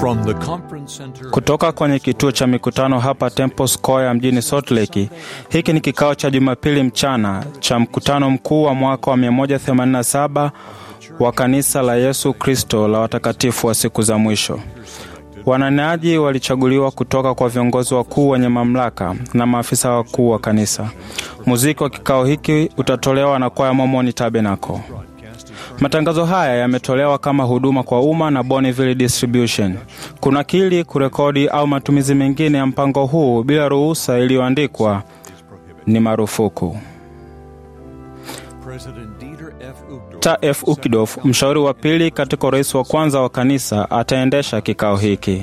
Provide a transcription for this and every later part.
From the conference center Kutoka kwenye kituo cha mikutano hapa Temple Square mjini Salt Lake, hiki ni kikao cha Jumapili mchana cha mkutano mkuu wa mwaka wa 187 wa kanisa la Yesu Kristo la watakatifu wa siku za mwisho. Wanenaji walichaguliwa kutoka kwa viongozi wakuu wenye mamlaka na maafisa wakuu wa kanisa. Muziki wa kikao hiki utatolewa na kwaya Mormon Tabernacle. Matangazo haya yametolewa kama huduma kwa umma na Bonneville Distribution. Kunakili, kurekodi au matumizi mengine ya mpango huu bila ruhusa iliyoandikwa ni marufuku. President Dieter F. Uchtdorf Ta F. Ukidof, mshauri wa pili katika urais wa kwanza wa kanisa, ataendesha kikao hiki.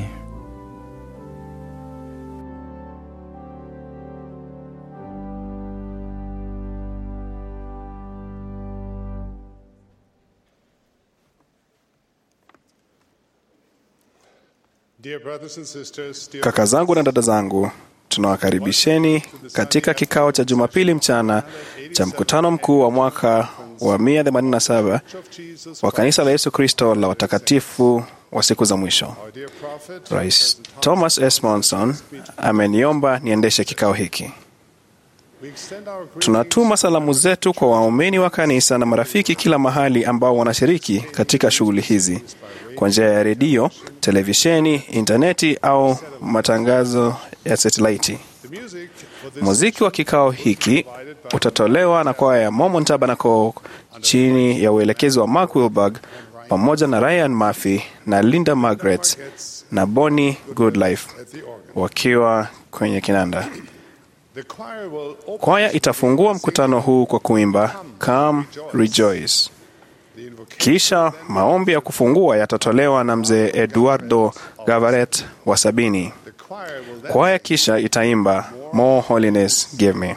Dear brothers and sisters, dear Kaka zangu na dada zangu, tunawakaribisheni katika kikao cha Jumapili mchana cha mkutano mkuu wa mwaka wa 187 wa kanisa la Yesu Kristo la watakatifu wa siku za mwisho. dear prophet, Rais Thomas S. Monson ameniomba niendeshe kikao hiki. we extend our greetings Tunatuma salamu zetu kwa waumini wa kanisa na marafiki kila mahali ambao wanashiriki katika shughuli hizi kwa njia ya redio, televisheni, intaneti au matangazo ya satelaiti. the music for this Muziki wa kikao hiki utatolewa na kwaya ya Mormon Tabernacle chini ya uelekezi wa Mark Wilberg pamoja na Ryan Murphy na Linda Margaret na Bonnie Goodlife at the organ. wakiwa kwenye kinanda. The choir will open Kwaya itafungua mkutano huu kwa kuimba Come Rejoice. the invocation. Kisha maombi ya kufungua yatatolewa na mzee Eduardo Gavaret wa sabini. The choir will then Kwaya kisha itaimba More Holiness Give Me.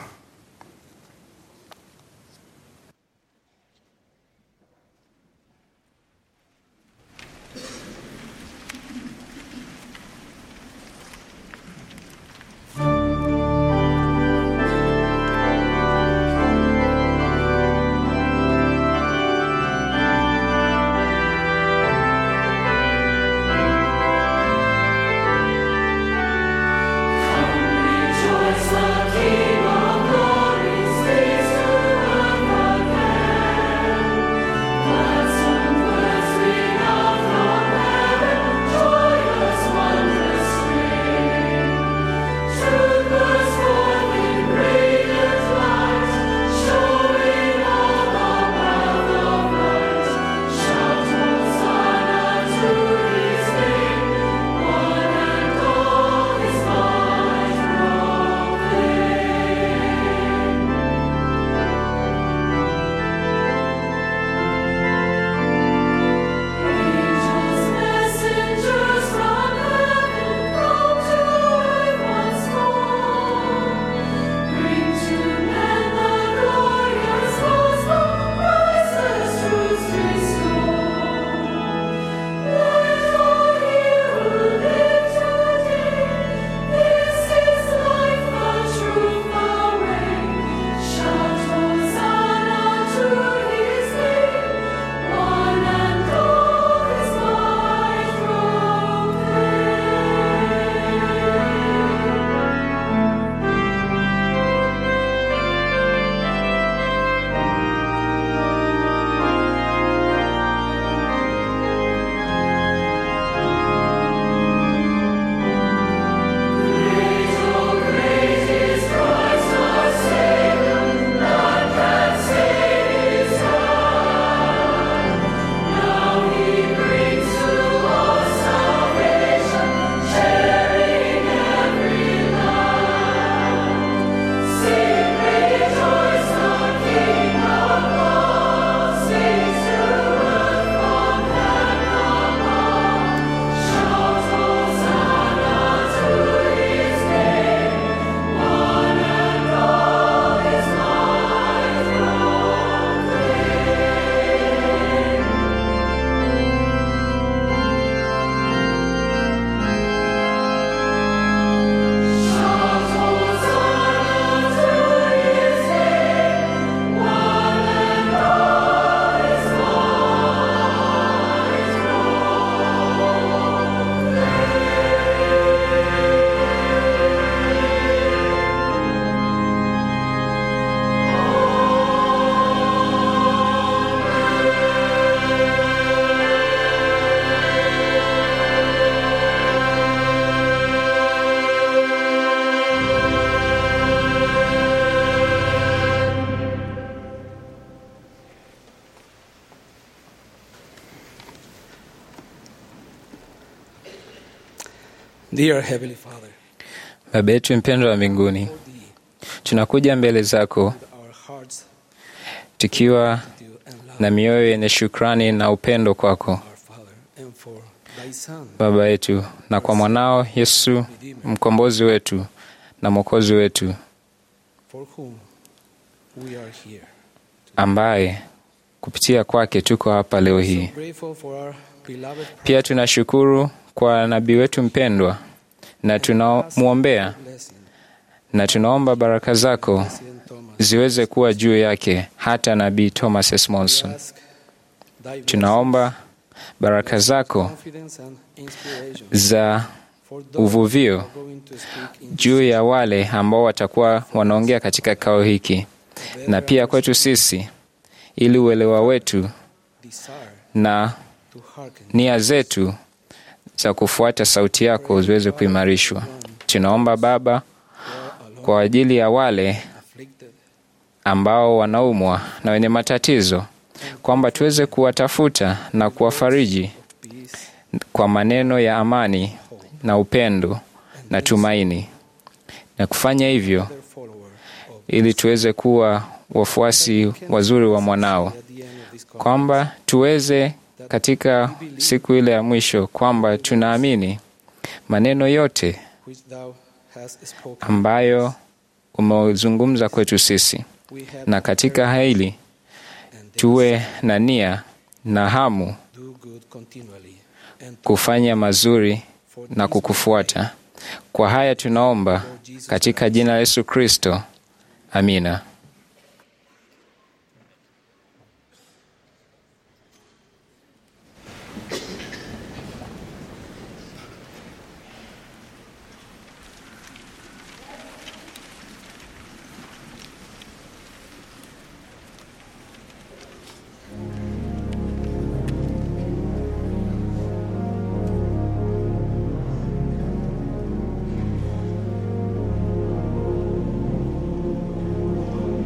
Rejoice, the King of Dear Heavenly Father, Baba yetu mpendwa wa mbinguni, tunakuja mbele zako our hearts tukiwa to you and love na mioyo yenye shukrani na upendo kwako our Father and for thy Son, Baba yetu, na kwa mwanao Yesu mkombozi wetu na mwokozi wetu, for whom we are here. ambaye kupitia kwake tuko hapa leo hii. So grateful for our beloved Pia tunashukuru kwa nabii wetu mpendwa na tunamwombea blessing, na tunaomba baraka zako President Thomas. ziweze kuwa juu yake, hata nabii Thomas S. Monson. Ask thy Tunaomba baraka zako confidence and inspiration za for those uvuvio who are going to speak in juu ya wale ambao watakuwa wanaongea katika kikao hiki na pia kwetu sisi, ili uelewa wetu desire na to hearken nia zetu za kufuata sauti yako ziweze kuimarishwa. Tunaomba Baba kwa ajili ya wale afflicted ambao wanaumwa na wenye matatizo, kwamba tuweze kuwatafuta na kuwafariji peace kwa maneno ya amani na upendo na tumaini, na kufanya hivyo their follower of ili tuweze kuwa wafuasi wazuri wa mwanao, at the end of this call. kwamba tuweze katika siku ile ya mwisho, kwamba tunaamini maneno yote which thou hast spoken. ambayo umezungumza kwetu sisi, We have na katika hili and tuwe na nia na hamu do good continually and kufanya mazuri for na kukufuata. Kwa haya tunaomba katika jina la Yesu Kristo, amina. Thank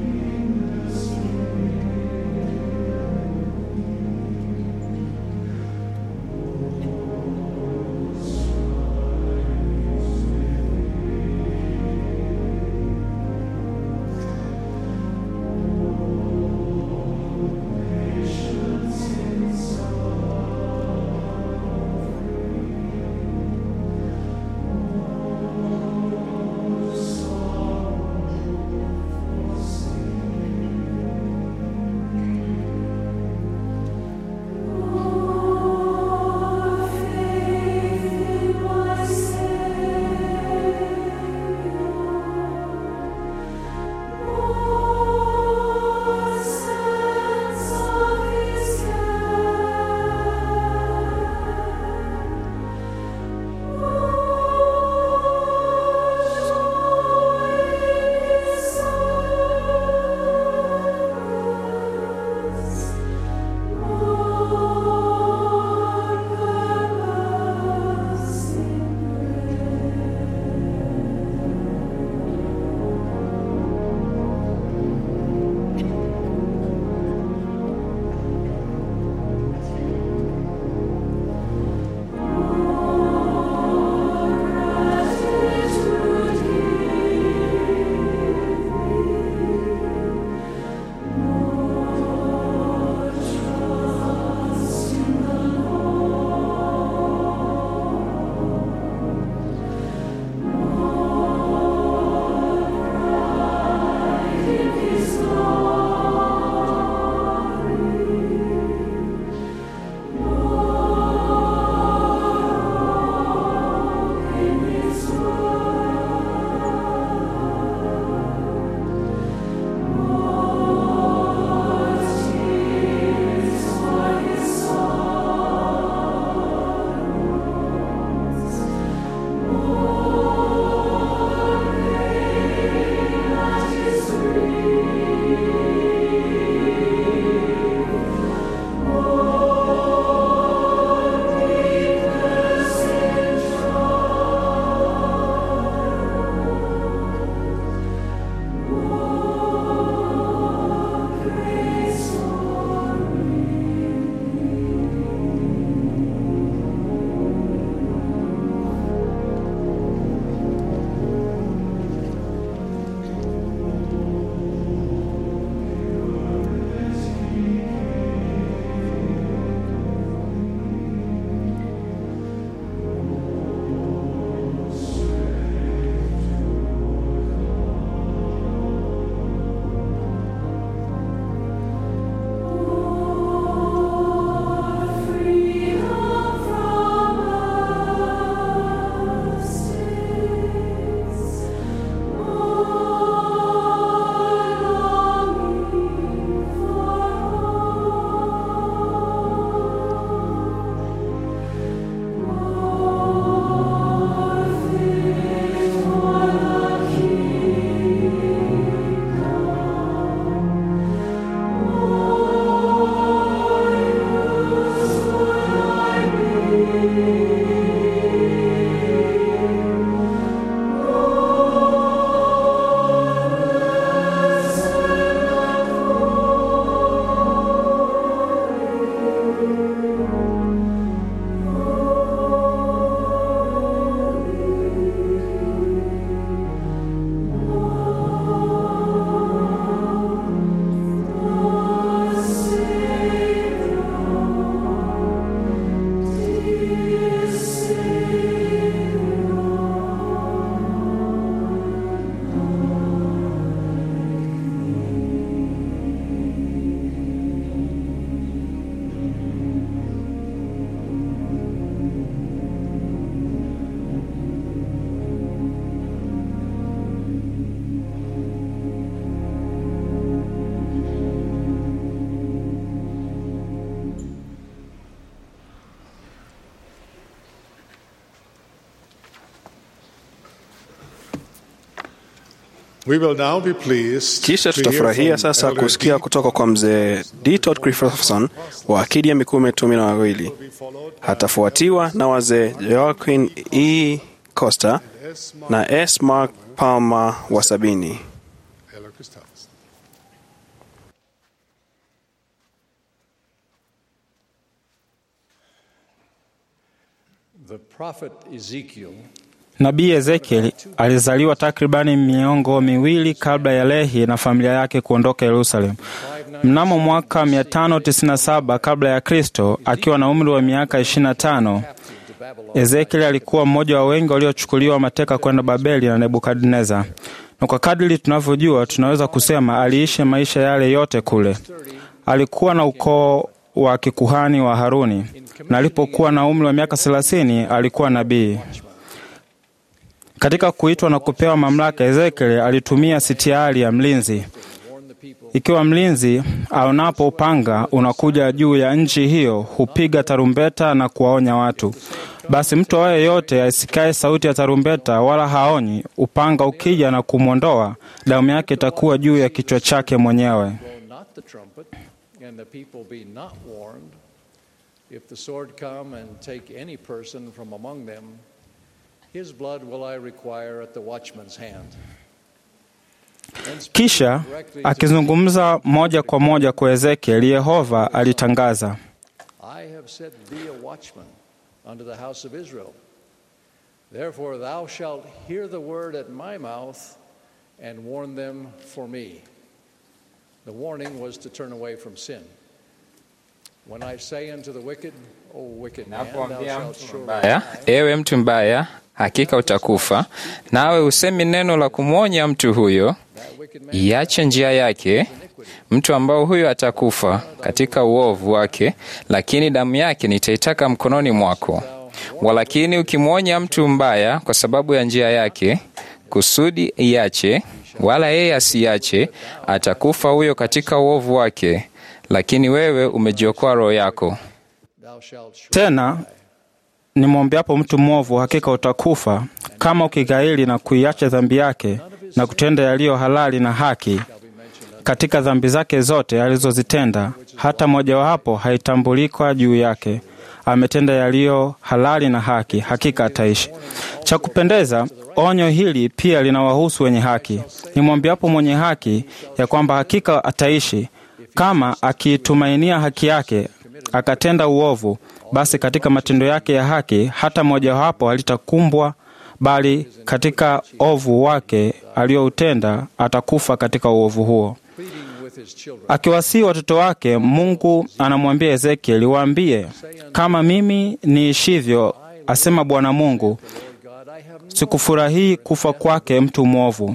We will now be pleased Kisha to hear tutafurahia from sasa Elder kusikia D. kutoka kwa mzee D. Todd Christopherson wa akidi ya mikume kumi na wawili. Atafuatiwa na wazee Joaquin E. Costa na S. Mark Palmer wa sabini. Elder Christopherson. The prophet Ezekiel Nabii Ezekiel alizaliwa takribani miongo miwili kabla ya Lehi na familia yake kuondoka Yerusalemu. Mnamo mwaka 597 kabla ya Kristo, akiwa na umri wa miaka 25, Ezekiel alikuwa mmoja wa wengi waliochukuliwa mateka kwenda Babeli na Nebukadneza, na kwa kadiri tunavyojua, tunaweza kusema aliishi maisha yale yote kule. Alikuwa na ukoo wa kikuhani wa Haruni, na alipokuwa na umri wa miaka 30 alikuwa nabii. Katika kuitwa na kupewa mamlaka, Ezekiel alitumia sitiari ya mlinzi. Ikiwa mlinzi aonapo upanga unakuja juu ya nchi hiyo, hupiga tarumbeta na kuwaonya watu. Basi mtu awaye yote asikae sauti ya tarumbeta wala haonyi, upanga ukija na kumwondoa, damu yake itakuwa juu ya kichwa chake mwenyewe. blow not the trumpet, and the people be not warned, if the sword come and take any person from among them, his blood will I require at the watchman's hand. And speaking Kisha directly to akizungumza moja kwa moja kwa Ezekiel, Yehova alitangaza, I have set thee a watchman unto the house of Israel. Therefore thou shalt hear the word at my mouth and warn them for me. The warning was to turn away from sin. When I say unto the wicked, O wicked man, thou Napoambia shalt mtu surely mbaya, ewe mtu mbaya, hakika utakufa, nawe usemi neno la kumwonya mtu huyo, that wicked man iache njia yake, mtu ambao huyo atakufa katika uovu wake, lakini damu yake nitaitaka mkononi mwako. Walakini ukimwonya mtu mbaya kwa sababu ya njia yake, kusudi iache, wala yeye asiache, atakufa huyo katika uovu wake, lakini wewe umejiokoa roho yako. thou shalt surely tena nimwombeapo mtu mwovu, hakika utakufa kama ukighairi na kuiacha dhambi yake na kutenda yaliyo halali na haki katika dhambi zake zote alizozitenda, hata mojawapo haitambulikwa juu yake. Ametenda yaliyo halali na haki, hakika ataishi. Cha kupendeza, onyo hili pia linawahusu wenye haki. Nimwambiapo mwenye haki ya kwamba hakika ataishi, kama akiitumainia haki yake akatenda uovu, basi katika matendo yake ya haki hata mojawapo halitakumbwa, bali katika ovu wake alioutenda atakufa katika uovu huo. pleading with his children. Akiwasii watoto wake, Mungu anamwambia Ezekieli, waambie kama mimi niishivyo, asema Bwana Mungu, Lord God, I have no sikufurahii kufa kwake mtu mwovu,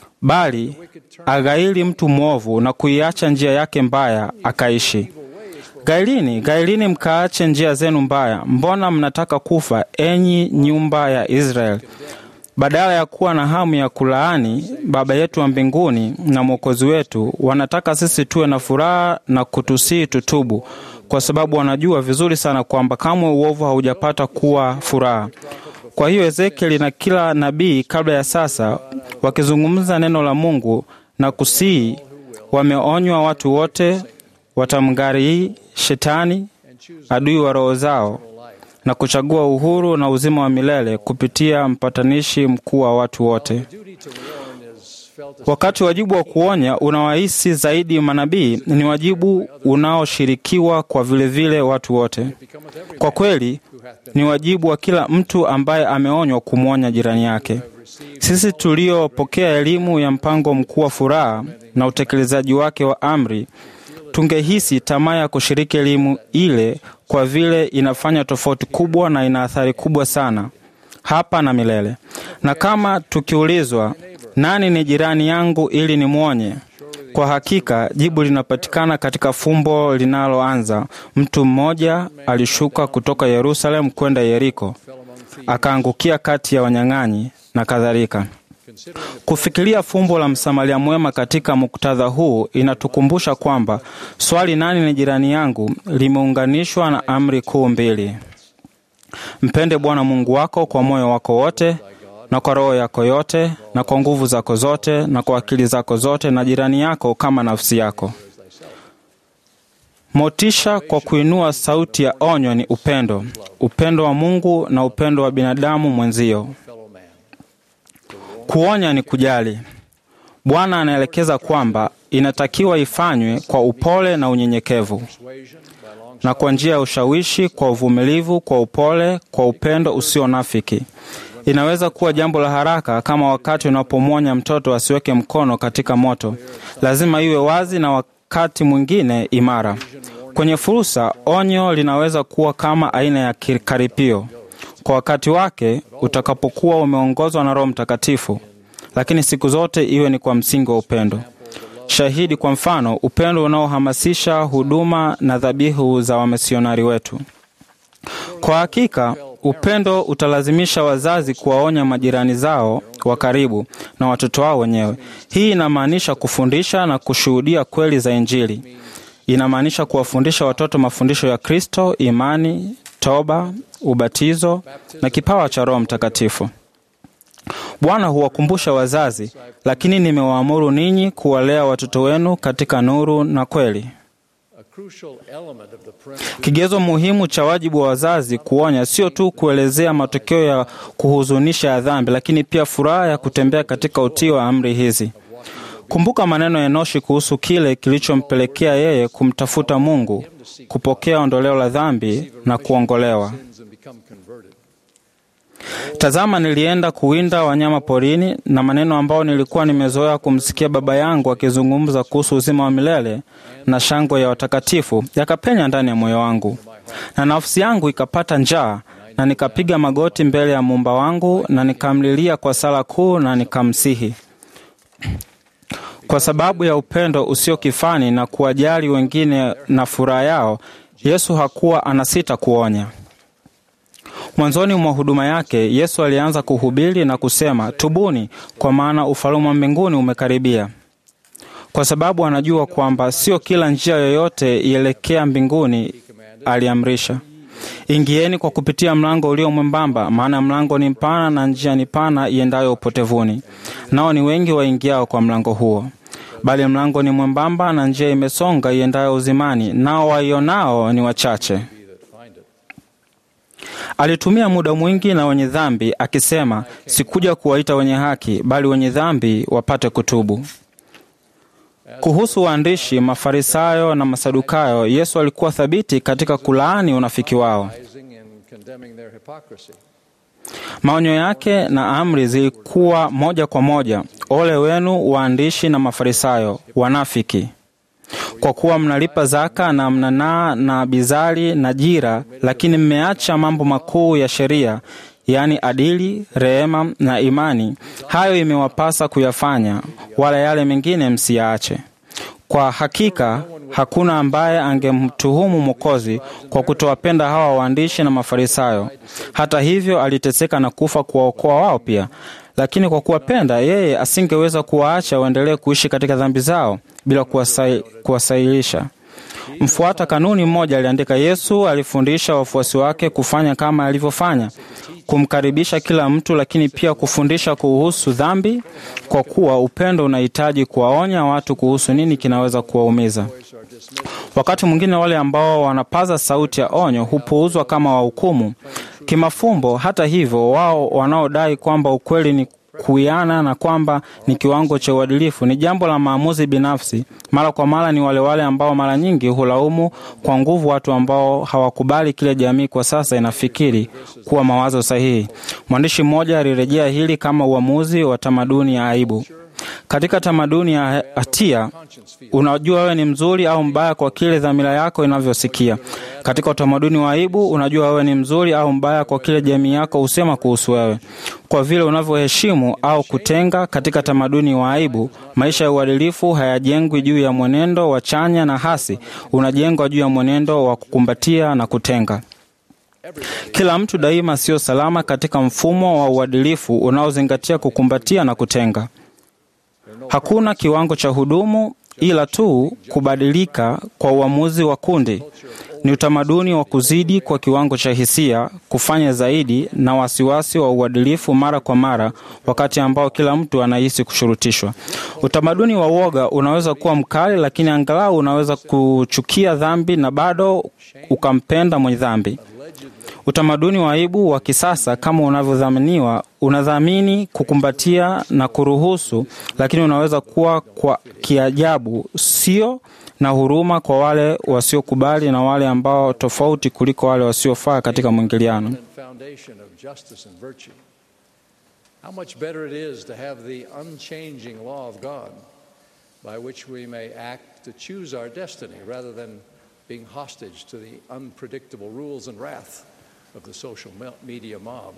bali aghairi mtu mwovu na kuiacha njia yake mbaya akaishi. Gairini, gairini, mkaache njia zenu mbaya. Mbona mnataka kufa, enyi nyumba ya Israeli? Badala ya kuwa na hamu ya kulaani Baba yetu wa mbinguni na Mwokozi wetu, wanataka sisi tuwe na furaha na kutusii tutubu, kwa sababu wanajua vizuri sana kwamba kamwe uovu haujapata kuwa furaha. Kwa hiyo Ezekieli na kila nabii kabla ya sasa, wakizungumza neno la Mungu na kusii, wameonywa watu wote watamgharii Shetani, adui wa roho zao, na kuchagua uhuru na uzima wa milele kupitia mpatanishi mkuu wa watu wote. duty to warn is felt as Wakati wajibu wa kuonya unawahisi zaidi manabii, ni wajibu unaoshirikiwa kwa vilevile vile watu wote. becometh every Kwa kweli ni wajibu wa kila mtu ambaye ameonywa kumwonya jirani yake. Sisi tuliopokea elimu ya mpango mkuu wa furaha na utekelezaji wake wa amri, tungehisi tamaa ya kushiriki elimu ile, kwa vile inafanya tofauti kubwa na ina athari kubwa sana hapa na milele. Na kama tukiulizwa nani ni jirani yangu ili nimwonye, kwa hakika jibu linapatikana katika fumbo linaloanza mtu mmoja alishuka kutoka Yerusalemu kwenda Yeriko, akaangukia kati ya wanyang'anyi na kadhalika. Kufikiria fumbo la msamaria mwema katika muktadha huu inatukumbusha kwamba swali nani ni jirani yangu limeunganishwa na amri kuu mbili: mpende Bwana Mungu wako kwa moyo wako wote na kwa roho yako yote na kwa nguvu zako zote na kwa akili zako zote na jirani yako kama nafsi yako. Motisha kwa kuinua sauti ya onyo ni upendo, upendo wa Mungu na upendo wa binadamu mwenzio. Kuonya ni kujali. Bwana anaelekeza kwamba inatakiwa ifanywe kwa upole na unyenyekevu na kwa njia ya ushawishi, kwa uvumilivu, kwa upole, kwa upendo usio nafiki. Inaweza kuwa jambo la haraka, kama wakati unapomwonya mtoto asiweke mkono katika moto. Lazima iwe wazi na wakati mwingine imara. Kwenye fursa, onyo linaweza kuwa kama aina ya karipio kwa wakati wake utakapokuwa umeongozwa na Roho Mtakatifu, lakini siku zote iwe ni kwa msingi wa upendo. Shahidi kwa mfano, upendo unaohamasisha huduma na dhabihu za wamisionari wetu. Kwa hakika, upendo utalazimisha wazazi kuwaonya majirani zao wa karibu na watoto wao wenyewe. Hii inamaanisha kufundisha na kushuhudia kweli za Injili. Inamaanisha kuwafundisha watoto mafundisho ya Kristo, imani, toba, ubatizo na kipawa cha Roho Mtakatifu. Bwana huwakumbusha wazazi, lakini nimewaamuru ninyi kuwalea watoto wenu katika nuru na kweli. Kigezo muhimu cha wajibu wa wazazi kuonya sio tu kuelezea matokeo ya kuhuzunisha ya dhambi, lakini pia furaha ya kutembea katika utii wa amri hizi. Kumbuka maneno ya Enoshi kuhusu kile kilichompelekea yeye kumtafuta Mungu, kupokea ondoleo la dhambi na kuongolewa. Tazama, nilienda kuwinda wanyama porini, na maneno ambayo nilikuwa nimezoea kumsikia baba yangu akizungumza kuhusu uzima wa milele na shangwe ya watakatifu yakapenya ndani ya moyo wangu, na nafsi yangu ikapata njaa, na nikapiga magoti mbele ya muumba wangu, na nikamlilia kwa sala kuu, na nikamsihi kwa sababu ya upendo usio kifani na kuwajali wengine na furaha yao. Yesu hakuwa anasita kuonya. Mwanzoni mwa huduma yake Yesu alianza kuhubiri na kusema, tubuni, kwa maana ufalme wa mbinguni umekaribia. Kwa sababu anajua kwamba sio kila njia yoyote ielekea mbinguni, aliamrisha, ingieni kwa kupitia mlango ulio mwembamba, maana mlango ni mpana na njia ni pana iendayo upotevuni, nao ni wengi waingiao kwa mlango huo. Bali mlango ni mwembamba na njia imesonga iendayo uzimani, nao waionao ni wachache. Alitumia muda mwingi na wenye dhambi akisema, sikuja kuwaita wenye haki, bali wenye dhambi wapate kutubu. Kuhusu waandishi, Mafarisayo na Masadukayo, Yesu alikuwa thabiti katika kulaani unafiki wao. Maonyo yake na amri zilikuwa moja kwa moja, ole wenu waandishi na Mafarisayo wanafiki, kwa kuwa mnalipa zaka na mnanaa na bizari na jira, lakini mmeacha mambo makuu ya sheria, yaani adili, rehema na imani. Hayo imewapasa kuyafanya, wala yale mengine msiyaache. Kwa hakika hakuna ambaye angemtuhumu Mwokozi kwa kutowapenda hawa waandishi na Mafarisayo. Hata hivyo, aliteseka na kufa kuwaokoa wao pia, lakini kwa kuwapenda yeye asingeweza kuwaacha waendelee kuishi katika dhambi zao bila kuwasailisha. Mfuata kanuni mmoja aliandika, Yesu alifundisha wafuasi wake kufanya kama alivyofanya, kumkaribisha kila mtu, lakini pia kufundisha kuhusu dhambi, kwa kuwa upendo unahitaji kuwaonya watu kuhusu nini kinaweza kuwaumiza. Wakati mwingine wale ambao wanapaza sauti ya onyo hupuuzwa kama wahukumu kimafumbo. Hata hivyo, wao wanaodai kwamba ukweli ni kuiana na kwamba ni kiwango cha uadilifu ni jambo la maamuzi binafsi. Mara kwa mara ni wale wale ambao mara nyingi hulaumu kwa nguvu watu ambao hawakubali kile jamii kwa sasa inafikiri kuwa mawazo sahihi. Mwandishi mmoja alirejea hili kama uamuzi wa tamaduni ya aibu. Katika tamaduni ya hatia, unajua wewe ni mzuri au mbaya kwa kile dhamira yako inavyosikia. Katika utamaduni wa aibu, unajua wewe ni mzuri au mbaya kwa kile jamii yako husema kuhusu wewe, kwa vile unavyoheshimu au kutenga. Katika tamaduni wa aibu, maisha ya uadilifu hayajengwi juu ya mwenendo wa chanya na hasi, unajengwa juu ya mwenendo wa kukumbatia na kutenga. Kila mtu daima sio salama katika mfumo wa uadilifu unaozingatia kukumbatia na kutenga. Hakuna kiwango cha hudumu ila tu kubadilika kwa uamuzi wa kundi. Ni utamaduni wa kuzidi kwa kiwango cha hisia, kufanya zaidi, na wasiwasi wa uadilifu mara kwa mara, wakati ambao kila mtu anahisi kushurutishwa. Utamaduni wa woga unaweza kuwa mkali, lakini angalau unaweza kuchukia dhambi na bado ukampenda mwenye dhambi. Utamaduni wa aibu wa kisasa kama unavyodhaminiwa unadhamini kukumbatia na kuruhusu, lakini unaweza kuwa kwa kiajabu, sio na huruma kwa wale wasiokubali na wale ambao tofauti kuliko wale wasiofaa katika mwingiliano. and foundation of justice and virtue. How much better it is to have the unchanging law of God by which we may act to choose our destiny rather than being hostage to the unpredictable rules and wrath of the social me- media mob.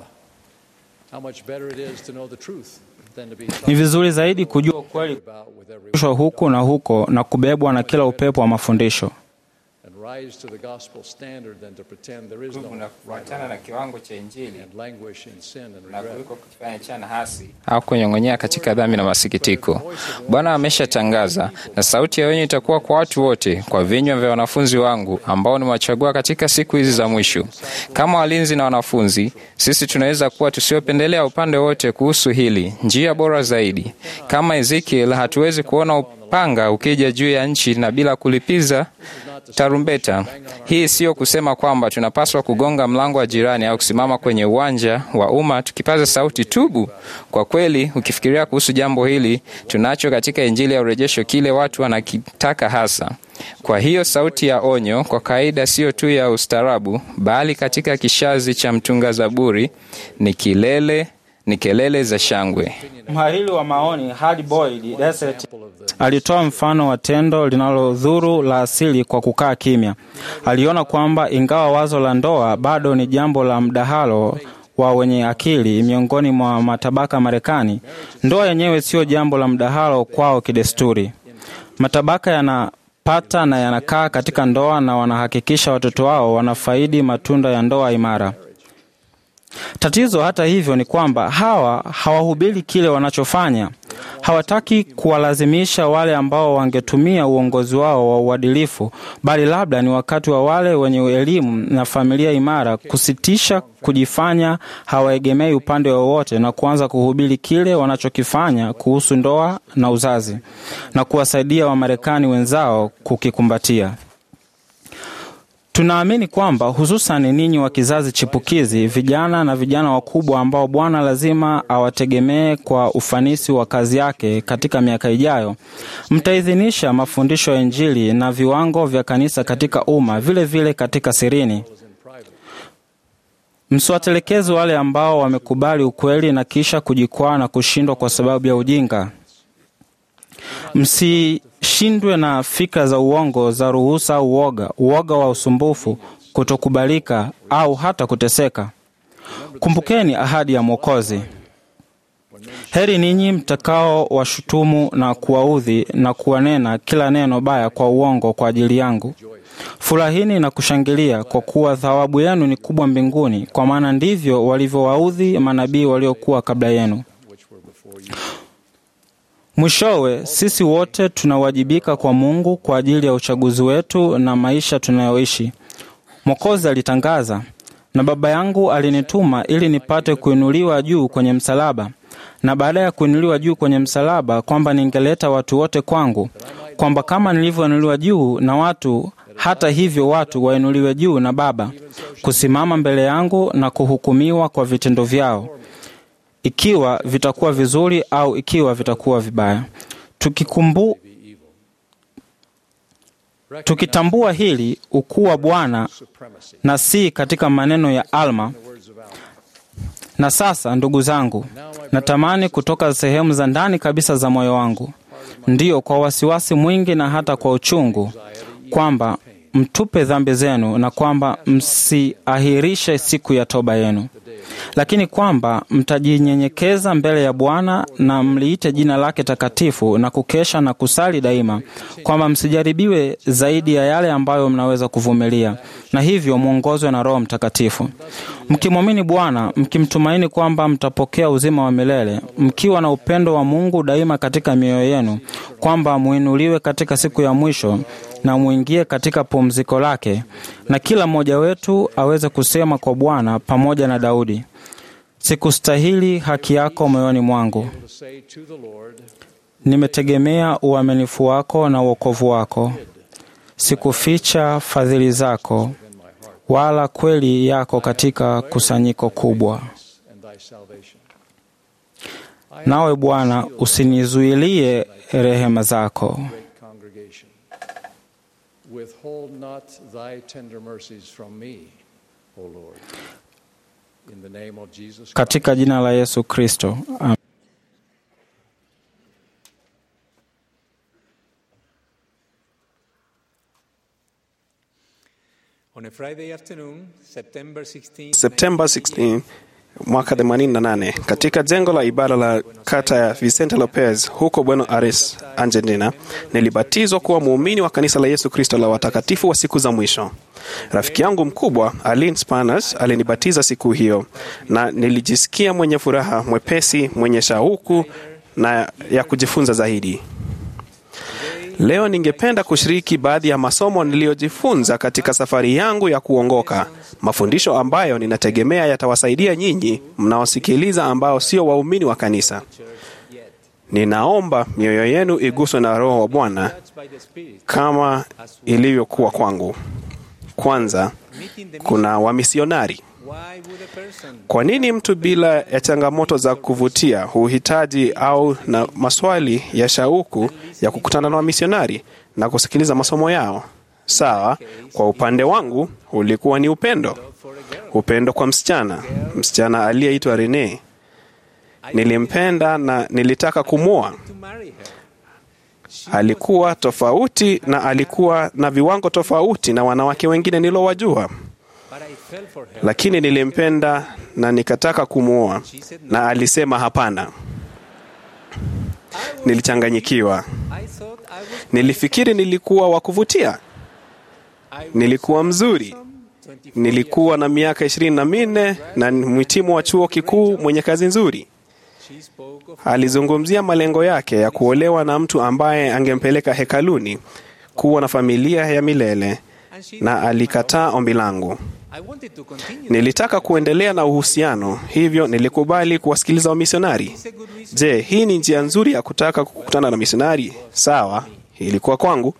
How much better it is to know the truth than to be Ni vizuri zaidi kujua ukweli about with every kushwa huku na huko na kubebwa na kila upepo wa mafundisho. and rise to the gospel standard than to pretend there is no unafuatana na kiwango cha Injili and languish in sin and na regret. kuliko kufanya chana hasi au kunyong'onyea katika dhambi na masikitiko. Bwana ameshatangaza, na sauti ya onyo itakuwa kwa watu wote, kwa vinywa vya wanafunzi wangu ambao nimewachagua katika siku hizi za mwisho. Kama walinzi na wanafunzi, sisi tunaweza kuwa tusiopendelea upande wote kuhusu hili, njia bora zaidi. Kama Ezekiel, hatuwezi kuona upanga ukija juu ya nchi na bila kulipiza tarumbeta. Hii siyo kusema kwamba tunapaswa kugonga mlango wa jirani au kusimama kwenye uwanja wa umma tukipaza sauti tubu. Kwa kweli, ukifikiria kuhusu jambo hili, tunacho katika Injili ya urejesho kile watu wanakitaka hasa. Kwa hiyo sauti ya onyo kwa kawaida siyo tu ya ustaarabu, bali katika kishazi cha mtunga Zaburi ni kilele ni kelele za shangwe. Mhariri wa maoni Hard Boiled Desert alitoa mfano wa tendo linalodhuru la asili kwa kukaa kimya. Aliona kwamba ingawa wazo la ndoa bado ni jambo la mdahalo wa wenye akili miongoni mwa matabaka Marekani, ndoa yenyewe sio jambo la mdahalo kwao kidesturi. Matabaka yanapata na yanakaa katika ndoa na wanahakikisha watoto wao wanafaidi matunda ya ndoa imara. Tatizo hata hivyo ni kwamba hawa hawahubiri kile wanachofanya. Hawataki kuwalazimisha wale ambao wangetumia uongozi wao wa uadilifu, bali labda ni wakati wa wale wenye elimu na familia imara kusitisha kujifanya hawaegemei upande wowote na kuanza kuhubiri kile wanachokifanya kuhusu ndoa na uzazi na kuwasaidia Wamarekani wenzao kukikumbatia. Tunaamini kwamba hususan ninyi wa kizazi chipukizi, vijana na vijana wakubwa ambao Bwana lazima awategemee kwa ufanisi wa kazi yake katika miaka ijayo, mtaidhinisha mafundisho ya Injili na viwango vya kanisa katika umma, vile vile katika sirini. Msiwatelekeze wale ambao wamekubali ukweli na kisha kujikwaa na kushindwa kwa sababu ya ujinga. Msishindwe na fikra za uongo za ruhusa au uoga, uoga wa usumbufu, kutokubalika au hata kuteseka. Kumbukeni ahadi ya Mwokozi. Heri ninyi mtakao washutumu na kuwaudhi na kuwanena kila neno baya kwa uongo kwa ajili yangu. Furahini na kushangilia, kwa kuwa thawabu yenu ni kubwa mbinguni, kwa maana ndivyo walivyowaudhi manabii waliokuwa kabla yenu. Mwishowe, sisi wote tunawajibika kwa Mungu kwa ajili ya uchaguzi wetu na maisha tunayoishi. Mwokozi alitangaza, na Baba yangu alinituma ili nipate kuinuliwa juu kwenye msalaba, na baada ya kuinuliwa juu kwenye msalaba, kwamba ningeleta watu wote kwangu, kwamba kama nilivyoinuliwa juu na watu, hata hivyo watu wainuliwe juu na Baba, kusimama mbele yangu na kuhukumiwa kwa vitendo vyao ikiwa vitakuwa vizuri au ikiwa vitakuwa vibaya. Tukikumbu, tukitambua hili ukuu wa Bwana na si katika maneno ya Alma. Na sasa, ndugu zangu, natamani kutoka sehemu za ndani kabisa za moyo wangu, ndiyo kwa wasiwasi mwingi na hata kwa uchungu, kwamba mtupe dhambi zenu na kwamba msiahirishe siku ya toba yenu lakini kwamba mtajinyenyekeza mbele ya Bwana na mliite jina lake takatifu na kukesha na kusali daima, kwamba msijaribiwe zaidi ya yale ambayo mnaweza kuvumilia, na hivyo mwongozwe na Roho Mtakatifu, mkimwamini Bwana, mkimtumaini kwamba mtapokea uzima wa milele, mkiwa na upendo wa Mungu daima katika mioyo yenu, kwamba muinuliwe katika siku ya mwisho, na mwingie katika pumziko lake, na kila mmoja wetu aweze kusema kwa Bwana pamoja na Daudi, sikustahili haki yako moyoni mwangu, to say to the Lord, nimetegemea uaminifu wako na uokovu wako, sikuficha fadhili zako wala kweli yako katika kusanyiko kubwa. and thy salvation. Nawe Bwana, usinizuilie rehema zako. Great congregation. Withhold not thy tender mercies from me, O Lord. In the name of Jesus Christ. Katika jina la Yesu Kristo. Amen. On a Friday afternoon, September 16, Septemba 16 mwaka 88 katika jengo la ibada la kata ya Vicente Lopez huko Buenos Aires, Argentina, nilibatizwa kuwa muumini wa kanisa la Yesu Kristo la watakatifu wa siku za mwisho. Rafiki yangu mkubwa Aline Spanas alinibatiza siku hiyo, na nilijisikia mwenye furaha, mwepesi, mwenye shauku na ya kujifunza zaidi. Leo ningependa kushiriki baadhi ya masomo niliyojifunza katika safari yangu ya kuongoka, mafundisho ambayo ninategemea yatawasaidia nyinyi mnaosikiliza ambao sio waumini wa kanisa. Ninaomba mioyo yenu iguswe na Roho wa Bwana by the Spirit, kama ilivyokuwa kwangu. Kwanza, meeting the kuna wamisionari. Why would a person Kwa nini mtu bila ya changamoto za kuvutia huhitaji au na maswali ya shauku ya kukutana na wamisionari na kusikiliza masomo yao? Sawa, kwa upande wangu ulikuwa ni upendo, upendo kwa msichana, msichana aliyeitwa Rene. Nilimpenda na nilitaka kumwoa. to marry her? Alikuwa tofauti na alikuwa na viwango tofauti na wanawake wengine nilowajua, But I fell for her. lakini nilimpenda na nikataka kumwoa, na alisema hapana. Nilichanganyikiwa, I thought I was nilifikiri nilikuwa wa kuvutia, I was nilikuwa mzuri, 24 nilikuwa na miaka ishirini na minne na ni mhitimu wa chuo kikuu mwenye kazi nzuri. She spoke of Alizungumzia malengo yake ya kuolewa na mtu ambaye angempeleka hekaluni, kuwa na familia ya milele, and she na alikataa ombi langu. I wanted to continue. Nilitaka kuendelea na uhusiano, hivyo nilikubali kuwasikiliza wamisionari. It's a good reason. Je, hii ni njia nzuri ya kutaka kukutana na misionari? Sawa, ilikuwa kwangu.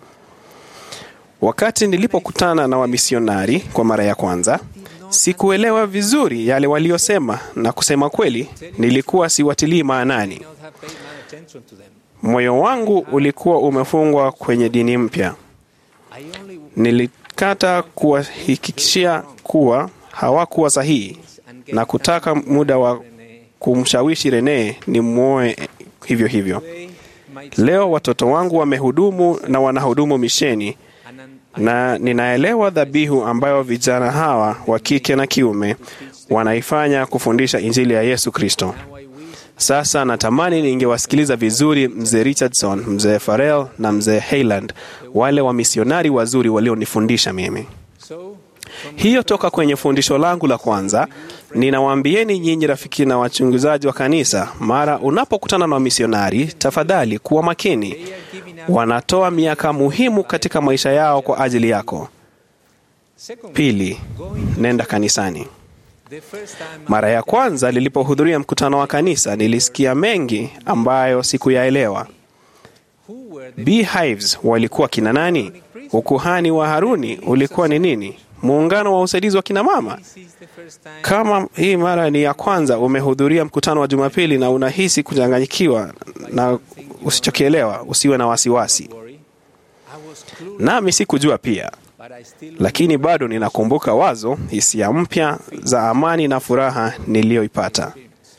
Wakati nilipokutana na wamisionari kwa mara ya kwanza, sikuelewa vizuri yale waliosema, na kusema kweli, nilikuwa siwatilii maanani. Not have paid my attention to them. Moyo wangu ulikuwa umefungwa kwenye dini mpya. I only Nilikata kuwahakikishia kuwa hawakuwa sahihi na kutaka muda wa kumshawishi Rene ni mwoe hivyo hivyo. say my Leo watoto wangu wamehudumu na wanahudumu misheni and an, na ninaelewa dhabihu ambayo vijana hawa wa kike na kiume wanaifanya kufundisha injili ya Yesu Kristo. now I wish Sasa natamani ningewasikiliza vizuri mzee Richardson, mzee Farrell na mzee Hayland, wale wamisionari wazuri walionifundisha mimi. so. From Hiyo toka kwenye fundisho langu la kwanza, ninawaambieni nyinyi rafiki na wachunguzaji wa kanisa, mara unapokutana na wamisionari, tafadhali kuwa makini. they are giving up. Wanatoa miaka muhimu katika maisha yao kwa ajili yako. Second, Pili, nenda kanisani. the first time Mara ya kwanza nilipohudhuria mkutano wa kanisa, nilisikia mengi ambayo sikuyaelewa. who were the Beehives walikuwa kina nani? Ukuhani wa Haruni ulikuwa ni nini? Muungano wa usaidizi wa kina mama? this is the first time Kama hii mara ni ya kwanza umehudhuria mkutano wa Jumapili na unahisi kuchanganyikiwa na usichokielewa, usiwe na wasiwasi. worry. I was clueless, Nami sikujua pia, but I still lakini bado ninakumbuka wazo, hisia mpya za amani na furaha niliyoipata.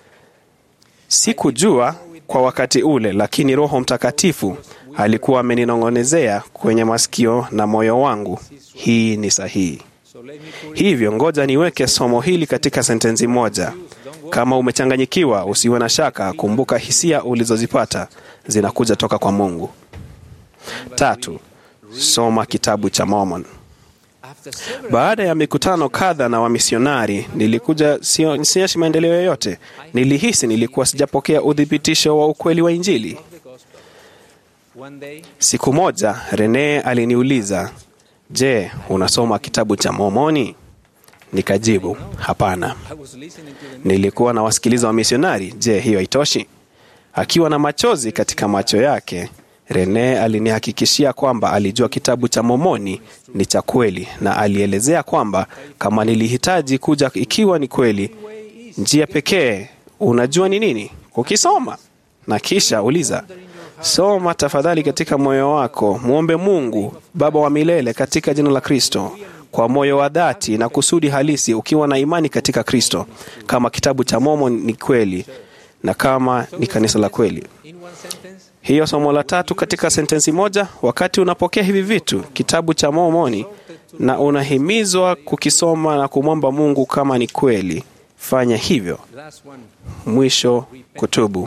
Sikujua kwa wakati ule, lakini Roho Mtakatifu alikuwa ameninong'onezea kwenye masikio na moyo wangu, hii ni sahihi. so let me put Hivyo ngoja niweke somo hili katika sentensi moja. Kama umechanganyikiwa, usiwe na shaka, kumbuka hisia ulizozipata zinakuja toka kwa Mungu. Tatu, soma kitabu cha Mormon. after several Baada ya mikutano kadha na wamisionari, nilikuja sio- sionyeshi maendeleo yoyote. Nilihisi nilikuwa sijapokea uthibitisho wa ukweli wa Injili. of the gospel One day, Siku moja Rene aliniuliza, je, unasoma kitabu cha Mormoni? Nikajibu, hapana. I was listening to the Nilikuwa na wasikiliza wa misionari. Je, hiyo haitoshi? Akiwa na machozi katika macho yake, Rene alinihakikishia kwamba alijua kitabu cha Mormoni ni cha kweli, na alielezea kwamba kama nilihitaji kuja ikiwa ni kweli, njia pekee unajua ni nini? Kukisoma na kisha uliza Soma tafadhali katika moyo wako, mwombe Mungu Baba wa milele katika jina la Kristo kwa moyo wa dhati na kusudi halisi, ukiwa na imani katika Kristo, kama kitabu cha Mormon ni kweli na kama ni kanisa la kweli. in one sentence, Hiyo somo la tatu katika sentensi moja. Wakati unapokea hivi vitu, kitabu cha Mormoni, na unahimizwa kukisoma na kumwomba Mungu kama ni kweli, fanya hivyo. last one, Mwisho, kutubu.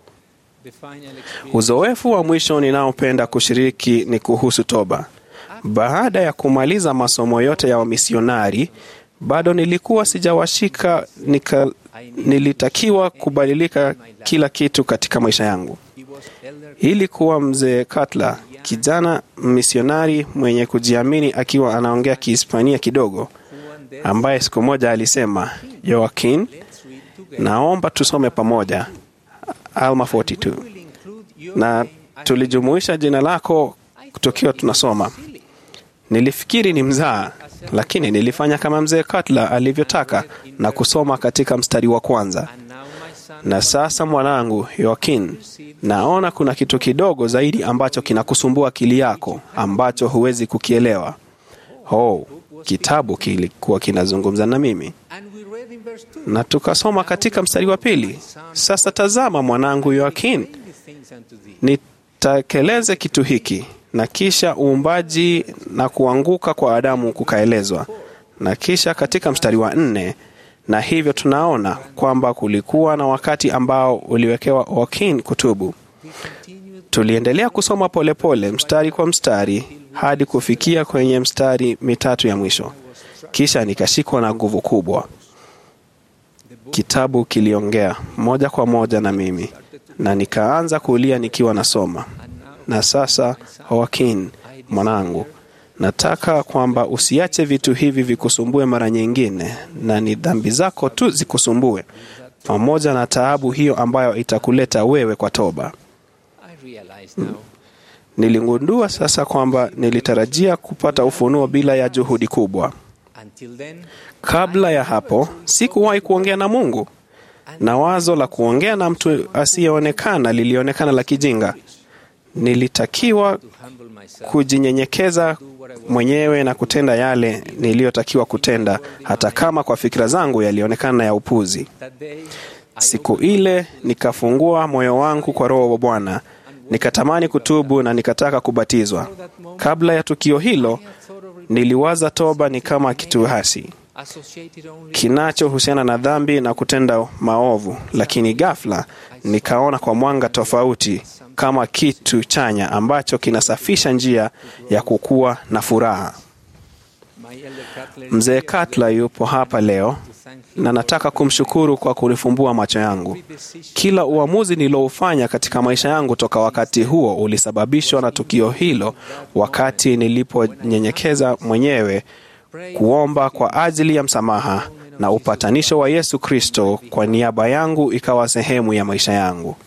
the final experience. Uzoefu wa mwisho ninaopenda kushiriki ni kuhusu toba. Baada ya kumaliza masomo yote ya wamisionari, bado nilikuwa sijawashika nika, nilitakiwa kubadilika kila kitu katika maisha yangu. He was elder Ili kuwa mzee Cutler, kijana misionari mwenye kujiamini, akiwa anaongea Kihispania kidogo, who one day ambaye siku moja alisema, Joaquin, let's read together. naomba tusome pamoja Alma 42 We'll include your na name as tulijumuisha jina lako tukiwa tunasoma. silly. Nilifikiri ni mzaa, lakini nilifanya kama mzee Cutler alivyotaka na kusoma katika mstari wa kwanza. And now my son, Na sasa mwanangu Joaquin, naona kuna kitu kidogo zaidi ambacho kinakusumbua akili yako ambacho huwezi kukielewa. Oh, kitabu kilikuwa kinazungumza na mimi and we read in verse 2. na tukasoma katika mstari wa pili. Sasa tazama mwanangu Joaquin, Bring these things unto thee. nitakeleze kitu hiki na kisha uumbaji na kuanguka kwa Adamu kukaelezwa, na kisha katika mstari wa nne, na hivyo tunaona kwamba kulikuwa na wakati ambao uliwekewa Joaquin kutubu. Tuliendelea kusoma polepole pole, mstari kwa mstari hadi kufikia kwenye mstari mitatu ya mwisho, kisha nikashikwa na nguvu kubwa. Kitabu kiliongea moja kwa moja na mimi na nikaanza kulia nikiwa nasoma. Na sasa Joaquin, mwanangu, nataka kwamba usiache vitu hivi vikusumbue mara nyingine, na ni dhambi zako tu zikusumbue, pamoja na taabu hiyo ambayo itakuleta wewe kwa toba. I realize now Niligundua sasa kwamba nilitarajia kupata ufunuo bila ya juhudi kubwa. until then Kabla ya hapo sikuwahi kuongea na Mungu, na wazo la kuongea na mtu asiyeonekana lilionekana la kijinga. Nilitakiwa humble myself kujinyenyekeza mwenyewe na kutenda yale niliyotakiwa kutenda, hata kama kwa fikira zangu yalionekana ya upuzi. that day Siku ile nikafungua moyo wangu kwa Roho wa Bwana, nikatamani kutubu na nikataka kubatizwa. Kabla ya tukio hilo, niliwaza toba ni kama kitu hasi associated only kinachohusiana na dhambi na kutenda maovu, lakini ghafla nikaona kwa mwanga tofauti kama kitu chanya ambacho kinasafisha njia ya kukua na furaha. my elder Cutler Mzee Cutler yupo hapa leo na nataka kumshukuru kwa kunifumbua macho yangu. Kila uamuzi nilioufanya katika maisha yangu toka wakati huo ulisababishwa na tukio hilo, wakati niliponyenyekeza mwenyewe kuomba kwa ajili ya msamaha na upatanisho wa Yesu Kristo kwa niaba yangu ikawa sehemu ya maisha yangu.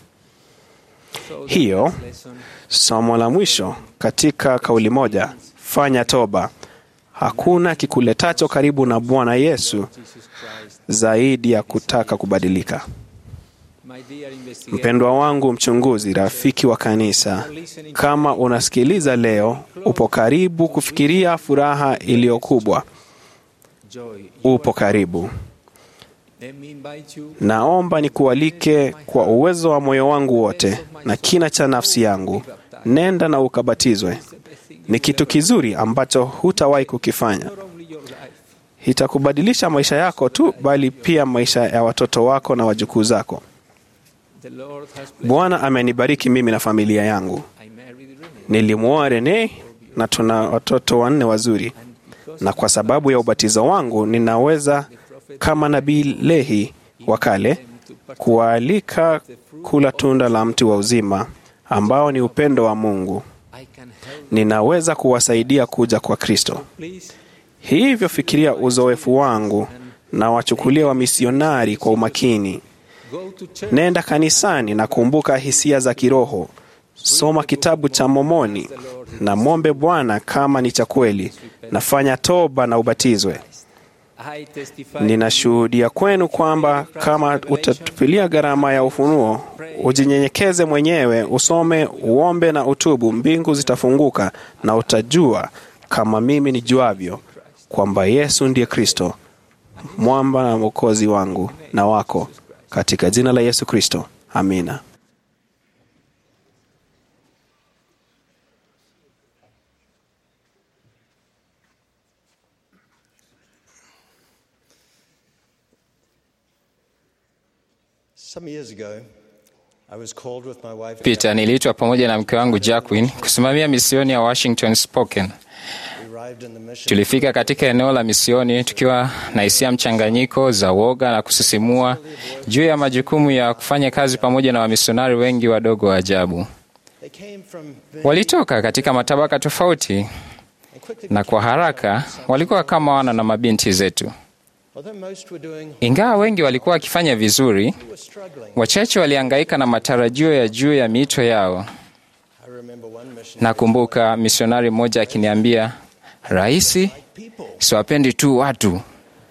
Hiyo lesson somo la mwisho katika kauli moja, fanya toba. Hakuna kikuletacho karibu na Bwana Yesu Jesus Christ zaidi ya kutaka kubadilika. my dear investigator Mpendwa wangu mchunguzi, rafiki wa kanisa, kama unasikiliza leo, upo karibu kufikiria furaha iliyo kubwa. joy Upo karibu. let me invite you Naomba nikualike kwa uwezo wa moyo wangu wote na kina cha nafsi yangu, nenda na ukabatizwe. Ni kitu kizuri ambacho hutawahi kukifanya. not only your life Itakubadilisha maisha yako tu, bali pia maisha ya watoto wako na wajukuu zako. the Lord has blessed Bwana amenibariki mimi na familia yangu. I married Renee Nilimwoa Rene na tuna watoto wanne wazuri, na kwa sababu ya ubatizo wangu ninaweza kama nabii Lehi wa kale kuwaalika kula tunda la mti wa uzima ambao ni upendo wa Mungu. I can help. Ninaweza kuwasaidia kuja kwa Kristo. Please Hivyo fikiria uzoefu wangu na wachukulie wamisionari kwa umakini. go to church. Nenda kanisani na kumbuka hisia za kiroho. Soma kitabu cha Momoni na mwombe Bwana kama ni cha kweli. Nafanya toba na ubatizwe. I testify Ninashuhudia kwenu kwamba kama utatupilia gharama ya ufunuo, ujinyenyekeze mwenyewe, usome, uombe na utubu, mbingu zitafunguka na utajua kama mimi nijuavyo kwamba Yesu ndiye Kristo, mwamba na mwokozi wangu na wako, katika jina la Yesu Kristo, amina. Some years ago, I was called with my wife. Peter, niliitwa pamoja na mke wangu Jacqueline kusimamia misioni ya Washington Spokane. We arrived in the mission. Tulifika katika eneo la misioni tukiwa na hisia mchanganyiko za woga na kusisimua juu ya majukumu ya kufanya kazi pamoja na wamisionari wengi wadogo wa ajabu. They came from very- Walitoka katika matabaka tofauti and quickly na kwa haraka walikuwa kama wana na mabinti zetu. Although most were doing, Ingawa wengi walikuwa wakifanya vizuri, we were struggling. wachache walihangaika na matarajio ya juu ya miito yao. I remember one mission. Nakumbuka misionari mmoja akiniambia, Raisi, People. siwapendi tu watu.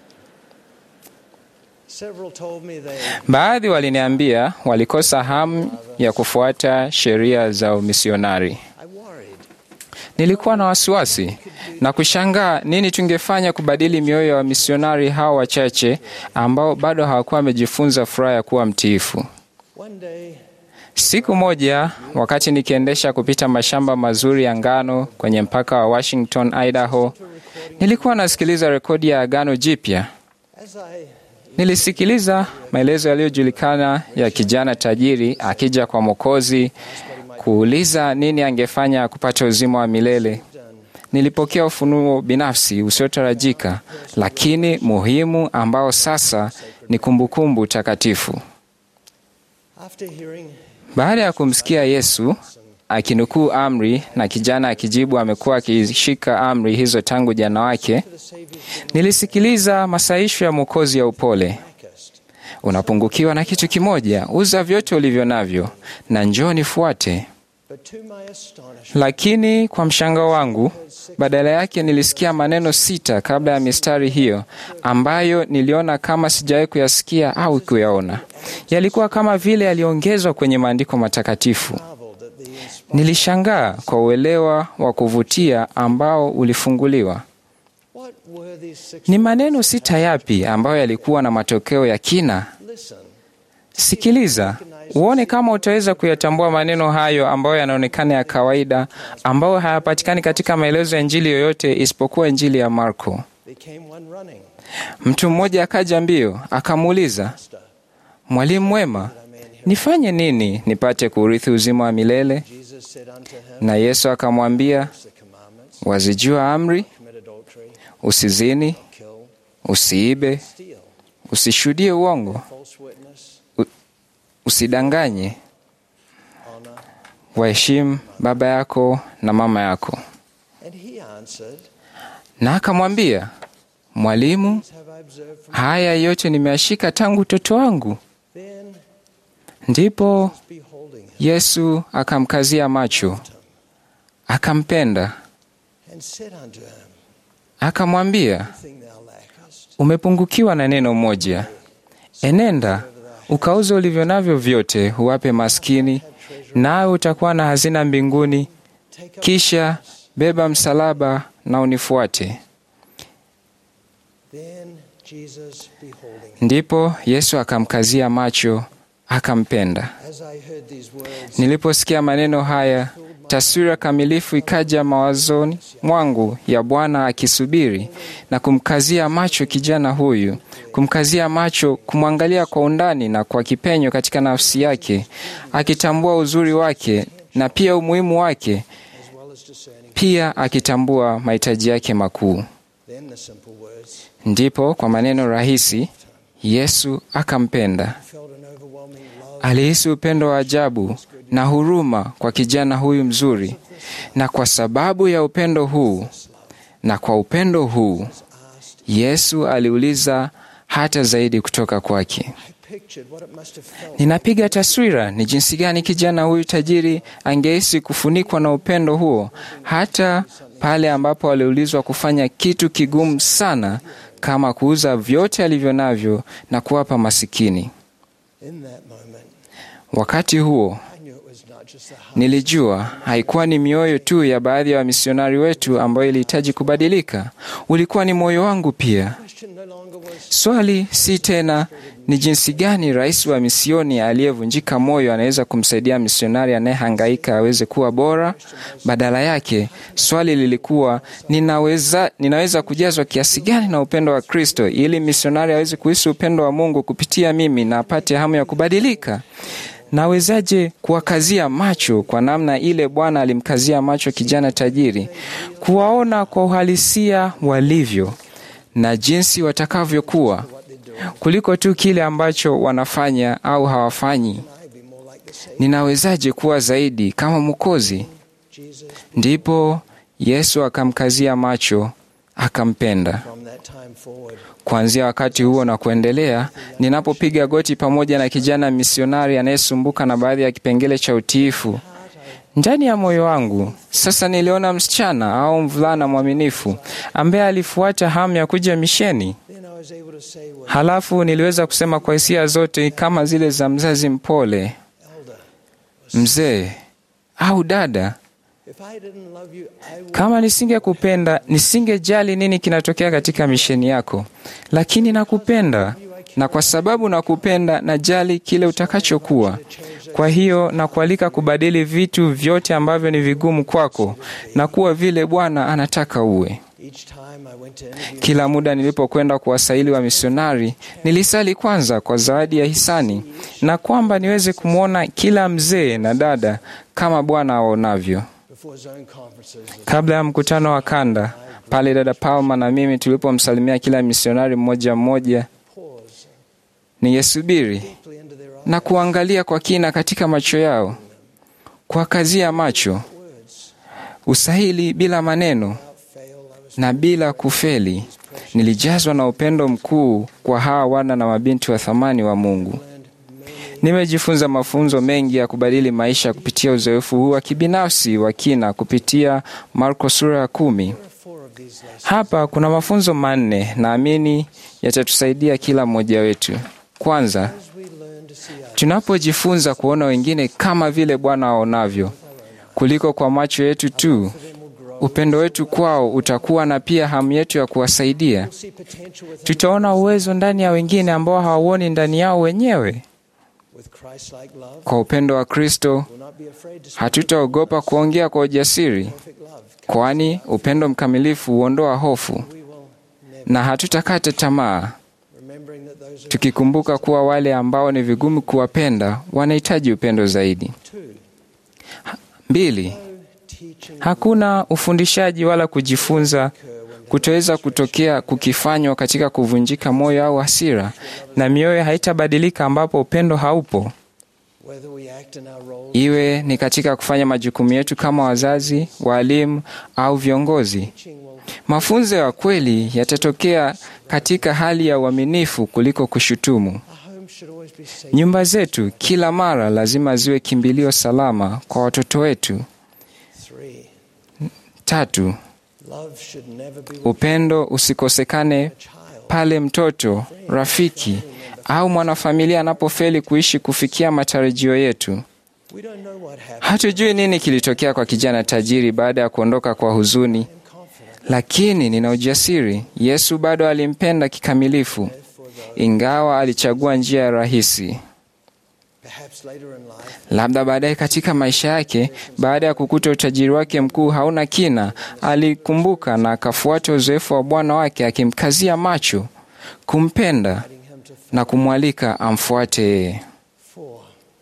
Several told me they Baadhi waliniambia walikosa hamu ya kufuata sheria za umisionari. I worried. Nilikuwa na wasiwasi na kushangaa nini tungefanya kubadili mioyo ya wamisionari hao wachache ambao bado hawakuwa wamejifunza furaha ya kuwa mtiifu. One day, Siku moja wakati nikiendesha kupita mashamba mazuri ya ngano kwenye mpaka wa Washington, Idaho, nilikuwa nasikiliza rekodi ya Agano Jipya. as I Nilisikiliza maelezo yaliyojulikana ya kijana tajiri akija kwa Mwokozi kuuliza nini angefanya kupata uzima wa milele. Nilipokea ufunuo binafsi usiotarajika, lakini muhimu, ambao sasa ni kumbukumbu takatifu. after hearing Baada ya kumsikia Yesu akinukuu amri na kijana akijibu amekuwa akishika amri hizo tangu jana wake, the Savior's nilisikiliza masaisho ya Mwokozi ya upole. darkest, Unapungukiwa na kitu kimoja, uza vyote ulivyo navyo na njoo nifuate. but to my astonishment, Lakini kwa mshangao wangu, badala yake nilisikia maneno sita kabla ya mistari hiyo, ambayo niliona kama sijawahi kuyasikia au kuyaona. Yalikuwa kama vile yaliongezwa kwenye maandiko matakatifu. marveled at the inspiration. Nilishangaa kwa uelewa wa kuvutia ambao ulifunguliwa. What were these six? Ni maneno sita yapi ambayo yalikuwa na matokeo ya kina? Listen. Sikiliza uone kama utaweza kuyatambua maneno hayo ambayo yanaonekana ya kawaida, ambayo hayapatikani katika maelezo ya Injili yoyote isipokuwa Injili ya Marko. There came one running. Mtu mmoja akaja mbio akamuuliza, Master, Mwalimu mwema, nifanye nini nipate kuurithi uzima wa milele? Jesus said unto him, Na Yesu akamwambia, the commandments, wazijua amri, commit adultery, usizini, kill, usiibe, steal, usishuhudie uongo, false witness, usidanganye, honor. waheshimu baba yako na mama yako. And he answered, Na akamwambia, Mwalimu, These have I observed from haya yote nimeyashika tangu utoto wangu. then Ndipo beholding him, Yesu akamkazia macho, akampenda, and said unto him, akamwambia, Thing thou lackest, umepungukiwa na neno moja. Enenda ukauze ulivyo navyo vyote, uwape maskini, nawe utakuwa na hazina mbinguni. take up. Kisha beba msalaba na unifuate. Then Jesus beholding him, Ndipo Yesu akamkazia macho, akampenda. as I heard these words, Niliposikia maneno haya, taswira kamilifu ikaja mawazoni mwangu ya Bwana akisubiri na kumkazia macho kijana huyu, kumkazia macho, kumwangalia kwa undani na kwa kipenyo katika nafsi yake, akitambua uzuri wake na pia umuhimu wake, as well as discerning. pia akitambua mahitaji yake makuu. Then the simple words, Ndipo kwa maneno rahisi Yesu akampenda. felt an overwhelming love, Alihisi upendo wa ajabu na huruma kwa kijana huyu mzuri, na kwa sababu ya upendo huu na kwa upendo huu Yesu aliuliza hata zaidi kutoka kwake. pictured what it must have felt Ninapiga taswira ni jinsi gani kijana huyu tajiri angehisi kufunikwa na upendo huo, hata pale ambapo aliulizwa kufanya kitu kigumu sana kama kuuza vyote alivyo navyo na kuwapa masikini. in that moment. Wakati huo I knew it was not just the heart. nilijua haikuwa ni mioyo tu ya baadhi ya wamisionari wetu ambayo ilihitaji kubadilika, ulikuwa ni moyo wangu pia. question no longer was Swali si tena ni jinsi gani rais wa misioni aliyevunjika moyo anaweza kumsaidia misionari anayehangaika aweze kuwa bora. Badala yake swali lilikuwa ninaweza, ninaweza kujazwa kiasi gani na upendo wa Kristo ili misionari aweze kuhisi upendo wa Mungu kupitia mimi na apate hamu ya kubadilika. Nawezaje kuwakazia macho kwa namna ile Bwana alimkazia macho kijana tajiri, kuwaona kwa uhalisia walivyo na jinsi watakavyokuwa kuliko tu kile ambacho wanafanya au hawafanyi. Ninawezaje kuwa zaidi kama Mwokozi? Ndipo Yesu akamkazia macho, akampenda. from that time forward. Kuanzia wakati huo na kuendelea, ninapopiga goti pamoja na kijana misionari anayesumbuka na baadhi ya kipengele cha utiifu ndani ya moyo wangu, sasa niliona msichana au mvulana mwaminifu ambaye alifuata hamu ya kuja misheni. Then I was able to say, well, Halafu niliweza kusema kwa hisia zote kama zile za mzazi mpole, elder, mzee au dada, if I didn't love you, I would kama nisingekupenda nisingejali nini kinatokea katika misheni yako, lakini nakupenda, na kwa sababu nakupenda, najali kile utakachokuwa. Kwa hiyo nakualika kubadili vitu vyote ambavyo ni vigumu kwako na kuwa vile Bwana anataka uwe. each time I went to interview Kila muda nilipokwenda kuwasaili wa misionari, nilisali kwanza kwa zawadi ya hisani na kwamba niweze kumwona kila mzee na dada kama Bwana aonavyo. before zone conferences, Kabla ya mkutano wa kanda, pale dada Palma na mimi tulipomsalimia kila misionari mmoja mmoja, pause ningesubiri deeply into their eyes, na kuangalia kwa kina katika macho yao, kuwakazia macho, words usahili bila maneno without fail. I was na bila kufeli. Nilijazwa na upendo mkuu kwa hawa wana na mabinti wa thamani wa Mungu. learned many Nimejifunza mafunzo mengi ya kubadili maisha kupitia uzoefu huu wa kibinafsi wa kina kupitia Marko sura ya kumi. There are four of these lessons. Hapa kuna mafunzo manne naamini yatatusaidia kila mmoja wetu. Kwanza, As we learn to see others, tunapojifunza kuona wengine kama vile Bwana aonavyo kuliko kwa macho yetu tu, them will grow. upendo wetu kwao utakuwa na pia hamu yetu ya kuwasaidia. We'll see potential within Tutaona uwezo ndani ya wengine ambao hawauoni ndani yao wenyewe. with Christ-like love. Kwa upendo wa Kristo, We'll not be afraid to speak hatutaogopa kuongea kwa ujasiri, perfect love. kwani upendo mkamilifu huondoa hofu, We will never, na hatutakata tamaa, remembering that those are tukikumbuka kuwa wale ambao ni vigumu kuwapenda wanahitaji upendo zaidi. two. Mbili, Teaching hakuna ufundishaji wala kujifunza kutoweza kutokea kukifanywa katika kuvunjika moyo au hasira, na mioyo haitabadilika ambapo upendo haupo, whether we act in our roles iwe ni katika kufanya majukumu yetu kama wazazi, waalimu au viongozi. teaching will Mafunzo ya kweli yatatokea katika hali ya uaminifu kuliko kushutumu. our home should always be safe. Nyumba zetu kila mara lazima ziwe kimbilio salama kwa watoto wetu. Three. Tatu, Love should never be with upendo usikosekane a child. pale mtoto, rafiki au mwanafamilia anapofeli kuishi kufikia matarajio yetu. We don't know what happened. Hatujui nini kilitokea kwa kijana tajiri baada ya kuondoka kwa huzuni, I'm confident lakini nina ujasiri, Yesu bado alimpenda kikamilifu, for those. ingawa alichagua njia ya rahisi. Perhaps later in life, Labda baadaye katika maisha yake, baada ya kukuta utajiri wake mkuu hauna kina, alikumbuka na akafuata uzoefu wa Bwana wake, akimkazia macho, kumpenda guiding him to na kumwalika amfuate yeye. four.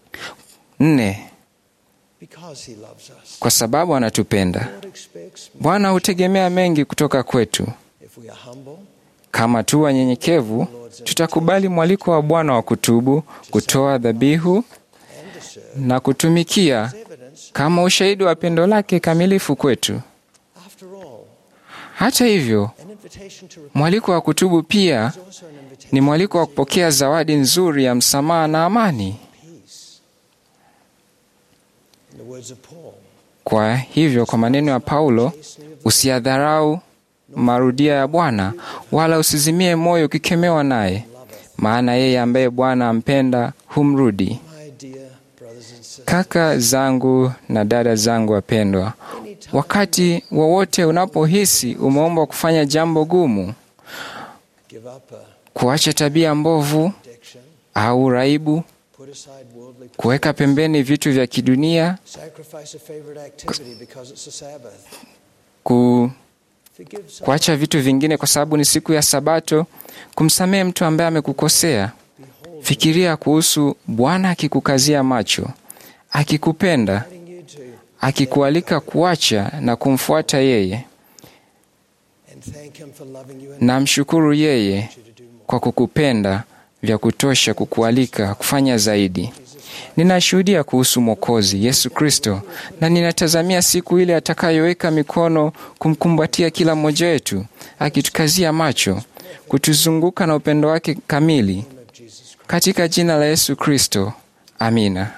Nne, Because he loves us. kwa sababu anatupenda. God expects Bwana hutegemea mengi kutoka kwetu. if we are humble, Kama tu wanyenyekevu, tutakubali mwaliko wa Bwana wa kutubu, kutoa dhabihu na kutumikia kama ushahidi wa pendo lake kamilifu kwetu. After all, Hata hivyo, an invitation to repent mwaliko wa kutubu pia is also an invitation ni mwaliko wa kupokea zawadi nzuri ya msamaha na amani. to peace. In the words of Paul, Kwa hivyo, kwa maneno ya Paulo, usiyadharau marudia ya Bwana, wala usizimie moyo ukikemewa naye, maana yeye ambaye Bwana ampenda humrudi. my dear brothers and sisters, Kaka zangu na dada zangu wapendwa, wakati wowote unapohisi umeombwa kufanya jambo gumu, give up a kuacha tabia mbovu addiction, au uraibu, put aside worldly kuweka pembeni vitu vya kidunia, sacrifice a favorite activity because it's a Sabbath. ku, Forgive someone. kuacha vitu vingine kwa sababu ni siku ya Sabato, kumsamehe mtu ambaye amekukosea. Fikiria kuhusu Bwana akikukazia macho, akikupenda, inviting you to akikualika kuacha na kumfuata yeye, and thank Him for loving you and na mshukuru yeye you to do more. kwa kukupenda vya kutosha kukualika kufanya zaidi. Ninashuhudia kuhusu Mwokozi Yesu Kristo na ninatazamia siku ile atakayoweka mikono kumkumbatia kila mmoja wetu, akitukazia macho, kutuzunguka na upendo wake kamili, katika jina la Yesu Kristo, amina.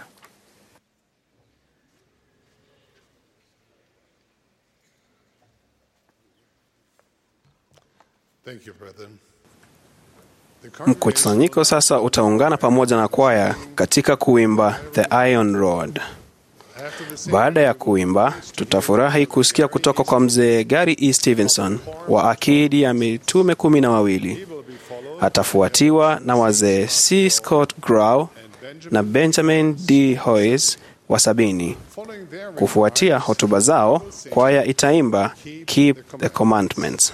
Thank you, brethren. The Mkusanyiko sasa utaungana pamoja na kwaya katika kuimba The Iron Rod. after the singing, Baada ya kuimba, tutafurahi kusikia kutoka kwa mzee Gary E. Stevenson wa akidi ya mitume kumi na wawili. will be followed Atafuatiwa na wazee C. Scott Grau na Benjamin D. Hoyes wa sabini. following their Kufuatia hotuba zao, kwaya itaimba Keep the Commandments.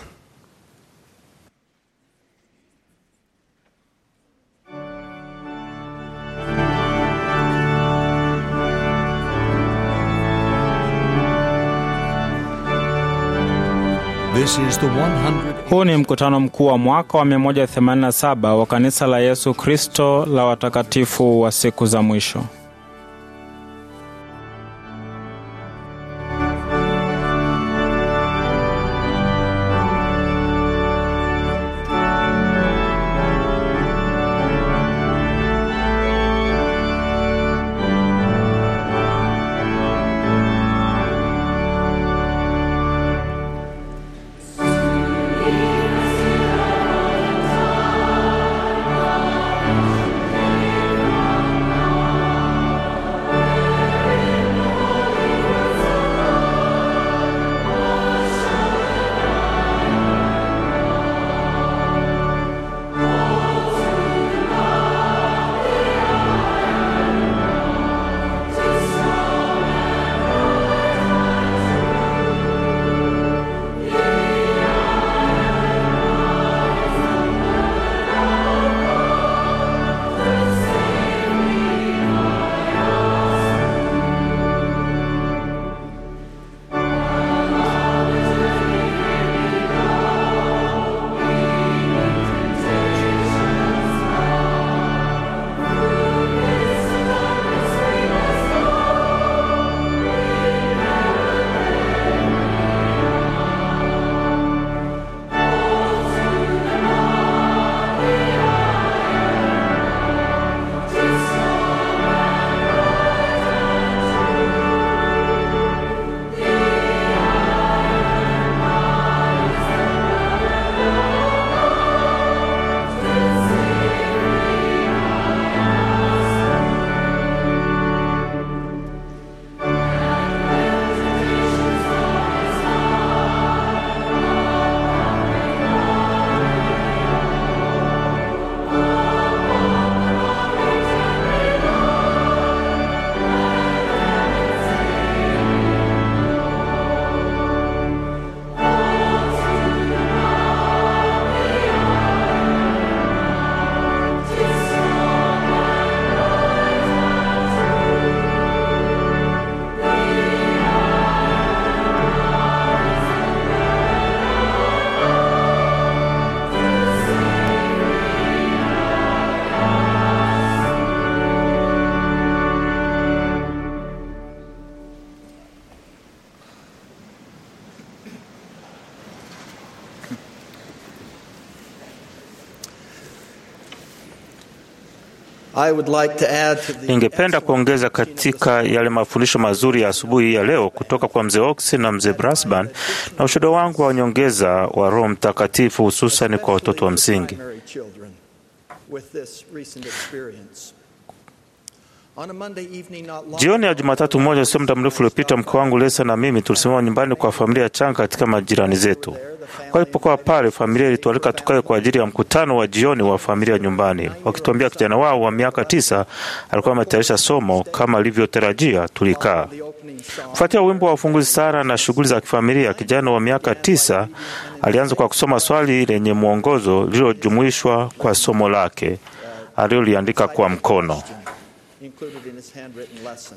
This is the 100. Huu ni mkutano mkuu wa mwaka wa 187 wa kanisa la Yesu Kristo la watakatifu wa siku za mwisho. I would like to add to the Ningependa kuongeza katika yale mafundisho mazuri ya asubuhi ya leo kutoka kwa mzee Oxy na mzee Brasban na ushuhuda wangu wa nyongeza wa Roho Mtakatifu hususan kwa watoto wa msingi. primary children with this recent experience. On a Monday evening not long Jioni ya Jumatatu moja, sio muda mrefu uliopita, mke wangu Lesa na mimi tulisimama nyumbani kwa familia changa katika majirani zetu. Walipokuwa pale, familia ilitualika tukae kwa ajili ya mkutano wa jioni wa familia nyumbani, wakituambia kijana wao wa miaka tisa alikuwa ametayarisha somo kama alivyotarajia. Tulikaa kufuatia wimbo wa ufunguzi sara na shughuli za kifamilia. Kijana wa miaka tisa alianza kwa kusoma swali lenye mwongozo lililojumuishwa kwa somo lake aliloliandika kwa mkono. included in his handwritten lesson.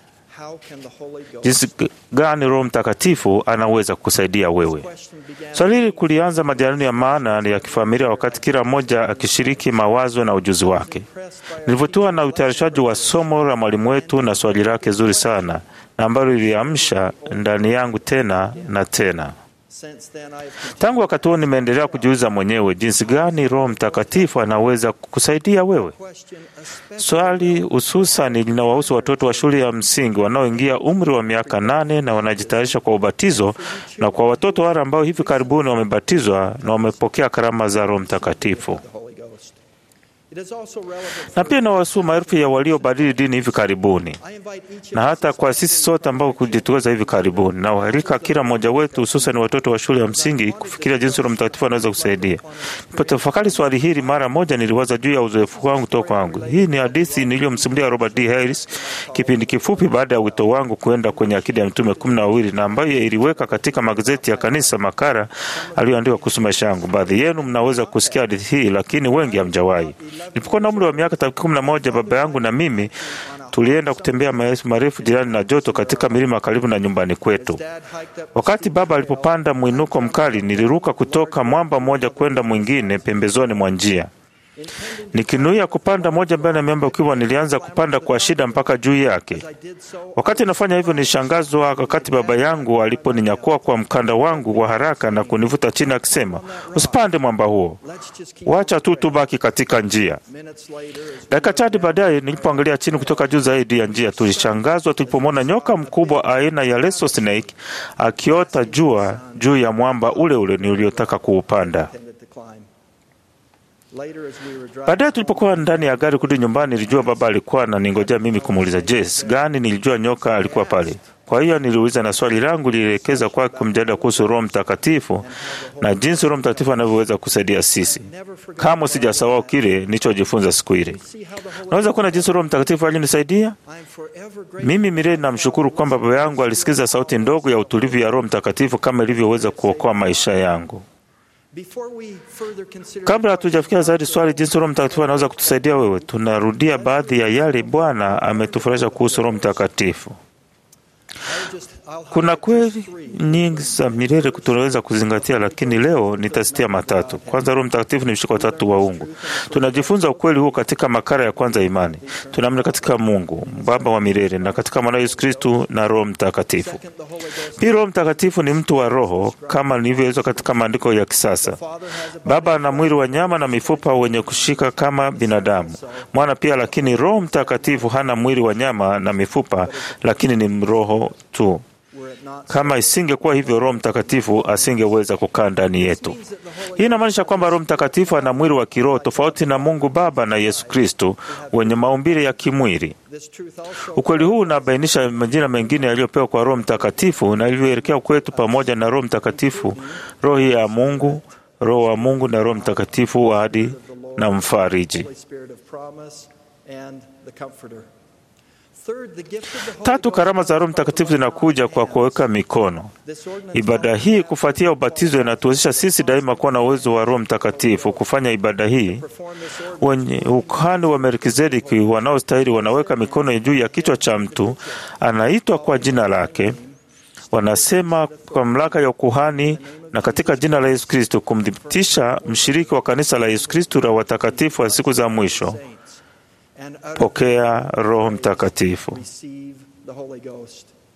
How can the Holy Ghost Jinsi gani Roho Mtakatifu anaweza kukusaidia wewe? Swali hili kulianza majadiliano ya maana ya kifamilia, wakati kila mmoja akishiriki mawazo na ujuzi wake. Nilivutiwa na utayarishaji wa somo la mwalimu wetu na swali lake zuri sana na ambalo liliamsha ndani yangu tena na tena. since then I have Tangu wakati huo nimeendelea kujiuliza mwenyewe jinsi gani Roho Mtakatifu anaweza kukusaidia wewe. questioned especially Swali hususani linawahusu watoto wa shule ya msingi wanaoingia umri wa miaka nane na wanajitayarisha kwa ubatizo, na kwa watoto wale ambao hivi karibuni wamebatizwa na wamepokea karama za Roho Mtakatifu. the Holy Ghost. It is also relevant Na pia inawahusu maelfu ya waliobadili dini hivi karibuni, I invite each na hata kwa sisi sote ambao kujituweza hivi karibuni, na uharika kila mmoja wetu, hususan watoto wa shule ya msingi, kufikiria jinsi Roho Mtakatifu anaweza kusaidia. Nilipotafakari swali hili mara moja, niliwaza juu ya uzoefu wangu toka wangu. Hii ni hadithi niliyomsimulia Robert D. Harris kipindi kifupi baada ya wito wangu kuenda kwenye akida ya mitume kumi na wawili na ambayo iliweka katika magazeti ya kanisa makara aliyoandika kuhusu maisha yangu. Baadhi yenu mnaweza kusikia hadithi hii, lakini wengi hamjawahi. Nilipokuwa na umri wa miaka takriban kumi na moja, baba yangu na mimi tulienda kutembea maelfu marefu jirani na joto katika milima karibu na nyumbani kwetu. dad hiked up Wakati baba alipopanda mwinuko mkali, niliruka kutoka mwamba mmoja kwenda mwingine pembezoni mwa njia nikinuia kupanda moja mbele ya miamba ukiwa, nilianza kupanda kwa shida mpaka juu yake. I did so Wakati nafanya hivyo, nilishangazwa wakati baba yangu aliponinyakua kwa mkanda wangu wa haraka na kunivuta chini akisema, usipande mwamba huo, let's just keep wacha tu tubaki katika njia. minutes later as Dakika chache baadaye, nilipoangalia chini kutoka juu zaidi ya njia, tulishangazwa tulipomwona nyoka mkubwa aina ya leso snake akiota jua juu ya mwamba ule ule niliotaka kuupanda. intended to climb. Later as we were driving Baadaye tulipokuwa ndani ya gari kurudi nyumbani, nilijua baba alikuwa ananingojea mimi kumuuliza Jess gani. Nilijua nyoka alikuwa pale. Kwa hiyo niliuliza, na swali langu lilielekeza kwake kumjadala kuhusu Roho Mtakatifu na jinsi Roho Mtakatifu anavyoweza kusaidia sisi. Kama sijasahau kile nilichojifunza siku ile, see how the Holy naweza kuona jinsi Roho Mtakatifu alinisaidia. I'm forever grateful Mimi milele namshukuru kwamba baba yangu alisikiza sauti ndogo ya utulivu ya Roho Mtakatifu kama ilivyoweza kuokoa maisha yangu. before we further consider Kabla hatujafikia zaidi swali jinsi Roho Mtakatifu anaweza kutusaidia wewe, tunarudia baadhi ya yale Bwana ametufurahisha kuhusu Roho Mtakatifu. I'll just I'll Kuna highlight kweli just three. nyingi za milele tunaweza kuzingatia, lakini leo nitasitia matatu. Kwanza, Roho Mtakatifu ni mshiko wa tatu wa ungu. Tunajifunza ukweli huu katika makara ya kwanza ya imani. Tunaamini katika Mungu Baba wa milele na katika mwana Yesu Kristu na Roho Mtakatifu. Second, the Holy Ghost Pia Roho Mtakatifu ni mtu wa roho kama nilivyoelezwa katika maandiko ya kisasa. Father has a Baba ana mwili wa nyama na mifupa wenye kushika kama binadamu. Mwana pia, lakini Roho Mtakatifu hana mwili wa nyama na mifupa, lakini ni roho tu. were it not Kama isingekuwa hivyo, Roho Mtakatifu asingeweza kukaa ndani yetu. Hii inamaanisha kwamba Roho Mtakatifu ana mwili wa kiroho tofauti na Mungu Baba na Yesu Kristo wenye maumbile ya kimwili. this truth also Ukweli huu unabainisha majina mengine yaliyopewa kwa Roho Mtakatifu na ilivyoelekea kwetu pamoja na Roho Mtakatifu, Roho ya Mungu, Roho wa Mungu na Roho Mtakatifu wa ahadi na mfariji. Holy Spirit of promise and the comforter. Third, the gift of the Holy Tatu, Ghost karama za Roho comes from Mtakatifu the zinakuja kwa kuweka mikono. This ordinance Ibada hii kufuatia ubatizo inatuwezesha sisi daima kuwa na uwezo wa Roho Mtakatifu kufanya ibada hii. perform this ordinance Wenye ukuhani wa Melkizedeki wanaostahili wanaweka mikono juu ya kichwa cha mtu anaitwa kwa jina lake, wanasema kwa mamlaka ya ukuhani na katika jina la Yesu Kristo kumthibitisha mshiriki wa kanisa la Yesu Kristo la watakatifu wa siku za mwisho. and utter Pokea Roho Mtakatifu. receive the Holy Ghost.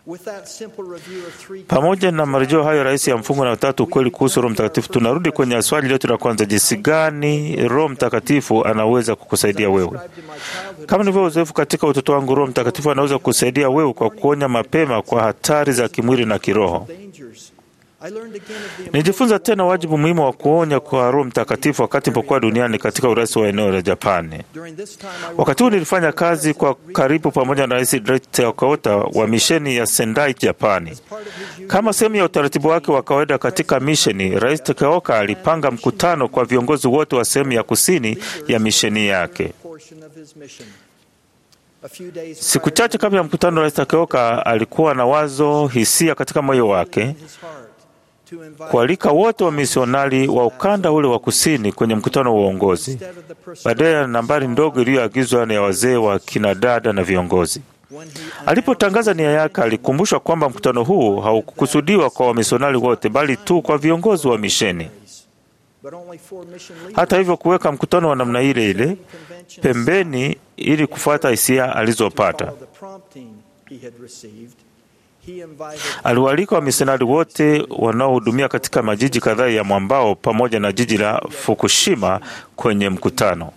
With that simple review of three Pamoja na marejeo hayo rahisi ya mfungo na tatu ukweli kuhusu Roho Mtakatifu, tunarudi kwenye swali letu la kwanza: jinsi gani Roho Mtakatifu anaweza kukusaidia wewe? Kama nilivyo uzoefu katika utoto wangu, Roho Mtakatifu anaweza kukusaidia wewe kwa kuonya mapema kwa hatari za kimwili na kiroho. dangers, I learned again of the Nijifunza tena wajibu muhimu wa kuonya kwa Roho Mtakatifu wakati nilipokuwa duniani katika urais wa eneo la Japani. during this time I Wakati huu nilifanya kazi kwa karibu pamoja na Rais Daichi Teokota wa misheni ya Sendai, Japani. Kama sehemu ya utaratibu wake wa kawaida katika misheni, Rais Teokota alipanga mkutano kwa viongozi wote wa sehemu ya kusini ya misheni yake. portion of his mission. A few days Siku prior chache kabla ya mkutano, Rais Teokota alikuwa na wazo, hisia katika moyo wake in his heart to invite kualika wote wa misionari wa ukanda ule wa kusini kwenye mkutano wa uongozi, instead of the person baadaye ya nambari ndogo iliyoagizwa na ya wazee wa kinadada na viongozi. when he Alipotangaza nia yake, alikumbushwa kwamba mkutano huu haukukusudiwa kwa wamisionari wote, bali tu kwa viongozi wa misheni. but only four mission leaders Hata hivyo, kuweka mkutano wa namna ile ile conventions pembeni ili kufuata hisia to alizopata, follow the prompting he had received, he invited aliwaalika wamisionari wote wanaohudumia katika majiji kadhaa ya mwambao pamoja na jiji la Fukushima kwenye mkutano.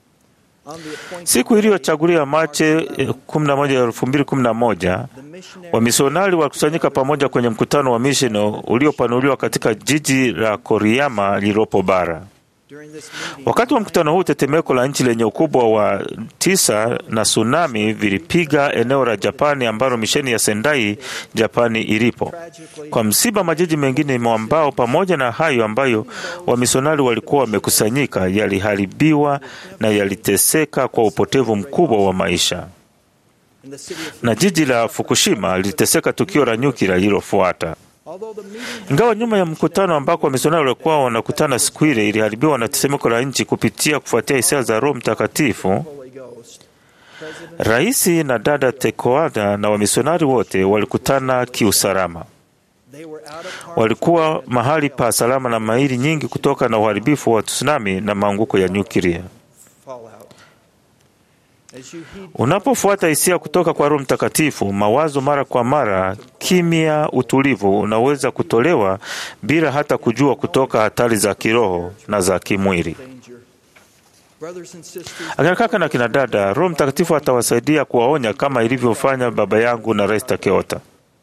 on the appointed Siku iliyochaguliwa Machi eh, 11, 2011 the missionary Wamisionari walikusanyika pamoja kwenye mkutano wa misheni uliopanuliwa katika jiji la Koriyama lililopo bara. during this meeting Wakati wa mkutano huu, tetemeko la nchi lenye ukubwa wa tisa na tsunami vilipiga eneo la Japani ambalo misheni ya Sendai Japani ilipo. tragically Kwa msiba, majiji mengine mwambao pamoja na hayo ambayo wamisionari walikuwa wamekusanyika yaliharibiwa na yaliteseka kwa upotevu mkubwa wa maisha, in the city of na jiji la Fukushima liliteseka tukio la nyuklia lililofuata. although the meeting Ingawa nyuma ya mkutano ambako wamisionari walikuwa wanakutana siku ile iliharibiwa na tetemeko la nchi kupitia kufuatia hisia za Roho Mtakatifu, Holy Ghost President raisi na dada Tekoada na wamisionari wote walikutana kiusalama. they were out of harm's Walikuwa mahali pa salama na maili nyingi kutoka na uharibifu wa tsunami na maanguko ya nyuklia. fallout as you heed Unapofuata hisia kutoka kwa Roho Mtakatifu, mawazo mara kwa mara, kimya, utulivu unaweza kutolewa bila hata kujua kutoka hatari za kiroho na za kimwili. danger brothers and sisters Akina kaka na kina dada, Roho Mtakatifu atawasaidia kuwaonya kama ilivyofanya baba yangu na Rais Takeota.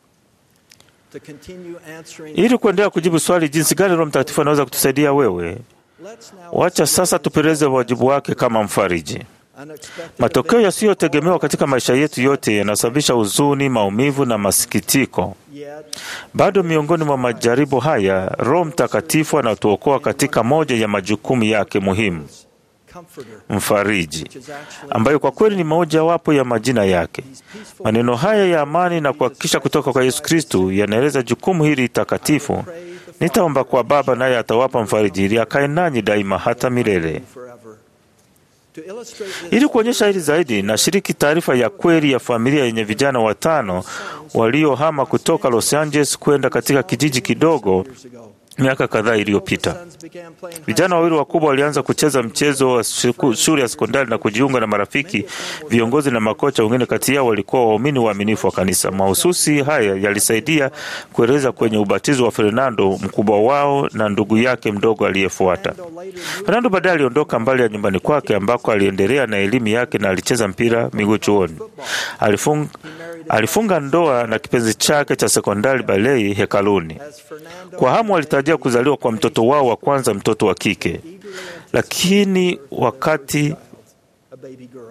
to continue answering Ili kuendelea kujibu swali jinsi gani Roho Mtakatifu anaweza kutusaidia wewe, let's now wacha sasa tupeleze wajibu wake kama mfariji. unexpected Matokeo yasiyotegemewa katika maisha yetu yote yanasababisha huzuni, maumivu na masikitiko. yet Bado miongoni mwa majaribu haya, Roho Mtakatifu anatuokoa katika moja ya majukumu yake muhimu, comforter mfariji, which is actually ambayo kwa kweli ni mojawapo ya majina yake. these peaceful Maneno haya ya amani na kuhakikisha kutoka kwa Yesu Kristu yanaeleza jukumu hili takatifu. Nitaomba kwa Baba, naye atawapa mfariji ili akae nanyi daima hata milele. forever to illustrate this Ili kuonyesha hili zaidi, nashiriki taarifa ya kweli ya familia yenye vijana watano waliohama kutoka Los Angeles kwenda katika kijiji kidogo years ago miaka kadhaa iliyopita. sons began playing high Vijana wawili wakubwa walianza kucheza mchezo wa siku- shule ya sekondari na kujiunga na marafiki, viongozi na makocha wengine. Kati yao walikuwa waumini waaminifu wa kanisa. Mahususi haya yalisaidia kueleza kwenye ubatizo wa Fernando, mkubwa wao na ndugu yake mdogo aliyefuata. Fernando later moved Fernando baadaye aliondoka mbali ya nyumbani kwake ambako aliendelea na elimu yake na alicheza mpira miguu chuoni. Alifung, alifunga ndoa na kipenzi chake cha sekondari Balei hekaluni. as Fernando Kwa hamu walitarajia kuzaliwa kwa mtoto wao wa kwanza, mtoto wa kike, eagerly lakini wakati a baby girl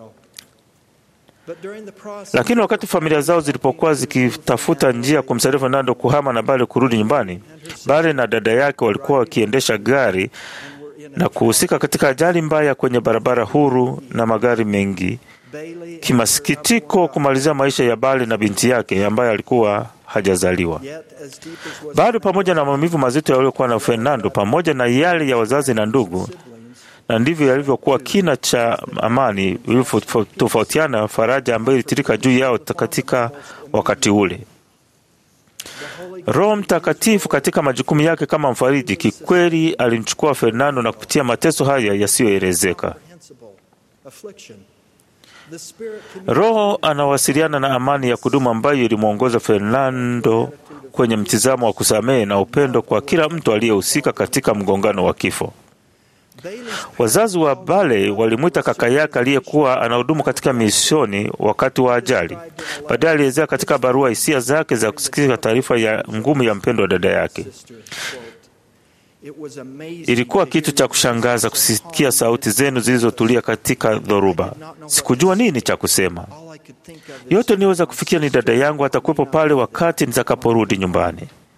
but during the process lakini wakati familia zao zilipokuwa zikitafuta njia kumsaidia Fernando kuhama na Bale kurudi nyumbani, Bale na dada yake walikuwa wakiendesha gari were in na kuhusika katika ajali mbaya kwenye barabara huru na magari mengi. Bailey Kimasikitiko kumalizia maisha ya Bale na binti yake ambaye alikuwa hajazaliwa. yet as deep as was Bado pamoja na maumivu mazito yaliyokuwa na Fernando pamoja na yale ya wazazi na ndugu, na ndivyo yalivyokuwa kina cha amani ilivyotofautiana faraja ambayo ilitirika juu yao katika wakati ule. Roho Mtakatifu katika majukumu yake kama mfariji, kikweli alimchukua Fernando na kupitia mateso haya yasiyoelezeka. comprehensible affliction The Spirit Roho anawasiliana na amani ya kudumu ambayo ilimwongoza Fernando kwenye mtizamo wa kusamehe na upendo kwa kila mtu aliyehusika katika mgongano wa kifo. Wazazi wa Bale walimwita kaka yake aliyekuwa anahudumu katika misioni wakati wa ajali. Baadaye alielezea katika barua hisia zake za kusikia taarifa ya ngumu ya mpendo wa dada yake. It was amazing Ilikuwa kitu cha kushangaza kusikia sauti zenu zilizotulia katika dhoruba. Sikujua nini cha kusema. All I could think of is Yote niliweza kufikia ni dada yangu atakuwepo pale wakati nitakaporudi nyumbani.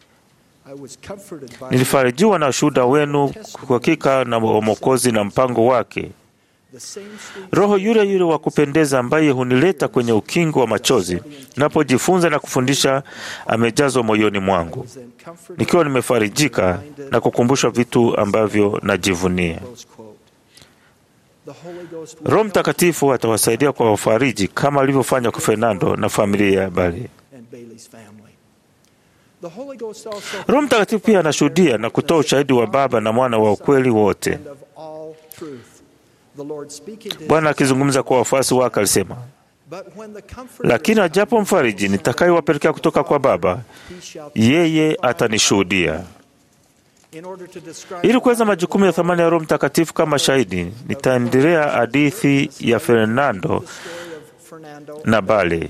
I was comforted by Nilifarijiwa na ushuhuda wenu kwa hakika na wa Mwokozi na mpango wake. the same sweet Roho yule yule wa kupendeza ambaye hunileta kwenye ukingo wa machozi napojifunza na kufundisha amejazwa moyoni mwangu, was then comforted. nikiwa nimefarijika na kukumbushwa vitu ambavyo najivunia. Close quote. The Holy Ghost will Roho help Mtakatifu atawasaidia kwa wafariji kama alivyofanya kwa Fernando na familia ya Bali. and Bailey's family. The Holy Ghost also Roho Mtakatifu pia anashuhudia na kutoa ushahidi wa Baba na Mwana wa ukweli wote. and of all truth. The Lord speaking to his Bwana akizungumza kwa wafuasi wake alisema, But when the Comforter lakini is ajapo come, mfariji nitakayewapelekea kutoka kwa Baba, he shall yeye atanishuhudia. in order to describe Ili kuweza majukumu ya thamani ya Roho Mtakatifu kama shahidi, nitaendelea hadithi ya Fernando the story of Fernando. na Bale.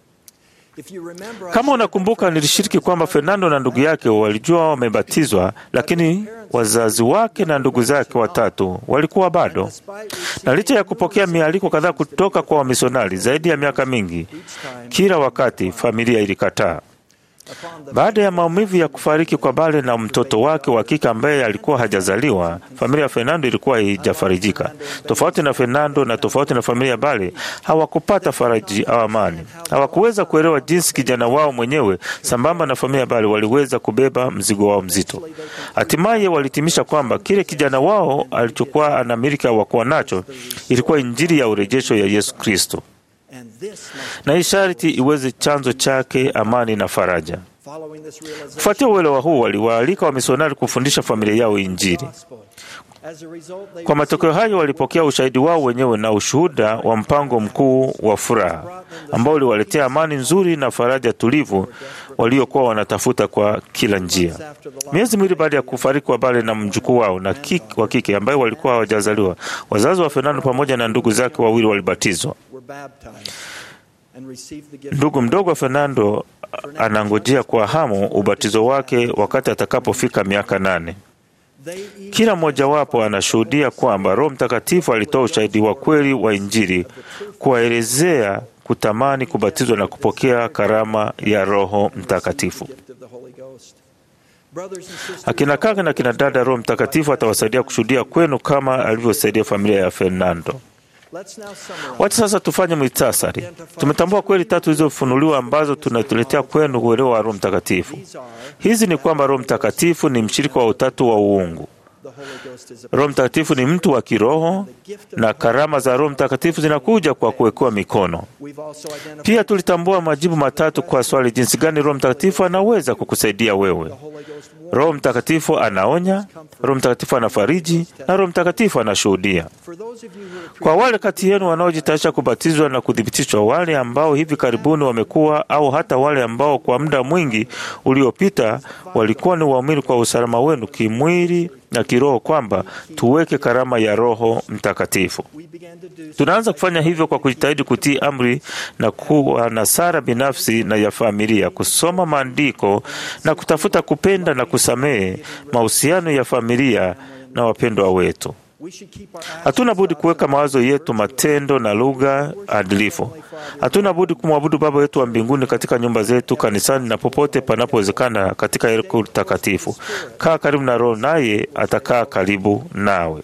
If you remember, I Kama said unakumbuka, nilishiriki kwamba Fernando na ndugu yake walijua wamebatizwa, lakini wazazi wake na ndugu zake watatu walikuwa bado. despite receiving Na licha ya kupokea mialiko kadhaa kutoka kwa wamisionari zaidi ya miaka mingi, each time kila wakati familia ilikataa. upon the Baada ya maumivu ya kufariki kwa Bale na mtoto wake wa kike ambaye alikuwa hajazaliwa, familia ya Fernando ilikuwa haijafarijika. Tofauti na Fernando na tofauti na familia ya Bale, hawakupata faraji au amani. Hawakuweza kuelewa jinsi kijana wao mwenyewe sambamba na familia ya Bale waliweza kubeba mzigo wao mzito. Hatimaye walitimisha kwamba kile kijana wao alichokuwa anamiliki au wakuwa nacho ilikuwa Injili ya urejesho ya Yesu Kristo, and this must na hii sharti iweze chanzo chake amani na faraja. following this realization Kufuatia uelewa huu, waliwaalika wamisionari kufundisha familia yao Injili. gospel. As a result, they Kwa matokeo hayo, walipokea ushahidi wao wenyewe na ushuhuda wa mpango mkuu wa furaha ambao uliwaletea amani nzuri na faraja tulivu waliokuwa wanatafuta kwa kila njia. Miezi miwili baada ya kufariki kwa Bale na mjukuu wao na kik- wa kike ambaye walikuwa hawajazaliwa, wazazi wa Fernando pamoja na ndugu zake wawili walibatizwa. were baptized and received the gift Ndugu mdogo wa Fernando anangojea kwa hamu ubatizo wake wakati atakapofika miaka nane. They each Kila mmojawapo anashuhudia kwamba Roho Mtakatifu alitoa ushahidi wa kweli wa Injili, kuwaelezea kutamani kubatizwa na kupokea karama ya Roho Mtakatifu. gift of the Holy Ghost. Brothers and sisters, Akina kaka na kina dada, Roho Mtakatifu atawasaidia kushuhudia kwenu kama alivyosaidia familia ya Fernando. let's now summarize. Wacha sasa tufanye mwitasari. Tumetambua kweli tatu zilizofunuliwa ambazo tunatuletea kwenu uelewa wa Roho Mtakatifu. These are Hizi ni kwamba Roho Mtakatifu ni mshirika wa utatu wa uungu. the Holy Ghost is a Roho Mtakatifu ni mtu wa kiroho na karama za Roho Mtakatifu zinakuja kwa kuwekewa mikono. We've also identified Pia tulitambua majibu matatu kwa swali jinsi gani Roho Mtakatifu anaweza kukusaidia wewe. the Holy Ghost warns Roho Mtakatifu anaonya, Roho Mtakatifu anafariji na Roho Mtakatifu anashuhudia. for those of you who are Kwa wale kati yenu wanaojitayarisha kubatizwa na kuthibitishwa, wale ambao hivi karibuni wamekuwa au hata wale ambao kwa muda mwingi uliopita walikuwa ni waumini kwa usalama wenu kimwili na kiroho, kwamba tuweke karama ya Roho Mtakatifu. we began to do so Tunaanza kufanya hivyo kwa kujitahidi kutii amri na kuwa na sara binafsi na ya familia, kusoma maandiko na kutafuta kupenda na kusamehe mahusiano ya familia na wapendwa wetu. we should keep our actions Hatuna budi kuweka mawazo yetu, matendo na lugha adilifu. Hatuna budi kumwabudu Baba yetu wa mbinguni katika nyumba zetu, kanisani na popote panapowezekana katika hekalu takatifu. Kaa karibu na Roho, naye atakaa karibu nawe.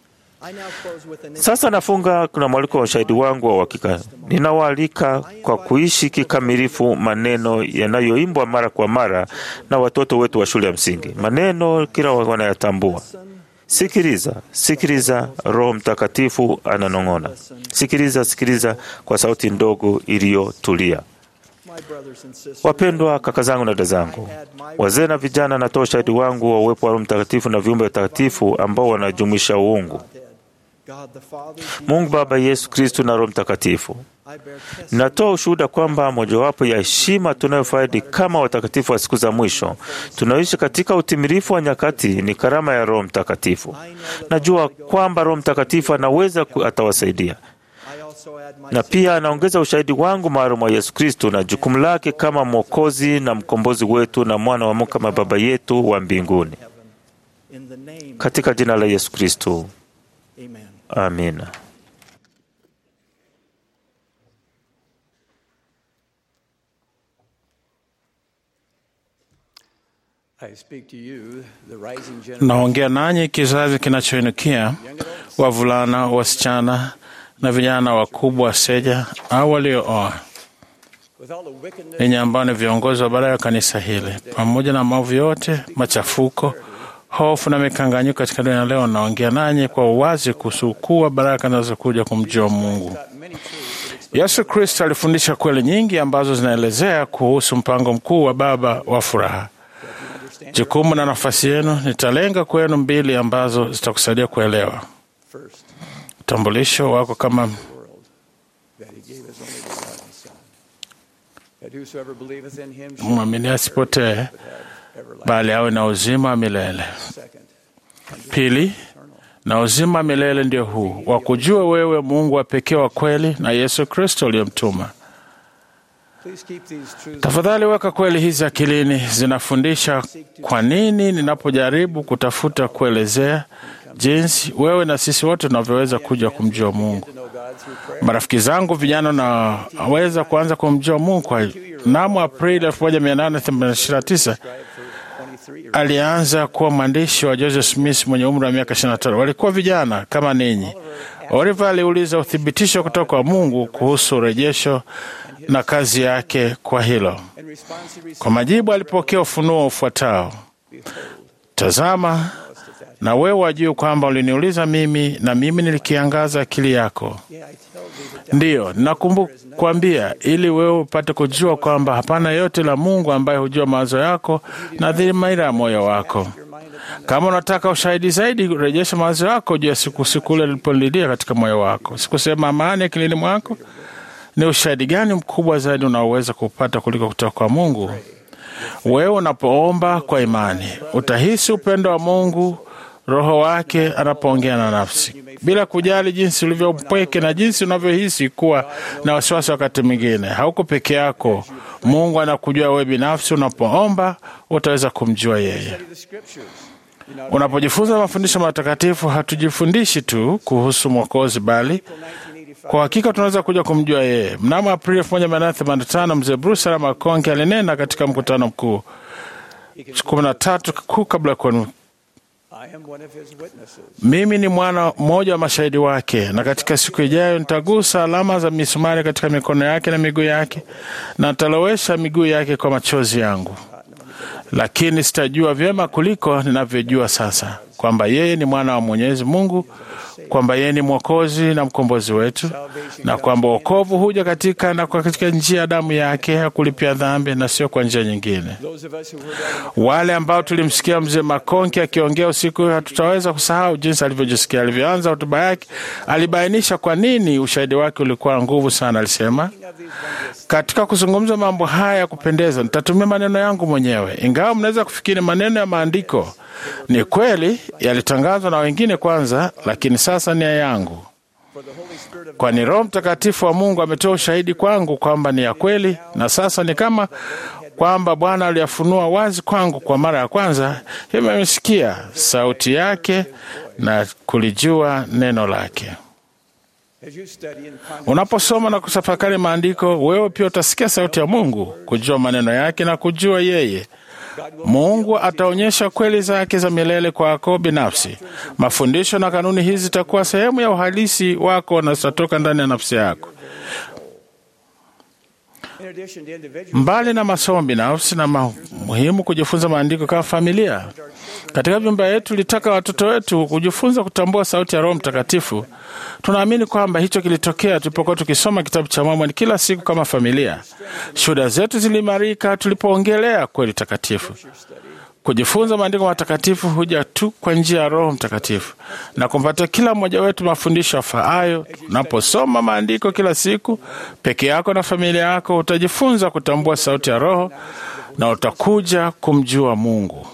I now close with an Sasa nafunga kuna mwaliko wa ushahidi wangu wa uhakika. Ninawaalika kwa kuishi kikamilifu maneno yanayoimbwa mara kwa mara na watoto wetu wa shule ya msingi, maneno kila wanayatambua. Sikiliza, sikiliza, Roho Mtakatifu ananong'ona. Sikiliza, sikiliza kwa sauti ndogo iliyotulia. my brothers and sisters. Wapendwa kaka zangu na dada zangu, wazee na vijana, natoa ushahidi wangu wa uwepo wa Roho Mtakatifu na viumbe watakatifu ambao wanajumuisha uungu. God the Father, Mungu Baba, Yesu Kristu na Roho Mtakatifu. I bear testimony Natoa ushuhuda kwamba mojawapo ya heshima tunayofaidi kama watakatifu wa siku za mwisho tunaoishi katika utimilifu wa nyakati ni karama ya Roho Mtakatifu. Najua kwamba Roho Mtakatifu anaweza ku- atawasaidia, I also add my na pia anaongeza ushahidi wangu maalum wa Yesu Kristu na jukumu lake kama Mwokozi na mkombozi wetu na mwana wa Mungu kama Baba yetu wa mbinguni, in the name katika jina la Yesu Kristu, Amen. amina. I speak to you, the rising generation. Naongea nanyi kizazi kinachoinukia, wavulana, wasichana na vijana wakubwa, seja au waliooa, With all the wickedness yenye ambao ni viongozi wa baadaye wa kanisa hili, pamoja na maovu yote, machafuko, hofu na mikanganyiko katika dunia leo, naongea nanyi kwa uwazi kuhusu ukuu wa baraka zinazokuja kumjua Mungu. Yesu Kristo alifundisha kweli nyingi ambazo zinaelezea kuhusu mpango mkuu wa Baba wa furaha. Jukumu na nafasi yenu, nitalenga kwenu mbili ambazo zitakusaidia kuelewa first, utambulisho wako kama world, that he gave his only begotten Son, that whosoever believeth in him shall mwamini asipotee, have everlasting. bali awe na uzima wa milele. Second, Pili, na uzima wa milele ndio huu wa kujua wewe Mungu wa pekee wa kweli na Yesu Kristo uliyemtuma. please keep these truths Tafadhali weka kweli hizi akilini. Zinafundisha kwa nini ninapojaribu kutafuta kuelezea jinsi wewe na sisi wote tunavyoweza kuja kumjua Mungu. to know God through prayer. Marafiki zangu vijana naweza kuanza kumjua Mungu kwa mnamo Aprili 1829 23 years alianza kuwa mwandishi wa Joseph Smith mwenye umri wa miaka 25. Walikuwa vijana kama ninyi. Oliver aliuliza uthibitisho kutoka kwa Mungu kuhusu urejesho na kazi yake kwa hilo. in response he received Kwa majibu alipokea ufunuo ufuatao: Tazama, na wewe wajua kwamba uliniuliza mimi, na mimi nilikiangaza akili yako. yeah, I tell thee that Ndiyo, nakuambia ili wewe upate kujua kwamba hapana yote la Mungu ambaye hujua mawazo yako na dhamira ya moyo wako. your mind upon Kama unataka ushahidi zaidi, rejesha mawazo yako juu ya siku siku ile lilipolilia katika moyo wako. Sikusema amani akilini mwako. Ni ushahidi gani mkubwa zaidi unaoweza kupata kuliko kutoka kwa Mungu? Wewe unapoomba kwa imani, utahisi upendo wa Mungu, Roho wake anapoongea na nafsi, bila kujali jinsi ulivyo mpweke na jinsi unavyohisi kuwa na wasiwasi. Wakati mwingine hauko peke yako. Mungu anakujua wewe binafsi. Unapoomba utaweza kumjua yeye. the scriptures. You know, Unapojifunza mafundisho matakatifu, hatujifundishi tu kuhusu Mwokozi, bali kwa hakika tunaweza kuja kumjua yeye. Mnamo Aprili 1885 mzee Bruce Alama Konke alinena katika mkutano mkuu kumi na tatu kuu kabla ya kuwa I am one of his witnesses. mimi ni mwana mmoja wa mashahidi wake, na katika siku ijayo nitagusa alama za misumari katika mikono yake na miguu yake, na nitalowesha miguu yake kwa machozi yangu. Lakini sitajua vyema kuliko ninavyojua sasa kwamba yeye ni mwana wa Mwenyezi Mungu, kwamba yeye ni mwokozi na mkombozi wetu, na kwamba wokovu huja katika na kwa katika njia ya damu yake ya kulipia dhambi na sio kwa njia nyingine. Those of us who heard Elder Wale ambao tulimsikia mzee Makonki akiongea usiku, hatutaweza kusahau jinsi alivyojisikia. Alivyoanza hotuba yake, alibainisha kwa nini ushahidi wake ulikuwa nguvu sana. Alisema, of these wondrous katika kuzungumza mambo haya ya kupendeza, nitatumia maneno yangu mwenyewe, ingawa mnaweza kufikiri maneno ya maandiko ni kweli, yalitangazwa na wengine kwanza, lakini sasa ni ya yangu, for the Holy Spirit of kwani Roho Mtakatifu wa Mungu ametoa ushahidi kwangu kwamba ni ya kweli, na sasa ni kama kwamba Bwana aliyafunua wazi kwangu kwa mara ya kwanza. Hivyo nimesikia sauti yake na kulijua neno lake. as you study and ponder Unaposoma na kutafakari maandiko, wewe pia utasikia sauti ya Mungu, kujua maneno yake na kujua yeye. Mungu ataonyesha kweli zake za milele kwako binafsi. Mafundisho na kanuni hizi zitakuwa sehemu ya uhalisi wako na zitatoka ndani ya nafsi yako. in addition to individual Mbali na masomo binafsi na ma- muhimu kujifunza maandiko kama familia. Katika vyumba yetu tulitaka watoto wetu kujifunza kutambua sauti ya Roho Mtakatifu. Tunaamini kwamba hicho kilitokea tulipokuwa tukisoma kitabu cha Mormoni kila siku kama familia. Shuhuda zetu ziliimarika tulipoongelea kweli takatifu. Kujifunza maandiko matakatifu huja tu kwa njia ya Roho Mtakatifu na kumpatia kila mmoja wetu mafundisho yafaayo. Unaposoma maandiko kila siku peke yako na familia yako, utajifunza kutambua sauti ya Roho na utakuja kumjua Mungu.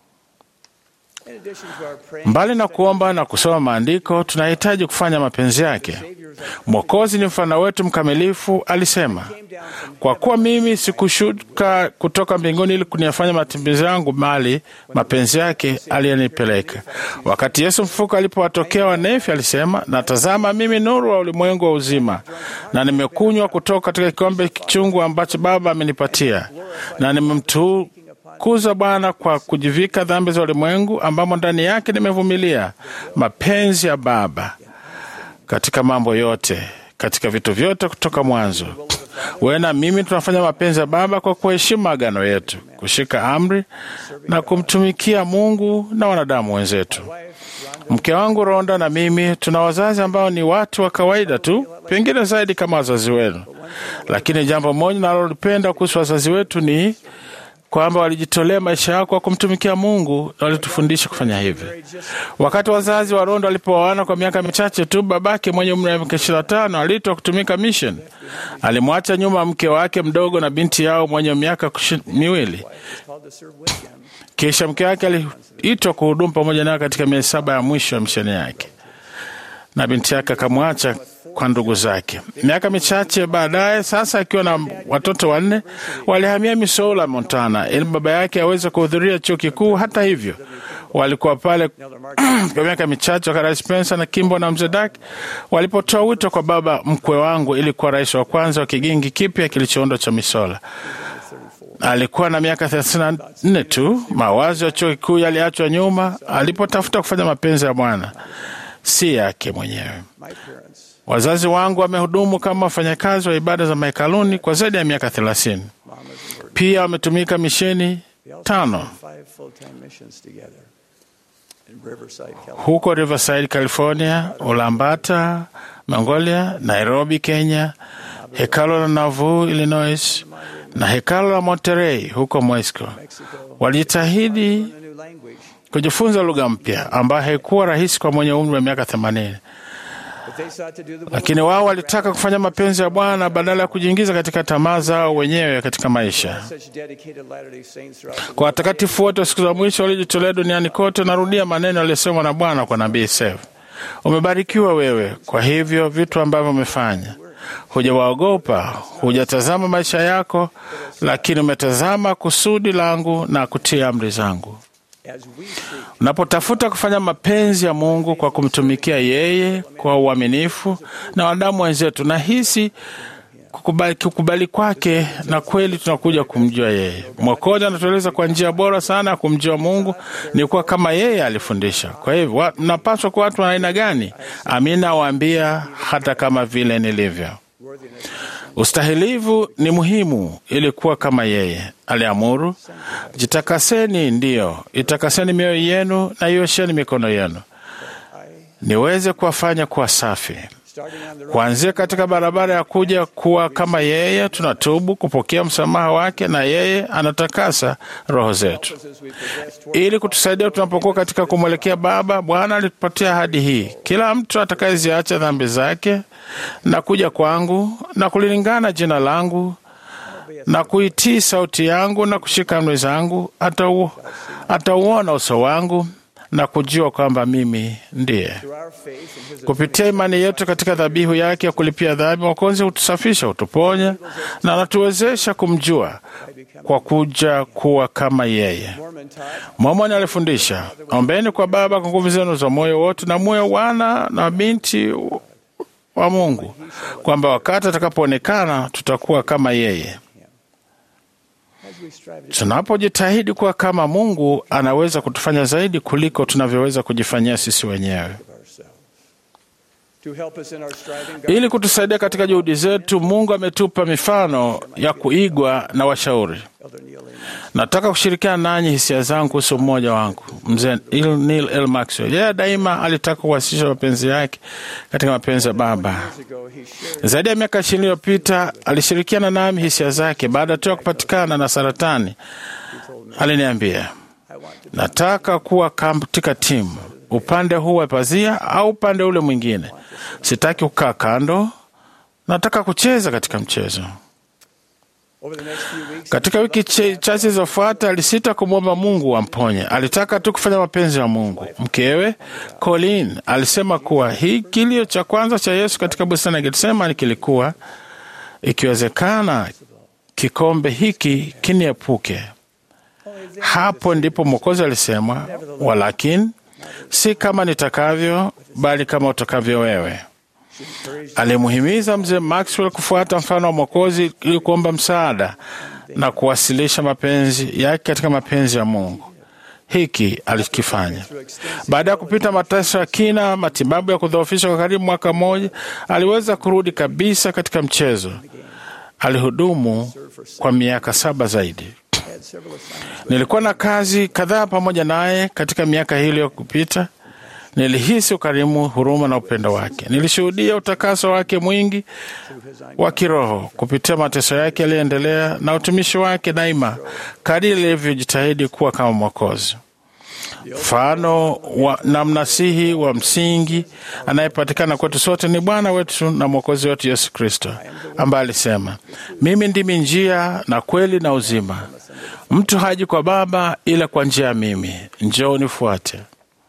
Mbali na kuomba na kusoma maandiko, tunahitaji kufanya mapenzi yake. Mwokozi ni mfano wetu mkamilifu. Alisema, kwa kuwa mimi sikushuka kutoka mbinguni ili kuniyafanya matembezi yangu, bali mapenzi yake aliyenipeleka. Wakati Yesu mfufuka alipowatokea Wanefi, alisema, natazama, mimi nuru wa ulimwengu wa uzima, na nimekunywa kutoka katika kikombe kichungu ambacho Baba amenipatia, na nimemtu kuza Bwana kwa kujivika dhambi za ulimwengu, ambamo ndani yake nimevumilia mapenzi ya Baba katika mambo yote, katika vitu vyote kutoka mwanzo. Wewe na mimi tunafanya mapenzi ya Baba kwa kuheshimu agano yetu, kushika amri na kumtumikia Mungu na wanadamu wenzetu. Mke wangu Ronda na mimi tuna wazazi ambao ni watu wa kawaida tu, pengine zaidi kama wazazi wenu, lakini jambo moja nalolipenda kuhusu wazazi wetu ni kwamba walijitolea maisha yao kwa kumtumikia Mungu na walitufundisha kufanya hivyo. Wakati wazazi wa Rondo walipooana kwa miaka michache tu, babake mwenye umri wa miaka ishirini na tano aliitwa kutumika mission. Alimwacha nyuma mke wake mdogo na binti yao mwenye miaka miwili. Kisha mke wake aliitwa kuhudumu pamoja nayo katika miezi saba ya mwisho ya misheni yake, na binti yake akamwacha kwa ndugu zake. Miaka michache baadaye, sasa akiwa na watoto wanne, walihamia Missoula, Montana, ili baba yake aweze kuhudhuria chuo kikuu. Hata hivyo, walikuwa pale kwa miaka michache wakati Spencer na Kimbo na mzee Dak walipotoa wito kwa baba mkwe wangu ili kuwa rais wa kwanza wa kigingi kipya kilichoundwa cha Missoula. Alikuwa na miaka thelathini na nne tu. Mawazo ya chuo kikuu yaliachwa nyuma alipotafuta kufanya mapenzi ya Bwana, si yake mwenyewe. Wazazi wangu wamehudumu kama wafanyakazi wa ibada za mahekaluni kwa zaidi ya miaka thelathini. Pia wametumika misheni tano huko Riverside, California, Ulambata, Mongolia, Nairobi, Kenya, hekalo la Nauvoo, Illinois na hekalo la Monterey huko Mexico. Walijitahidi kujifunza lugha mpya ambayo haikuwa rahisi kwa mwenye umri wa miaka themanini lakini wao walitaka kufanya mapenzi ya Bwana badala ya kujiingiza katika tamaa zao wenyewe katika maisha. Kwa watakatifu wote wa siku za mwisho waliojitolea duniani kote, narudia maneno yaliyosemwa na Bwana kwa nabii Sef: umebarikiwa wewe kwa hivyo vitu ambavyo umefanya. Hujawaogopa, hujatazama maisha yako, lakini umetazama kusudi langu na kutia amri zangu. Unapotafuta kufanya mapenzi ya Mungu kwa kumtumikia yeye kwa uaminifu na wanadamu wenzetu, nahisi kukubali, kukubali kwake na kweli tunakuja kumjua yeye. Mwokozi anatueleza kwa njia bora sana ya kumjua Mungu ni kuwa kama yeye alifundisha. Kwa hivyo mnapaswa kuwa watu wa aina gani? Amina waambia, hata kama vile nilivyo. Ustahilivu ni muhimu ili kuwa kama yeye aliamuru, jitakaseni, ndiyo itakaseni mioyo yenu na iosheni mikono yenu, niweze kuwafanya kuwa safi. Kuanzia katika barabara ya kuja kuwa kama yeye, tunatubu kupokea msamaha wake, na yeye anatakasa roho zetu ili kutusaidia tunapokuwa katika kumwelekea Baba. Bwana alitupatia ahadi hii: kila mtu atakayeziacha dhambi zake na kuja kwangu na kulilingana jina langu na kuitii sauti yangu na kushika amri zangu, atauona uso wangu na kujua kwamba mimi ndiye. Kupitia imani yetu katika dhabihu yake ya kulipia dhambi, Mwokozi hutusafisha, hutuponya na anatuwezesha kumjua kwa kuja kuwa kama yeye. Mormoni alifundisha, ombeni kwa Baba kwa nguvu zenu za moyo wote na moyo wana na binti wa Mungu, kwamba wakati atakapoonekana tutakuwa kama yeye. Tunapojitahidi kuwa kama Mungu, anaweza kutufanya zaidi kuliko tunavyoweza kujifanyia sisi wenyewe. Ili kutusaidia katika juhudi zetu, Mungu ametupa mifano ya kuigwa na washauri. Nataka kushirikiana nanyi hisia zangu kuhusu mmoja wangu, mzee Neil L. Maxwell. Yeye daima alitaka kuwasilisha mapenzi yake katika mapenzi ya Baba. Zaidi ya miaka ishirini iliyopita alishirikiana nami hisia zake baada tu ya kupatikana na saratani. Aliniambia, nataka kuwa katika timu, upande huu wa pazia au upande ule mwingine. Sitaki kukaa kando, nataka kucheza katika mchezo. Katika wiki che- chache zilizofuata alisita kumwomba Mungu amponye. Alitaka tu kufanya mapenzi ya Mungu. Mkewe Colin alisema kuwa hii kilio cha kwanza cha Yesu katika bustani ya Getsemani kilikuwa ikiwezekana, kikombe hiki kiniepuke. Hapo ndipo Mwokozi alisema, walakini si kama nitakavyo, bali kama utakavyo wewe. Alimuhimiza mzee Maxwell kufuata mfano wa Mwokozi ili kuomba msaada na kuwasilisha mapenzi yake katika mapenzi ya Mungu. Hiki alikifanya baada ya kupita mateso ya kina, matibabu ya kudhoofisha kwa karibu mwaka mmoja, aliweza kurudi kabisa katika mchezo. Alihudumu kwa miaka saba zaidi. Nilikuwa na kazi kadhaa pamoja naye katika miaka hii iliyopita. Nilihisi ukarimu, huruma na upendo wake. Nilishuhudia utakaso wake mwingi wa kiroho kupitia mateso yake yaliyoendelea na utumishi wake daima, kadiri ilivyojitahidi kuwa kama Mwokozi, mfano wa, na mnasihi wa msingi anayepatikana kwetu sote ni Bwana wetu na Mwokozi wetu Yesu Kristo, ambaye alisema, mimi ndimi njia na kweli na uzima, mtu haji kwa Baba ila kwa njia ya mimi. Njoo nifuate.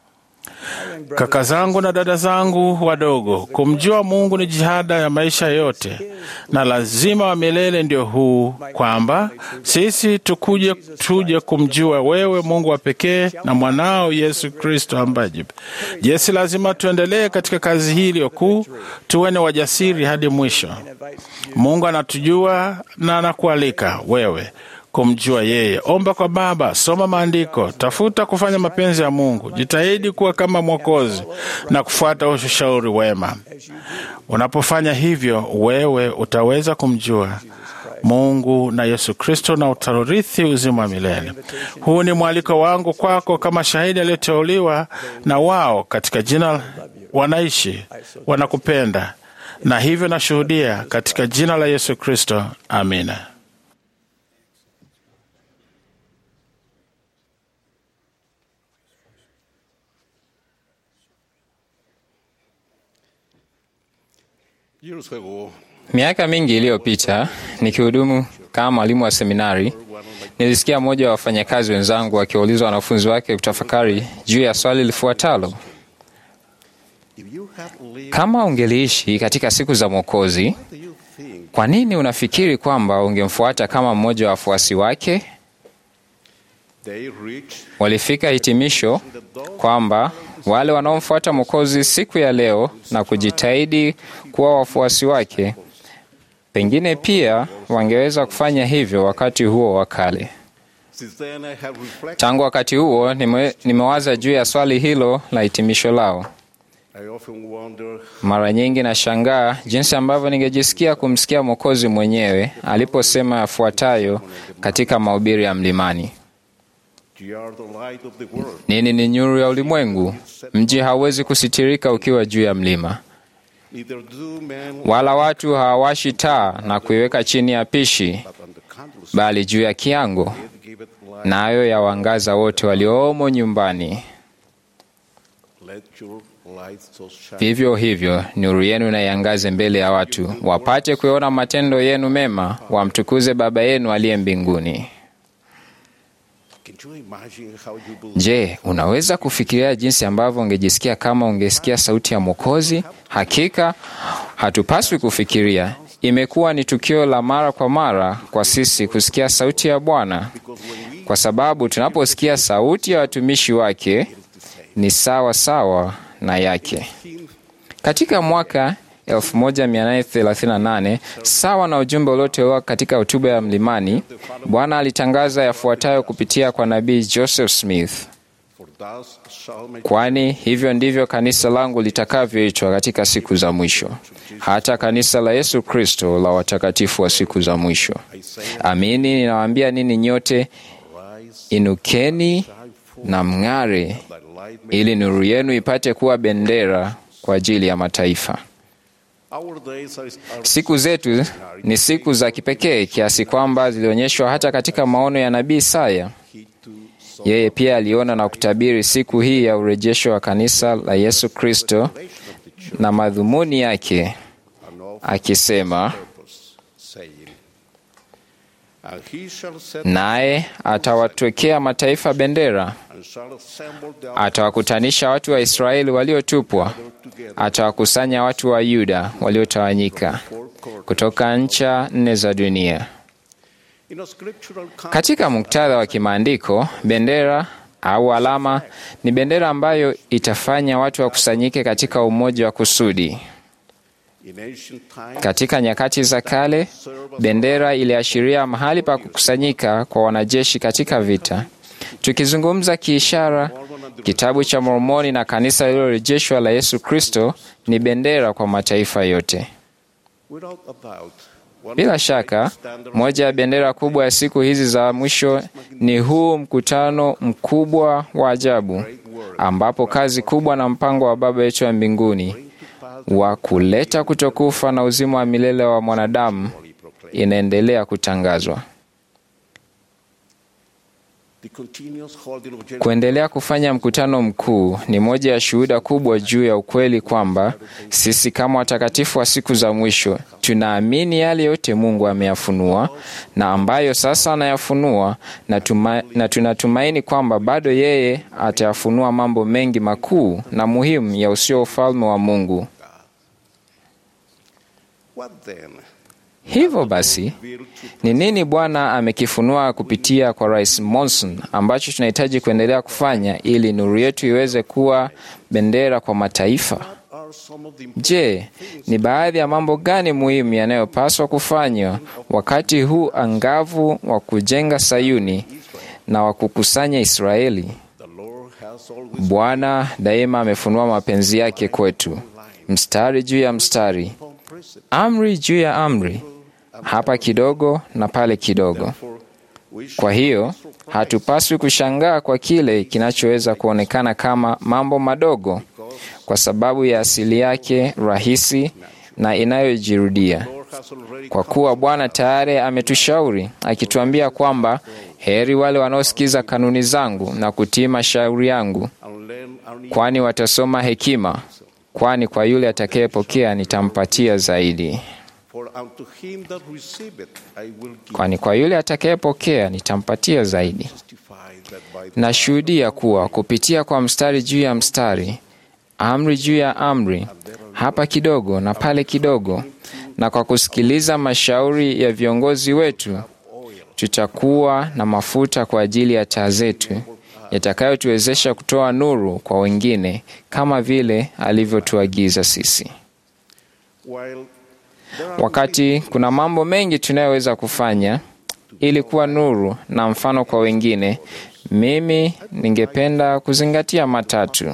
Kaka zangu na dada zangu wadogo, kumjua Mungu ni jihada ya maisha yote, na lazima wa milele ndio huu, kwamba sisi tukuje tuje kumjua wewe Mungu wa pekee na mwanao Yesu Kristo ambaye jesi, lazima tuendelee katika kazi hii iliyokuu, tuwe ni wajasiri hadi mwisho. Mungu anatujua na anakualika wewe kumjua yeye. Omba kwa Baba, soma maandiko, tafuta kufanya mapenzi ya Mungu, jitahidi kuwa kama Mwokozi na kufuata ushauri wema. Unapofanya hivyo, wewe utaweza kumjua Mungu na Yesu Kristo na utarithi uzima wa milele. Huu ni mwaliko wangu kwako kama shahidi aliyeteuliwa na wao katika jina wanaishi, wanakupenda na hivyo nashuhudia katika jina la Yesu Kristo. Amina. Miaka mingi iliyopita nikihudumu kama mwalimu wa seminari, nilisikia mmoja wa wafanyakazi wenzangu akiwauliza wanafunzi wake kutafakari juu ya swali lifuatalo: kama ungeliishi katika siku za Mwokozi, kwa nini unafikiri kwamba ungemfuata kama mmoja wa wafuasi wake? Walifika hitimisho kwamba wale wanaomfuata Mwokozi siku ya leo na kujitahidi kuwa wafuasi wake, pengine pia wangeweza kufanya hivyo wakati huo wa kale. Tangu wakati huo nime, nimewaza juu ya swali hilo la hitimisho lao. Mara nyingi nashangaa jinsi ambavyo ningejisikia kumsikia Mwokozi mwenyewe aliposema yafuatayo katika mahubiri ya mlimani: Nini ni nuru ya ulimwengu. Mji hauwezi kusitirika ukiwa juu ya mlima, wala watu hawawashi taa na kuiweka chini ya pishi, bali juu ya kiango, nayo yawangaza wote waliomo nyumbani. Vivyo hivyo nuru yenu na iangaze mbele ya watu, wapate kuona matendo yenu mema, wamtukuze Baba yenu aliye mbinguni. Je, unaweza kufikiria jinsi ambavyo ungejisikia kama ungesikia sauti ya Mwokozi? Hakika hatupaswi kufikiria. Imekuwa ni tukio la mara kwa mara kwa sisi kusikia sauti ya Bwana, kwa sababu tunaposikia sauti ya watumishi wake ni sawa sawa na yake. Katika mwaka 1838 sawa na ujumbe uliotolewa katika hotuba ya mlimani, Bwana alitangaza yafuatayo kupitia kwa nabii Joseph Smith: kwani hivyo ndivyo kanisa langu litakavyoitwa katika siku za mwisho, hata kanisa la Yesu Kristo la watakatifu wa siku za mwisho. Amini ninawaambia nini nyote, inukeni na mng'are, ili nuru yenu ipate kuwa bendera kwa ajili ya mataifa. Siku zetu ni siku za kipekee kiasi kwamba zilionyeshwa hata katika maono ya nabii Isaya. Yeye pia aliona na kutabiri siku hii ya urejesho wa kanisa la Yesu Kristo na madhumuni yake, akisema, naye atawatwekea mataifa bendera, atawakutanisha watu wa Israeli waliotupwa, atawakusanya watu wa Yuda waliotawanyika kutoka ncha nne za dunia. Katika muktadha wa kimaandiko, bendera au alama ni bendera ambayo itafanya watu wakusanyike katika umoja wa kusudi. Katika nyakati za kale, bendera iliashiria mahali pa kukusanyika kwa wanajeshi katika vita. Tukizungumza kiishara, kitabu cha Mormoni na kanisa lililorejeshwa la Yesu Kristo ni bendera kwa mataifa yote. Bila shaka, moja ya bendera kubwa ya siku hizi za mwisho ni huu mkutano mkubwa wa ajabu, ambapo kazi kubwa na mpango wa Baba yetu wa mbinguni wa kuleta kutokufa na uzima wa milele wa mwanadamu inaendelea kutangazwa. Kuendelea kufanya mkutano mkuu ni moja ya shuhuda kubwa juu ya ukweli kwamba sisi kama watakatifu wa siku za mwisho tunaamini yale yote Mungu ameyafunua na ambayo sasa anayafunua, na, tuma, na tunatumaini kwamba bado yeye atayafunua mambo mengi makuu na muhimu ya usio ufalme wa Mungu. Hivyo basi, ni nini Bwana amekifunua kupitia kwa Rais Monson ambacho tunahitaji kuendelea kufanya ili nuru yetu iweze kuwa bendera kwa mataifa? Je, ni baadhi ya mambo gani muhimu yanayopaswa kufanywa wakati huu angavu wa kujenga Sayuni na wa kukusanya Israeli? Bwana daima amefunua mapenzi yake kwetu, mstari juu ya mstari, amri juu ya amri, hapa kidogo na pale kidogo. Kwa hiyo hatupaswi kushangaa kwa kile kinachoweza kuonekana kama mambo madogo, kwa sababu ya asili yake rahisi na inayojirudia, kwa kuwa Bwana tayari ametushauri akituambia kwamba heri wale wanaosikiza kanuni zangu na kutii mashauri yangu, kwani watasoma hekima, kwani kwa yule atakayepokea nitampatia zaidi kwani kwa yule atakayepokea nitampatia zaidi. Nashuhudia kuwa kupitia kwa mstari juu ya mstari, amri juu ya amri, hapa kidogo na pale kidogo, na kwa kusikiliza mashauri ya viongozi wetu, tutakuwa na mafuta kwa ajili ya taa zetu yatakayotuwezesha kutoa nuru kwa wengine kama vile alivyotuagiza sisi. Wakati kuna mambo mengi tunayoweza kufanya ili kuwa nuru na mfano kwa wengine, mimi ningependa kuzingatia matatu: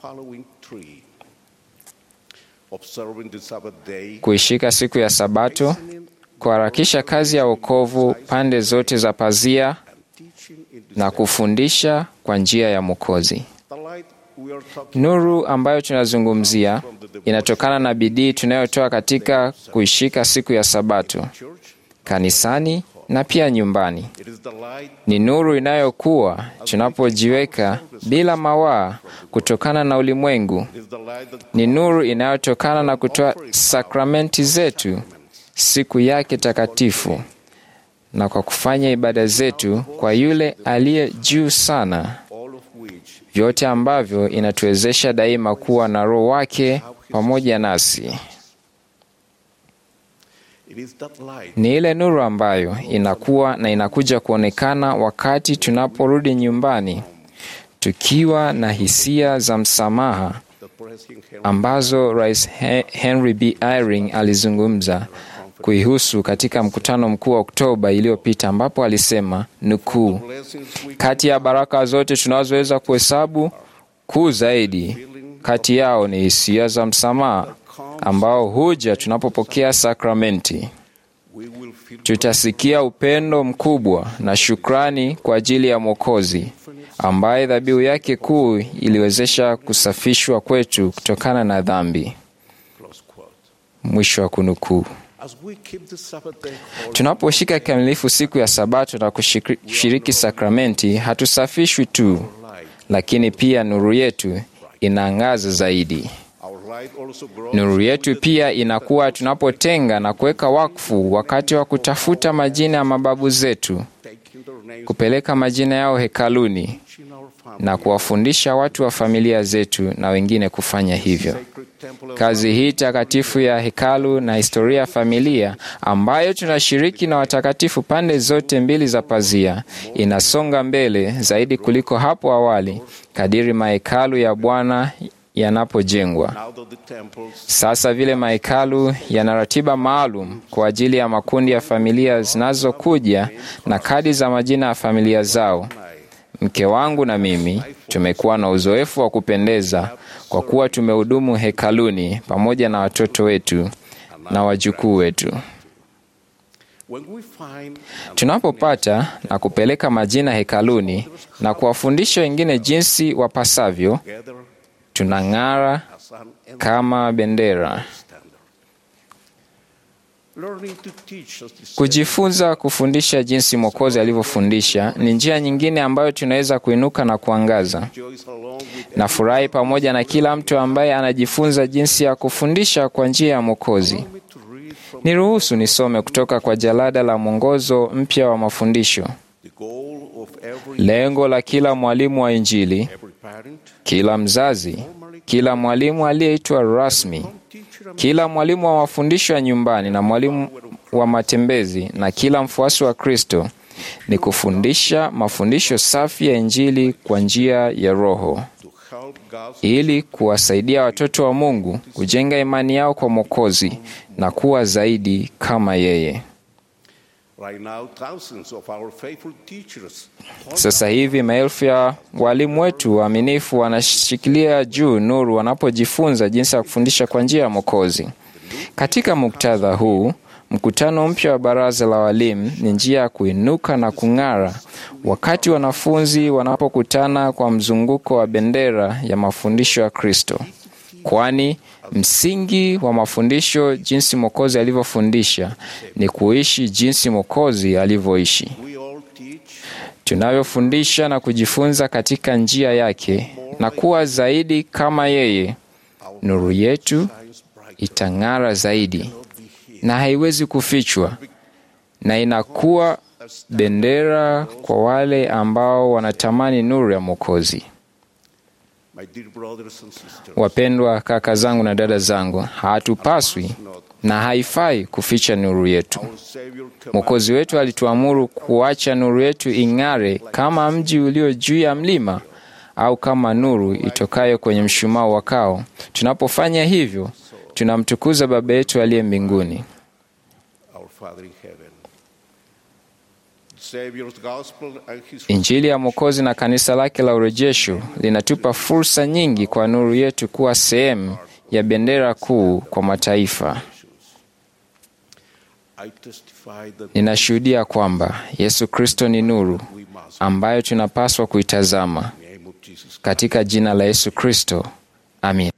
kuishika siku ya Sabato, kuharakisha kazi ya wokovu pande zote za pazia, na kufundisha kwa njia ya Mwokozi. Nuru ambayo tunazungumzia inatokana na bidii tunayotoa katika kuishika siku ya Sabato kanisani na pia nyumbani. Ni nuru inayokuwa tunapojiweka bila mawaa kutokana na ulimwengu. Ni nuru inayotokana na kutoa sakramenti zetu siku yake takatifu na kwa kufanya ibada zetu kwa yule aliye juu sana vyote ambavyo inatuwezesha daima kuwa na Roho wake pamoja nasi. Ni ile nuru ambayo inakuwa na inakuja kuonekana wakati tunaporudi nyumbani tukiwa na hisia za msamaha ambazo Rais Henry B. Eyring alizungumza kuihusu katika mkutano mkuu wa Oktoba iliyopita ambapo alisema nukuu, kati ya baraka zote tunazoweza kuhesabu, kuu zaidi kati yao ni hisia za msamaha ambao huja tunapopokea sakramenti. Tutasikia upendo mkubwa na shukrani kwa ajili ya Mwokozi ambaye dhabihu yake kuu iliwezesha kusafishwa kwetu kutokana na dhambi. Mwisho wa kunukuu. Tunaposhika kikamilifu siku ya Sabato na kushiriki sakramenti, hatusafishwi tu, lakini pia nuru yetu inaangaza zaidi. Nuru yetu pia inakuwa tunapotenga na kuweka wakfu wakati wa kutafuta majina ya mababu zetu, kupeleka majina yao hekaluni na kuwafundisha watu wa familia zetu na wengine kufanya hivyo. Kazi hii takatifu ya hekalu na historia ya familia ambayo tunashiriki na watakatifu pande zote mbili za pazia inasonga mbele zaidi kuliko hapo awali kadiri mahekalu ya Bwana yanapojengwa. Sasa vile mahekalu yana ratiba maalum kwa ajili ya makundi ya familia zinazokuja na kadi za majina ya familia zao. Mke wangu na mimi tumekuwa na uzoefu wa kupendeza kwa kuwa tumehudumu hekaluni pamoja na watoto wetu na wajukuu wetu. Tunapopata na kupeleka majina hekaluni na kuwafundisha wengine jinsi wapasavyo, tunang'ara kama bendera. Kujifunza kufundisha jinsi Mwokozi alivyofundisha ni njia nyingine ambayo tunaweza kuinuka na kuangaza. Nafurahi pamoja na kila mtu ambaye anajifunza jinsi ya kufundisha kwa njia ya Mwokozi. Niruhusu nisome kutoka kwa jalada la mwongozo mpya wa mafundisho. Lengo la kila mwalimu wa Injili, kila mzazi, kila mwalimu aliyeitwa rasmi, kila mwalimu wa mafundisho ya nyumbani na mwalimu wa matembezi na kila mfuasi wa Kristo ni kufundisha mafundisho safi ya Injili kwa njia ya Roho ili kuwasaidia watoto wa Mungu kujenga imani yao kwa Mwokozi na kuwa zaidi kama yeye. Sasa hivi maelfu ya walimu wetu waaminifu wanashikilia juu nuru wanapojifunza jinsi ya kufundisha kwa njia ya Mwokozi. Katika muktadha huu, mkutano mpya wa baraza la walimu ni njia ya kuinuka na kung'ara wakati wanafunzi wanapokutana kwa mzunguko wa bendera ya mafundisho ya Kristo, kwani msingi wa mafundisho jinsi Mwokozi alivyofundisha ni kuishi jinsi Mwokozi alivyoishi. Tunavyofundisha na kujifunza katika njia yake na kuwa zaidi kama yeye, nuru yetu itang'ara zaidi na haiwezi kufichwa, na inakuwa bendera kwa wale ambao wanatamani nuru ya Mwokozi. Wapendwa kaka zangu na dada zangu, hatupaswi na haifai kuficha nuru yetu. Mwokozi wetu alituamuru kuacha nuru yetu ing'are kama mji ulio juu ya mlima au kama nuru itokayo kwenye mshumaa wakao. Tunapofanya hivyo, tunamtukuza Baba yetu aliye mbinguni. Injili ya Mwokozi na kanisa lake la urejesho linatupa fursa nyingi kwa nuru yetu kuwa sehemu ya bendera kuu kwa mataifa. Ninashuhudia kwamba Yesu Kristo ni nuru ambayo tunapaswa kuitazama. Katika jina la Yesu Kristo, amin.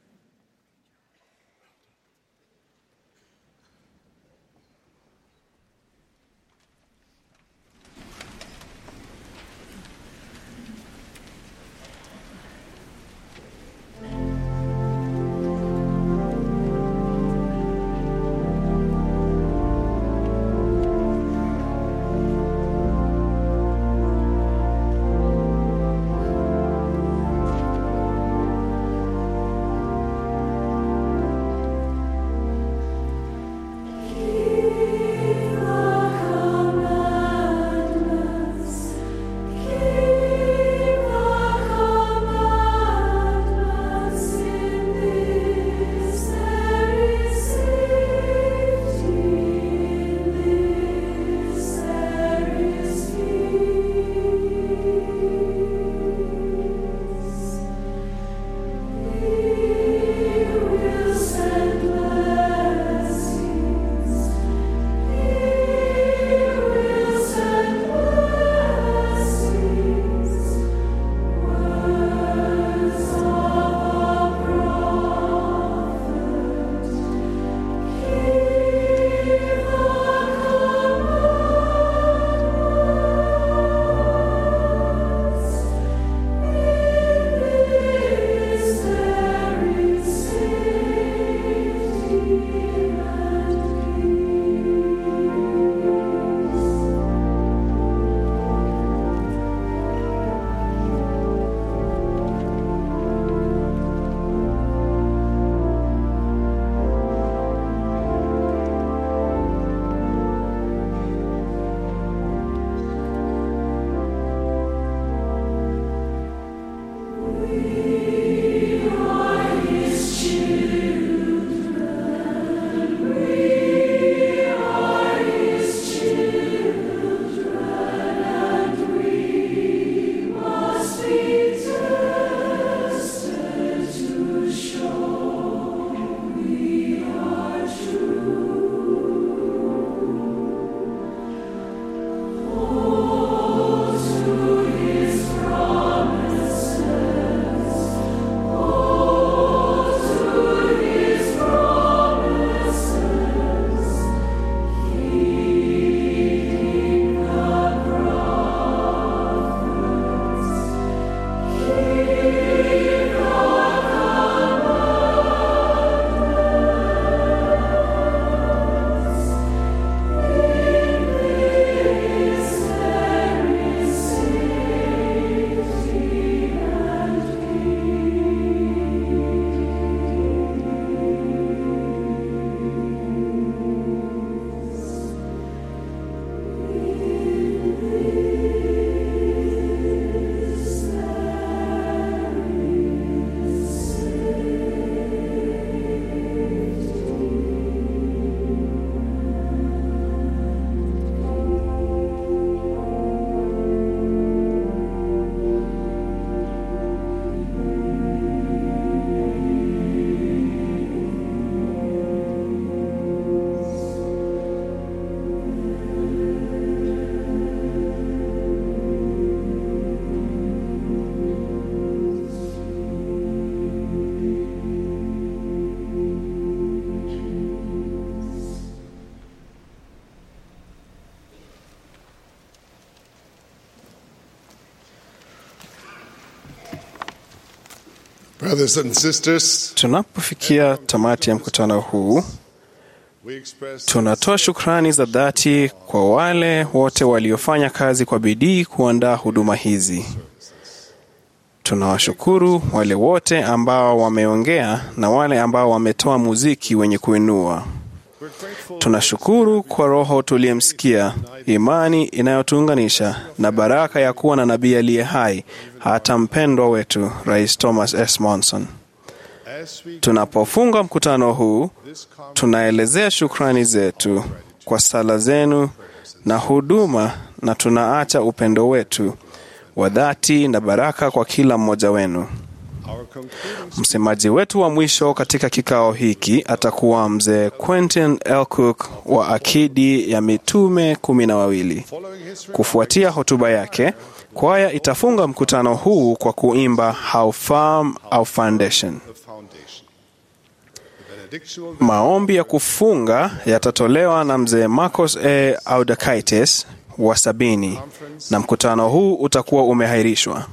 Brothers and sisters, Tunapofikia tamati ya mkutano huu, we express tunatoa shukrani za dhati kwa wale wote waliofanya kazi kwa bidii kuandaa huduma hizi. Tunawashukuru wale wote ambao wameongea na wale ambao wametoa muziki wenye kuinua. Tunashukuru kwa Roho tuliyemsikia, imani inayotuunganisha na baraka ya kuwa na nabii aliye hai, hata mpendwa wetu Rais Thomas S. Monson. as we Tunapofunga mkutano huu, tunaelezea shukrani zetu kwa sala zenu na huduma, na tunaacha upendo wetu wa dhati na baraka kwa kila mmoja wenu. our concluding Msemaji wetu wa mwisho katika kikao hiki atakuwa mzee Quentin L. Cook wa akidi ya mitume kumi na wawili. following his Kufuatia hotuba yake, kwaya itafunga mkutano huu kwa kuimba How Firm Our Foundation. the foundation. The benedictual Maombi ya kufunga yatatolewa na mzee Marcos A. Audakaites wa sabini na mkutano huu utakuwa umehairishwa.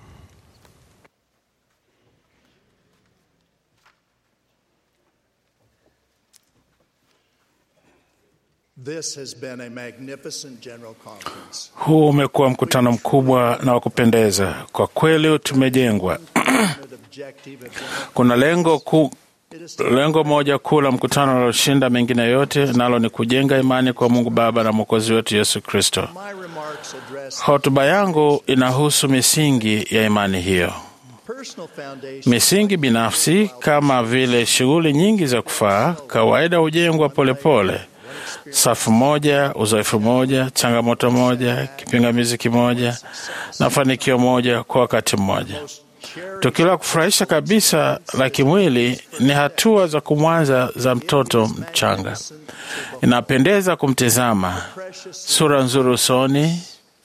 This has been a magnificent general conference. Huu umekuwa mkutano mkubwa na wa kupendeza kwa kweli. Tumejengwa Objective of general kuna lengo kuu lengo moja kuu la mkutano linaloshinda mengine yote, nalo ni kujenga imani kwa Mungu Baba na Mwokozi wetu Yesu Kristo. my remarks address Hotuba yangu inahusu misingi ya imani hiyo. personal foundation Misingi binafsi kama vile shughuli nyingi za kufaa kawaida hujengwa polepole, safu moja, uzoefu moja, changamoto moja, kipingamizi kimoja na fanikio moja kwa wakati mmoja. Tukio la kufurahisha kabisa la kimwili ni hatua za kumwanza za mtoto mchanga. Inapendeza kumtizama, sura nzuri usoni,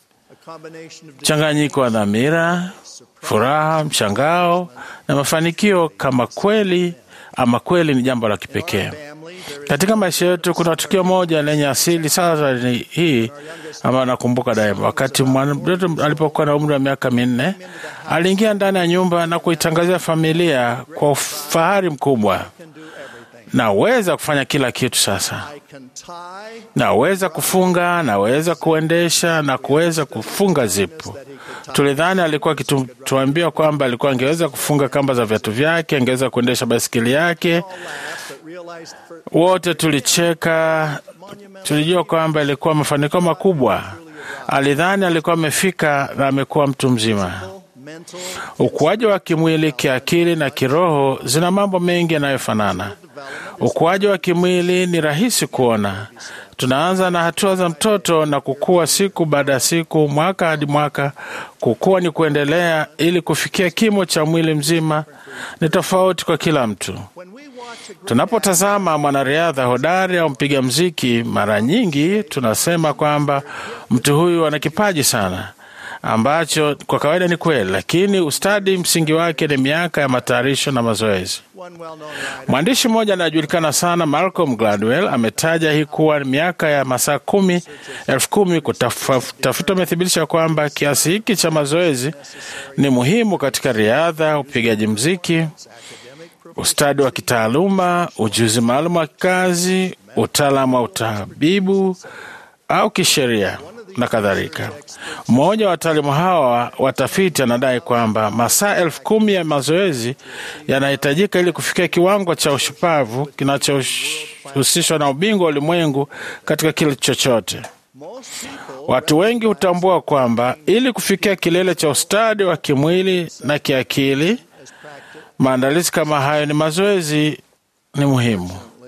a combination of mchanganyiko wa dhamira, furaha, mshangao na mafanikio, kama kweli ama kweli ni jambo la kipekee. family there is Katika maisha yetu kuna tukio moja lenye asili sasa ni hii ambayo nakumbuka daima. Wakati mtoto alipokuwa na umri wa miaka minne, aliingia ndani ya nyumba na kuitangazia familia kwa ufahari mkubwa, can do everything. naweza kufanya kila kitu sasa I can tie naweza kufunga, naweza kuendesha na kuweza kufunga zipu. Tulidhani alikuwa akituambia kwamba alikuwa angeweza kufunga kamba za viatu vyake, angeweza kuendesha baisikeli yake. laugh but realized for Wote tulicheka, tulijua kwamba ilikuwa mafanikio makubwa. Alidhani alikuwa amefika na amekuwa mtu mzima. mental Ukuaji wa kimwili, kiakili na kiroho zina mambo mengi yanayofanana. Ukuaji wa kimwili ni rahisi kuona. Tunaanza na hatua za mtoto na kukua siku baada ya siku, mwaka hadi mwaka. Kukua ni kuendelea ili kufikia kimo cha mwili mzima. Ni tofauti kwa kila mtu. when we watch a group Tunapotazama mwanariadha hodari au mpiga mziki, mara nyingi tunasema kwamba mtu huyu ana kipaji sana, ambacho kwa kawaida ni kweli, lakini ustadi msingi wake ni miaka ya matayarisho na mazoezi. one well-known writer Mwandishi mmoja anayejulikana sana Malcolm Gladwell ametaja hii kuwa ni miaka ya masaa kumi elfu kumi. Kutafuta umethibitisha kwamba kiasi hiki cha mazoezi ni muhimu katika riadha, upigaji mziki, ustadi wa kitaaluma, ujuzi maalum wa kazi, utaalamu wa utabibu au kisheria na kadhalika. Mmoja wa wataalamu hawa watafiti anadai kwamba masaa elfu kumi ya mazoezi yanahitajika ili kufikia kiwango cha ushupavu kinachohusishwa na ubingwa wa ulimwengu katika kile chochote. most people Watu wengi hutambua kwamba ili kufikia kilele cha ustadi wa kimwili na kiakili, maandalizi kama hayo ni mazoezi ni muhimu.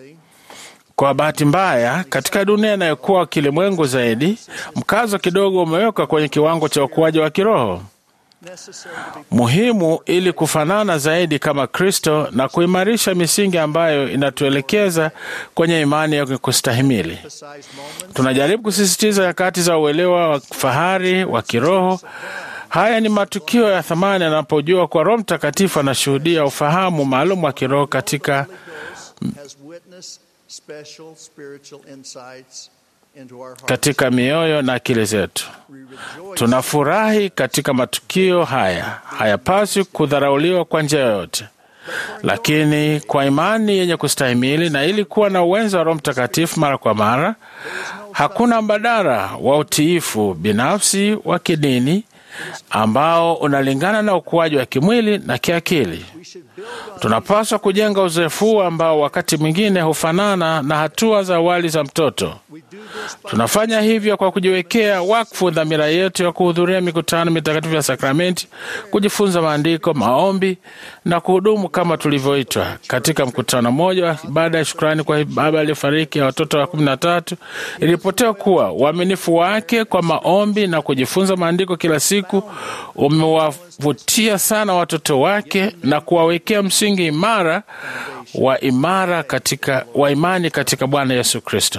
Kwa bahati mbaya, katika dunia inayokuwa kilimwengu zaidi, mkazo kidogo umewekwa kwenye kiwango cha ukuaji wa kiroho necessary to be muhimu ili kufanana zaidi kama Kristo na kuimarisha misingi ambayo inatuelekeza kwenye imani ya kustahimili. emphasized moments Tunajaribu kusisitiza nyakati za uelewa wa fahari wa kiroho. Haya ni matukio ya thamani yanapojua kwa Roho Mtakatifu anashuhudia ufahamu maalum wa kiroho katika has witnessed special spiritual insights into our hearts. katika mioyo na akili zetu. We rejoice Tunafurahi katika matukio haya, hayapaswi kudharauliwa kwa njia yoyote. lakini kwa imani yenye kustahimili na ili kuwa na uwenzo wa Roho Mtakatifu mara kwa mara, hakuna mbadala wa utiifu binafsi wa kidini ambao unalingana na ukuaji wa kimwili na kiakili. Tunapaswa kujenga uzoefu huu ambao wakati mwingine hufanana na hatua za awali za mtoto. Tunafanya hivyo kwa kujiwekea wakfu dhamira yetu ya kuhudhuria mikutano mitakatifu ya sakramenti, kujifunza maandiko, maombi na kuhudumu kama tulivyoitwa. Katika mkutano mmoja baada ya shukrani kwa baba aliyefariki ya watoto wa kumi na tatu, ilipotewa kuwa uaminifu wake kwa maombi na kujifunza maandiko kila siku umewavutia sana watoto wake na kuwawekea msingi imara wa imara katika wa imani katika Bwana Yesu Kristo.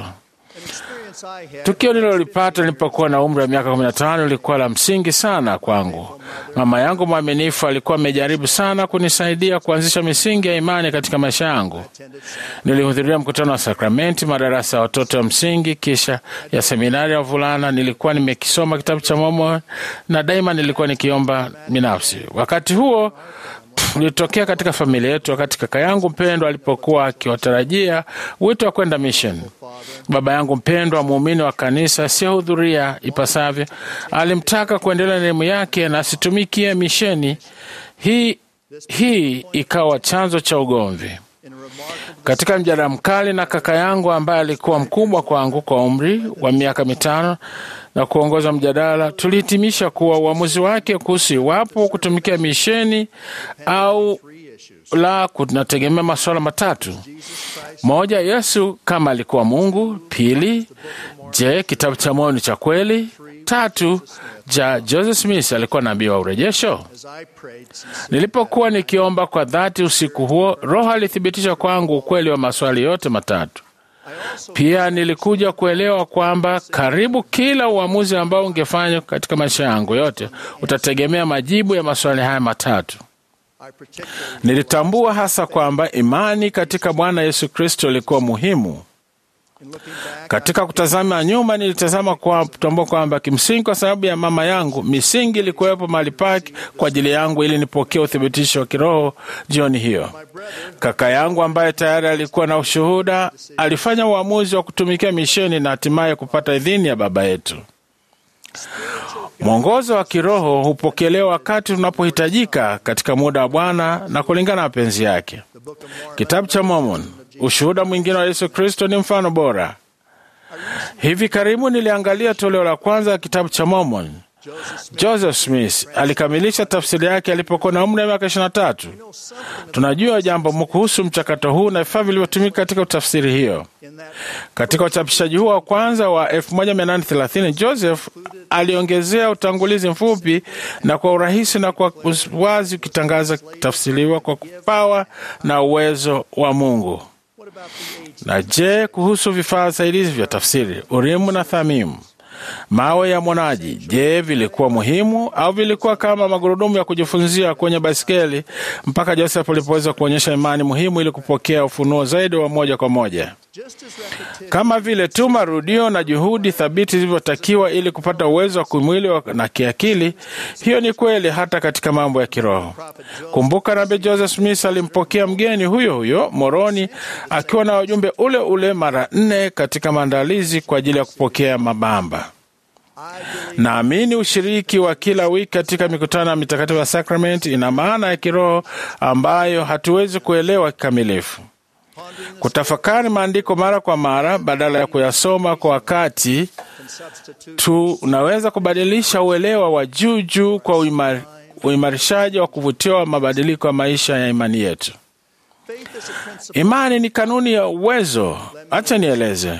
Tukio nililolipata nilipokuwa na umri wa miaka 15 lilikuwa la msingi sana kwangu. Mama yangu mwaminifu alikuwa amejaribu sana kunisaidia kuanzisha misingi ya imani katika maisha yangu. Nilihudhuria mkutano wa sakramenti, madarasa ya watoto wa msingi, kisha ya seminari ya wavulana. Nilikuwa nimekisoma kitabu cha Mormoni na daima nilikuwa nikiomba binafsi. Wakati huo ulitokea katika familia yetu wakati kaka yangu mpendwa alipokuwa akiwatarajia wito wa kwenda mission. Baba yangu mpendwa, muumini wa kanisa asiyehudhuria ipasavyo, alimtaka kuendelea na elimu yake na asitumikie misheni hii. Hii ikawa chanzo cha ugomvi katika mjadala mkali na kaka yangu ambaye alikuwa mkubwa kwangu kwa umri wa miaka mitano na kuongoza mjadala. Tulihitimisha kuwa uamuzi wake kuhusu iwapo kutumikia misheni au la kunategemea masuala matatu: moja, Yesu kama alikuwa Mungu; pili, je, kitabu cha Mormoni cha kweli; tatu, ja Joseph Smith alikuwa nabii wa urejesho. Nilipokuwa nikiomba kwa dhati usiku huo, Roho alithibitisha kwangu ukweli wa maswali yote matatu. Pia nilikuja kuelewa kwamba karibu kila uamuzi ambao ungefanywa katika maisha yangu yote utategemea majibu ya maswali haya matatu. Nilitambua hasa kwamba imani katika Bwana Yesu Kristo ilikuwa muhimu. Katika kutazama nyuma, nilitazama kwa kutambua kwamba kimsingi, kwa sababu ya mama yangu, misingi ilikuwepo mahali pake kwa ajili yangu ili nipokee uthibitisho wa kiroho. Jioni hiyo, kaka yangu ambaye tayari alikuwa na ushuhuda alifanya uamuzi wa kutumikia misheni na hatimaye kupata idhini ya baba yetu. Mwongozo wa kiroho hupokelewa wakati unapohitajika katika muda wa Bwana na kulingana na mapenzi yake. Kitabu cha Mormon, ushuhuda mwingine wa Yesu Kristo, ni mfano bora. Hivi karibu niliangalia toleo la kwanza la kitabu cha Mormon. Joseph Smith alikamilisha tafsiri yake alipokuwa na umri wa miaka 23. Tunajua jambo kuhusu mchakato huu na vifaa vilivyotumika katika utafsiri hiyo. Katika uchapishaji huo wa kwanza wa 1830 Joseph aliongezea utangulizi mfupi na kwa urahisi na kwa wazi ukitangaza kutafsiriwa kwa kupawa na uwezo wa Mungu. Na je, kuhusu vifaa saidizi vya tafsiri, Urimu na Thamimu, mawe ya mwonaji, je, vilikuwa muhimu au vilikuwa kama magurudumu ya kujifunzia kwenye baiskeli mpaka Joseph alipoweza kuonyesha imani muhimu ili kupokea ufunuo zaidi wa moja kwa moja? Kama vile tu marudio na juhudi thabiti zilivyotakiwa ili kupata uwezo wa kimwili na kiakili, hiyo ni kweli hata katika mambo ya kiroho. Kumbuka, nabii Joseph Smith alimpokea mgeni huyo huyo Moroni akiwa na ujumbe ule ule mara nne katika maandalizi kwa ajili ya kupokea mabamba. Naamini ushiriki wa kila wiki katika mikutano ya mitakatifu ya sakramenti ina maana ya kiroho ambayo hatuwezi kuelewa kikamilifu. Kutafakari maandiko mara kwa mara badala ya kuyasoma kwa wakati tu unaweza kubadilisha uelewa wa juu juu kwa uimar, uimarishaji wa kuvutia wa mabadiliko ya maisha ya imani yetu. Imani ni kanuni ya uwezo. Acha nieleze.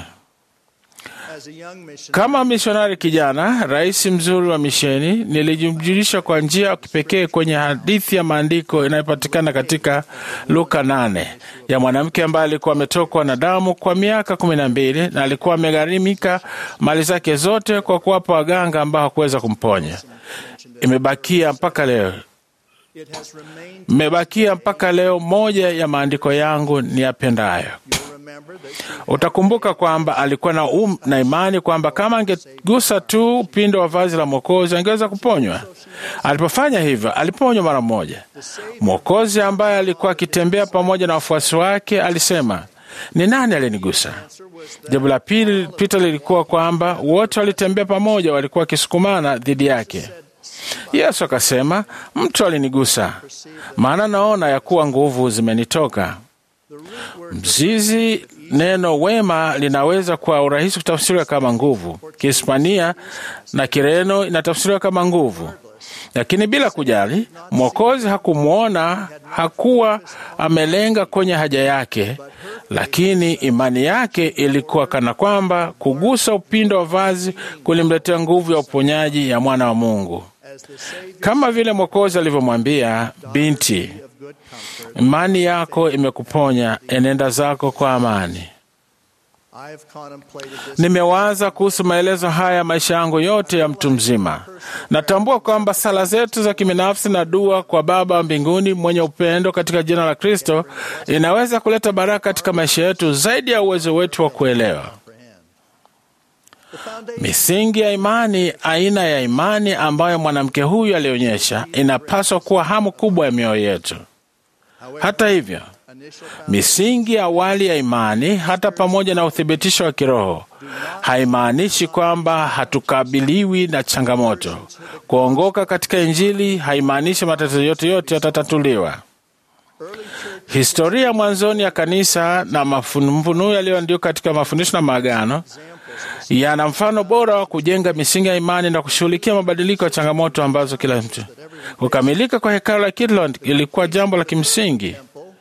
Kama misionari kijana, rais mzuri wa misheni, nilijumjulisha kwa njia ya kipekee kwenye hadithi ya maandiko inayopatikana katika Luka nane ya mwanamke ambaye alikuwa ametokwa na damu kwa miaka kumi na mbili na alikuwa amegharimika mali zake zote kwa kuwapa waganga ambao hakuweza kumponya. Imebakia mpaka leo mmebakia mpaka leo. Moja ya maandiko yangu ni yapendayo Utakumbuka kwamba alikuwa na, um, na imani kwamba kama angegusa tu upindo wa vazi la Mwokozi angeweza kuponywa. Alipofanya hivyo, aliponywa mara moja. Mwokozi ambaye alikuwa akitembea pamoja na wafuasi wake alisema, ni nani aliyenigusa? Jambo la pili pita lilikuwa kwamba wote walitembea pamoja, walikuwa wakisukumana dhidi yake. Yesu akasema, mtu alinigusa, maana naona ya kuwa nguvu zimenitoka. Mzizi neno wema linaweza kwa urahisi kutafsiriwa kama nguvu. Kihispania na Kireno inatafsiriwa kama nguvu, lakini bila kujali, Mwokozi hakumwona, hakuwa amelenga kwenye haja yake, lakini imani yake ilikuwa kana kwamba kugusa upindo wa vazi kulimletea nguvu ya uponyaji ya mwana wa Mungu, kama vile Mwokozi alivyomwambia, binti, imani yako imekuponya, enenda zako kwa amani. Nimewaza kuhusu maelezo haya maisha yangu yote ya mtu mzima. Natambua kwamba sala zetu za kibinafsi na dua kwa Baba wa mbinguni mwenye upendo katika jina la Kristo inaweza kuleta baraka katika maisha yetu zaidi ya uwezo wetu wa kuelewa. Misingi ya imani, aina ya imani ambayo mwanamke huyu alionyesha, inapaswa kuwa hamu kubwa ya mioyo yetu. Hata hivyo, misingi ya awali ya imani, hata pamoja na uthibitisho wa kiroho, haimaanishi kwamba hatukabiliwi na changamoto. Kuongoka katika Injili haimaanishi matatizo yote yote yatatatuliwa. Historia mwanzoni ya kanisa na mafunuo yaliyoandikwa katika mafundisho na maagano yana mfano bora wa kujenga misingi ya imani na kushughulikia mabadiliko ya changamoto ambazo kila mtu. Kukamilika kwa hekalu la Kirtland ilikuwa jambo la kimsingi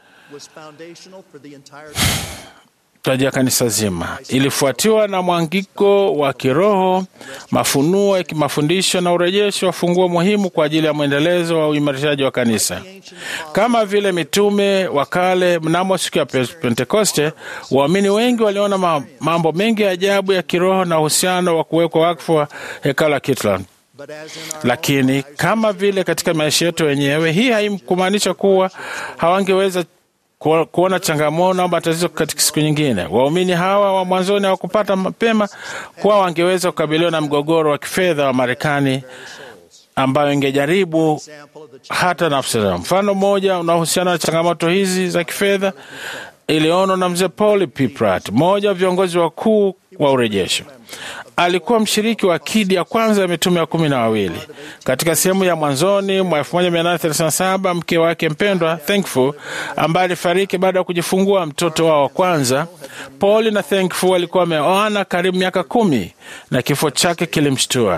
taji ya kanisa zima. Ilifuatiwa na mwangiko wa kiroho, mafunuo ya kimafundisho na urejesho wa funguo muhimu kwa ajili ya mwendelezo wa uimarishaji wa kanisa. Kama vile mitume wa kale, mnamo siku ya Pentekoste, waamini wengi waliona mambo mengi ya ajabu ya kiroho na uhusiano wa kuwekwa wakfu wa hekalu la Kirtland. Lakini kama vile katika maisha yetu wenyewe, hii haikumaanisha kuwa hawangeweza kuona changamoto au matatizo katika siku nyingine. Waumini hawa wa mwanzoni hawakupata mapema kuwa wangeweza kukabiliwa na mgogoro wa kifedha wa Marekani ambayo ingejaribu hata nafsi zao. Mfano mmoja unaohusiana na changamoto hizi za kifedha ilionwa na mzee Paul P. Pratt, mmoja wa viongozi wakuu wa urejesho. Alikuwa mshiriki wa kidi ya kwanza ya mitume wa kumi na wawili. Katika sehemu ya mwanzoni mwa 1837 mke wake mpendwa Thankful, ambaye alifariki baada ya kujifungua mtoto wao wa kwanza, Paul na Thankful walikuwa wameoana karibu miaka kumi na kifo chake kilimshtua.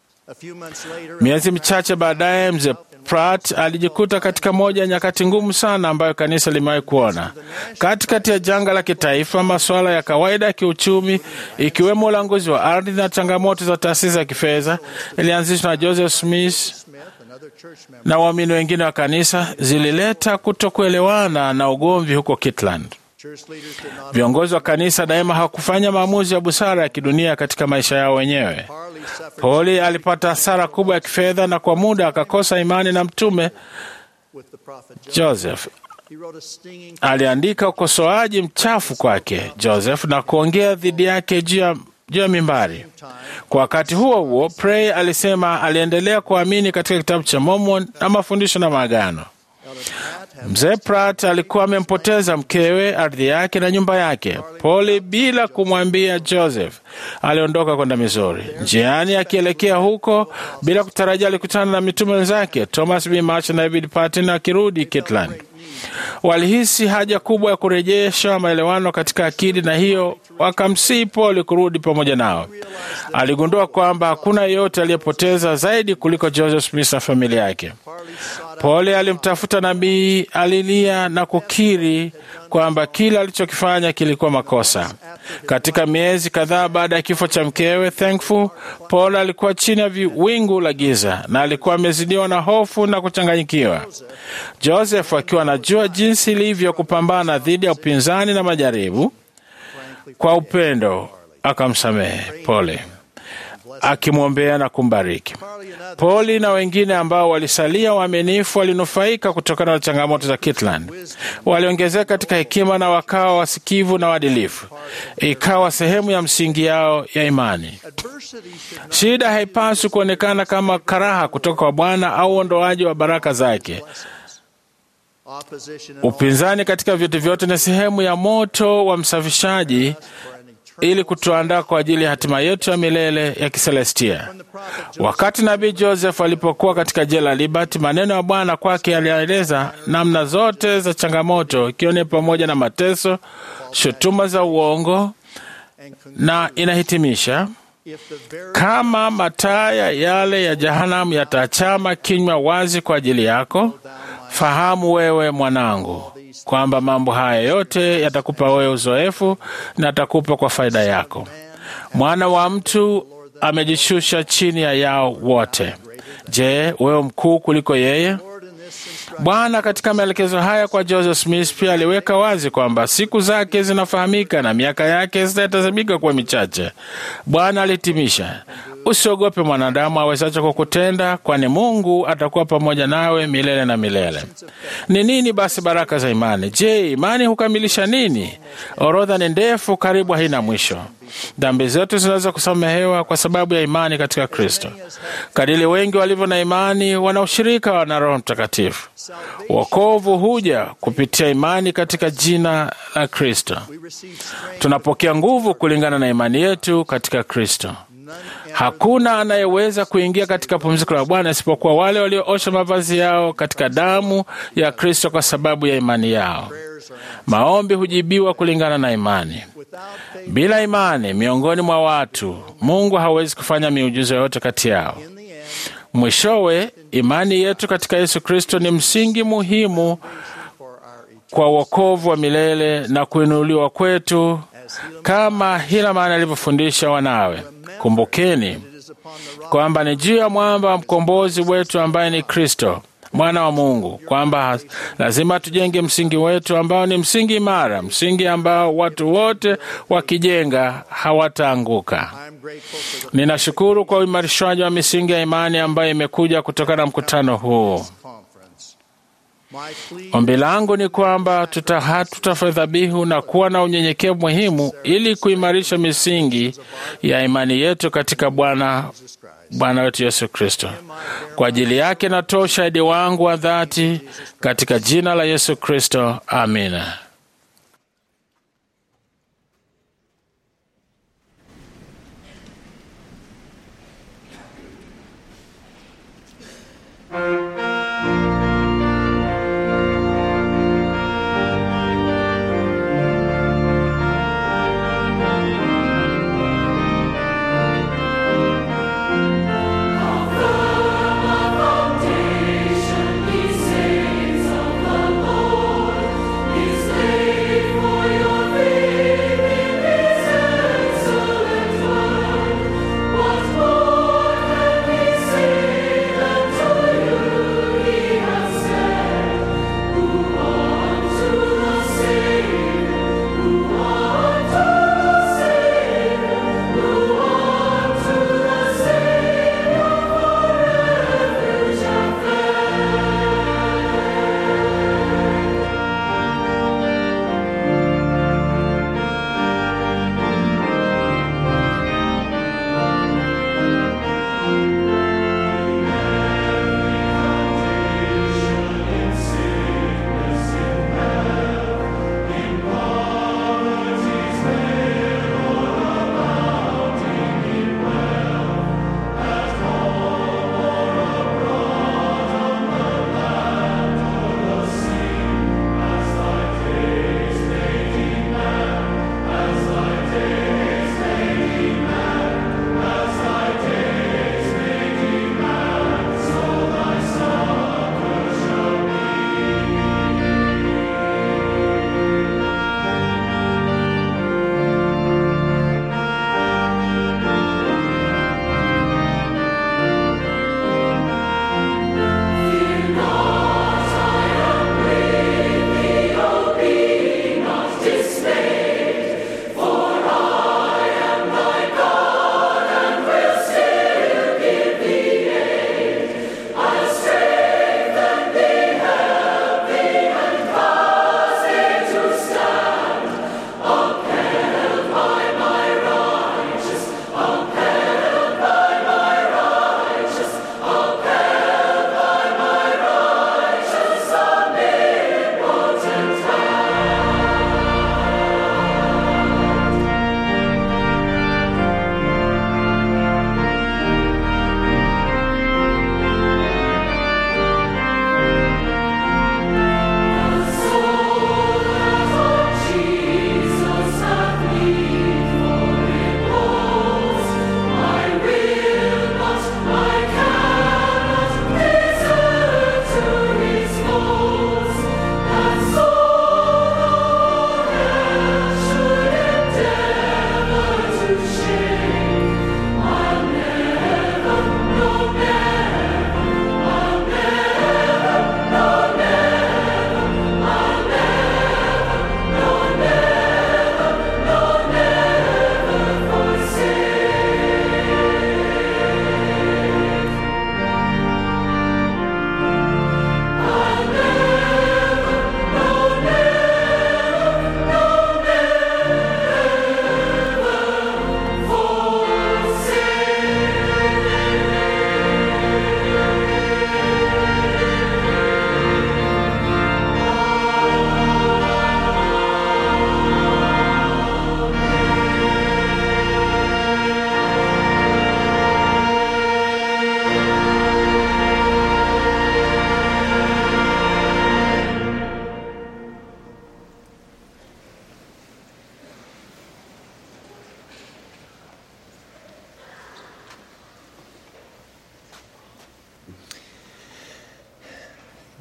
Miezi michache baadaye mzee Pratt alijikuta katika moja ya nyakati ngumu sana ambayo kanisa limewahi kuona. Katikati ya janga la kitaifa, masuala ya kawaida ya kiuchumi, ikiwemo ulanguzi wa ardhi na changamoto za taasisi za kifedha, ilianzishwa na Joseph Smith na waamini wengine wa kanisa, zilileta kutokuelewana na ugomvi huko Kirtland. Viongozi wa kanisa daima hawakufanya maamuzi ya busara ya kidunia katika maisha yao wenyewe. Pauli alipata hasara kubwa ya kifedha na kwa muda akakosa imani na mtume Joseph. Aliandika ukosoaji mchafu kwake Joseph na kuongea dhidi yake juu ya juu ya mimbari. Kwa wakati huo huo, Prey alisema aliendelea kuamini katika kitabu cha Mormon na mafundisho na maagano. Mzee Pratt alikuwa amempoteza mkewe, ardhi yake na nyumba yake. Poli, bila kumwambia Joseph, aliondoka kwenda Missouri. Njiani akielekea huko, bila kutarajia, alikutana na mitume wenzake Thomas B. Marsh na David Patton akirudi Kirtland. Walihisi haja kubwa ya kurejesha maelewano katika akili, na hiyo wakamsihi Poli kurudi pamoja nao. Aligundua kwamba hakuna yeyote aliyepoteza zaidi kuliko Joseph Smith na familia yake. Pole alimtafuta nabii, alilia na kukiri kwamba kile alichokifanya kilikuwa makosa. Katika miezi kadhaa baada ya kifo cha mkewe Thankful, Paul alikuwa chini ya wingu la giza na alikuwa amezidiwa na hofu na kuchanganyikiwa. Joseph akiwa anajua jinsi ilivyo kupambana dhidi ya upinzani na majaribu, kwa upendo akamsamehe Pole. akimwombea na kumbariki. Poli na wengine ambao walisalia waaminifu walinufaika kutokana na changamoto za Kitland. Waliongezeka katika hekima na wakawa wasikivu na waadilifu, ikawa sehemu ya msingi yao ya imani. Shida haipaswi kuonekana kama karaha kutoka kwa Bwana au uondoaji wa baraka zake. Upinzani katika vitu vyote ni sehemu ya moto wa msafishaji ili kutuandaa kwa ajili ya hatima yetu ya milele ya kiselestia. Wakati nabii Joseph alipokuwa katika jela Liberty, maneno ya Bwana kwake yalieleza namna zote za changamoto, ikiwa ni pamoja na mateso, shutuma za uongo, na inahitimisha kama mataya yale ya jehanamu yatachama kinywa wazi kwa ajili yako, fahamu wewe mwanangu kwamba mambo haya yote yatakupa wewe uzoefu na atakupa kwa faida yako. Mwana wa mtu amejishusha chini ya yao wote. Je, wewe mkuu kuliko yeye? Bwana katika maelekezo haya kwa Joseph Smith pia aliweka wazi kwamba siku zake zinafahamika na miaka yake zitatazamika kuwa michache. Bwana alihitimisha, usiogope mwanadamu awezacho kukutenda, kwani Mungu atakuwa pamoja nawe milele na milele. Ni nini basi baraka za imani? Je, imani hukamilisha nini? Orodha ni ndefu, karibu haina mwisho. Dhambi zetu zinaweza kusamehewa kwa sababu ya imani katika Kristo. Kadiri wengi walivyo na imani, wana ushirika na Roho Mtakatifu. Wokovu huja kupitia imani katika jina la Kristo. Tunapokea nguvu kulingana na imani yetu katika Kristo. Hakuna anayeweza kuingia katika pumziko la Bwana isipokuwa wale walioosha mavazi yao katika damu ya Kristo kwa sababu ya imani yao. Maombi hujibiwa kulingana na imani. Bila imani miongoni mwa watu, Mungu hawezi kufanya miujiza yoyote kati yao. Mwishowe, imani yetu katika Yesu Kristo ni msingi muhimu kwa wokovu wa milele na kuinuliwa kwetu kama Hilamani alivyofundisha wanawe. Kumbukeni kwamba ni juu ya mwamba wa mkombozi wetu ambaye ni Kristo mwana wa Mungu, kwamba lazima tujenge msingi wetu ambao ni msingi imara, msingi ambao watu wote wakijenga hawataanguka. Ninashukuru kwa uimarishwaji wa misingi ya imani ambayo imekuja kutokana na mkutano huu. Ombi langu ni kwamba tutafanya dhabihu na kuwa na unyenyekevu muhimu ili kuimarisha misingi ya imani yetu katika Bwana Bwana wetu Yesu Kristo. Kwa ajili yake natoa ushahidi wangu wa dhati katika jina la Yesu Kristo, amina. Foundation, he saints of the Lord, is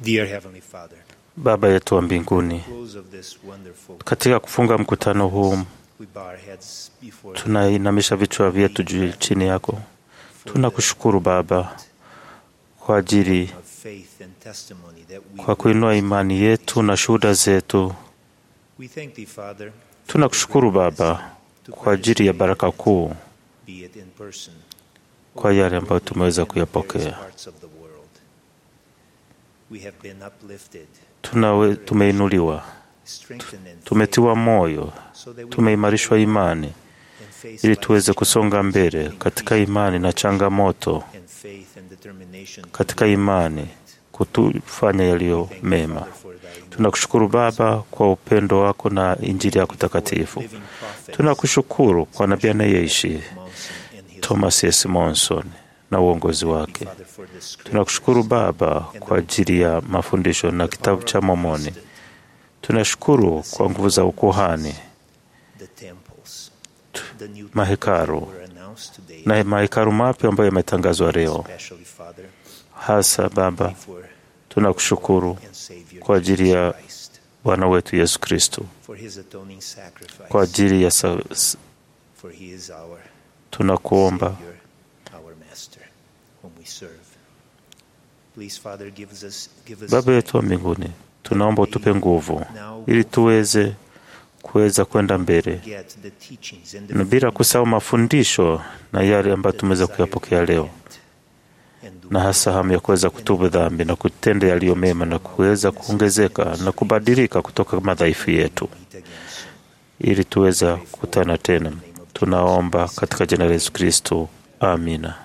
Dear Heavenly Father, Baba yetu wa mbinguni, close of this wonderful, katika kufunga mkutano huu we bow our heads before tunainamisha vichwa vyetu juu chini yako. Tunakushukuru Baba kwa ajili of faith and testimony that we kwa kuinua imani yetu na shuhuda zetu. We thank thee, Father, Tunakushukuru Baba kwa ajili ya baraka kuu, be it in person kwa yale ambayo tumeweza kuyapokea. parts of the world. We have been uplifted, Tunawe, tumeinuliwa, strengthened in tumetiwa moyo, so that we tumeimarishwa imani ili tuweze kusonga mbele katika imani na changamoto, and faith and determination katika imani kutufanya yaliyo mema. Tunakushukuru Baba kwa upendo wako na injili yako takatifu. Tunakushukuru kwa nabii anayeishi Thomas S. Monson na uongozi wake. Tunakushukuru Baba kwa ajili ya mafundisho na kitabu cha Mormoni. Tunashukuru kwa nguvu za ukuhani, the temples, the new mahekaru temples were announced today, na mahekaru mapya ambayo yametangazwa leo. especially, Father, Hasa Baba, tunakushukuru kwa ajili ya Bwana wetu Yesu Kristo, for his atoning sacrifice, kwa ajili ya sa, s- for he is our tunakuomba Savior, our Master, whom we serve. Please, Father, give us, give us Baba yetu wa mbinguni, tunaomba utupe nguvu ili tuweze kuweza kwenda mbele get the teachings and the na bila kusahau mafundisho na yale ambayo tumeweza kuyapokea leo, na hasa hamu ya kuweza kutubu dhambi na kutenda yaliyo mema na kuweza kuongezeka na kubadilika kutoka madhaifu yetu, ili tuweza kukutana tena. Tunaomba katika jina la Yesu Kristo, amina.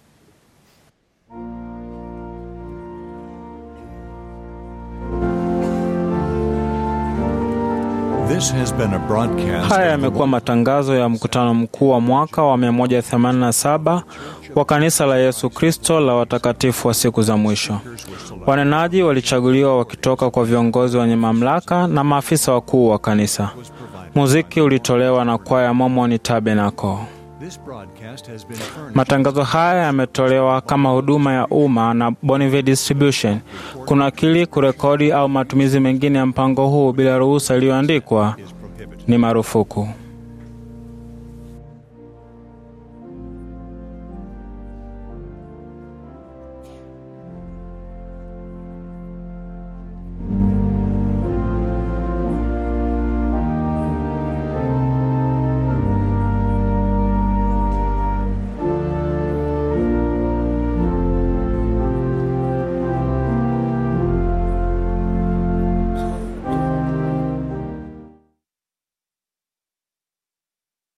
This has been a broadcast Haya of the yamekuwa matangazo ya mkutano mkuu wa mwaka wa 187 wa kanisa la Yesu Kristo la watakatifu wa siku za mwisho. Wanenaji walichaguliwa wakitoka kwa viongozi wenye mamlaka na maafisa wakuu wa kanisa. Muziki ulitolewa na kwaya Mormon Tabernacle. This broadcast has been furnished Matangazo haya yametolewa kama huduma ya umma na Bonneville Distribution. Kunakili, kurekodi au matumizi mengine ya mpango huu bila ruhusa iliyoandikwa ni marufuku.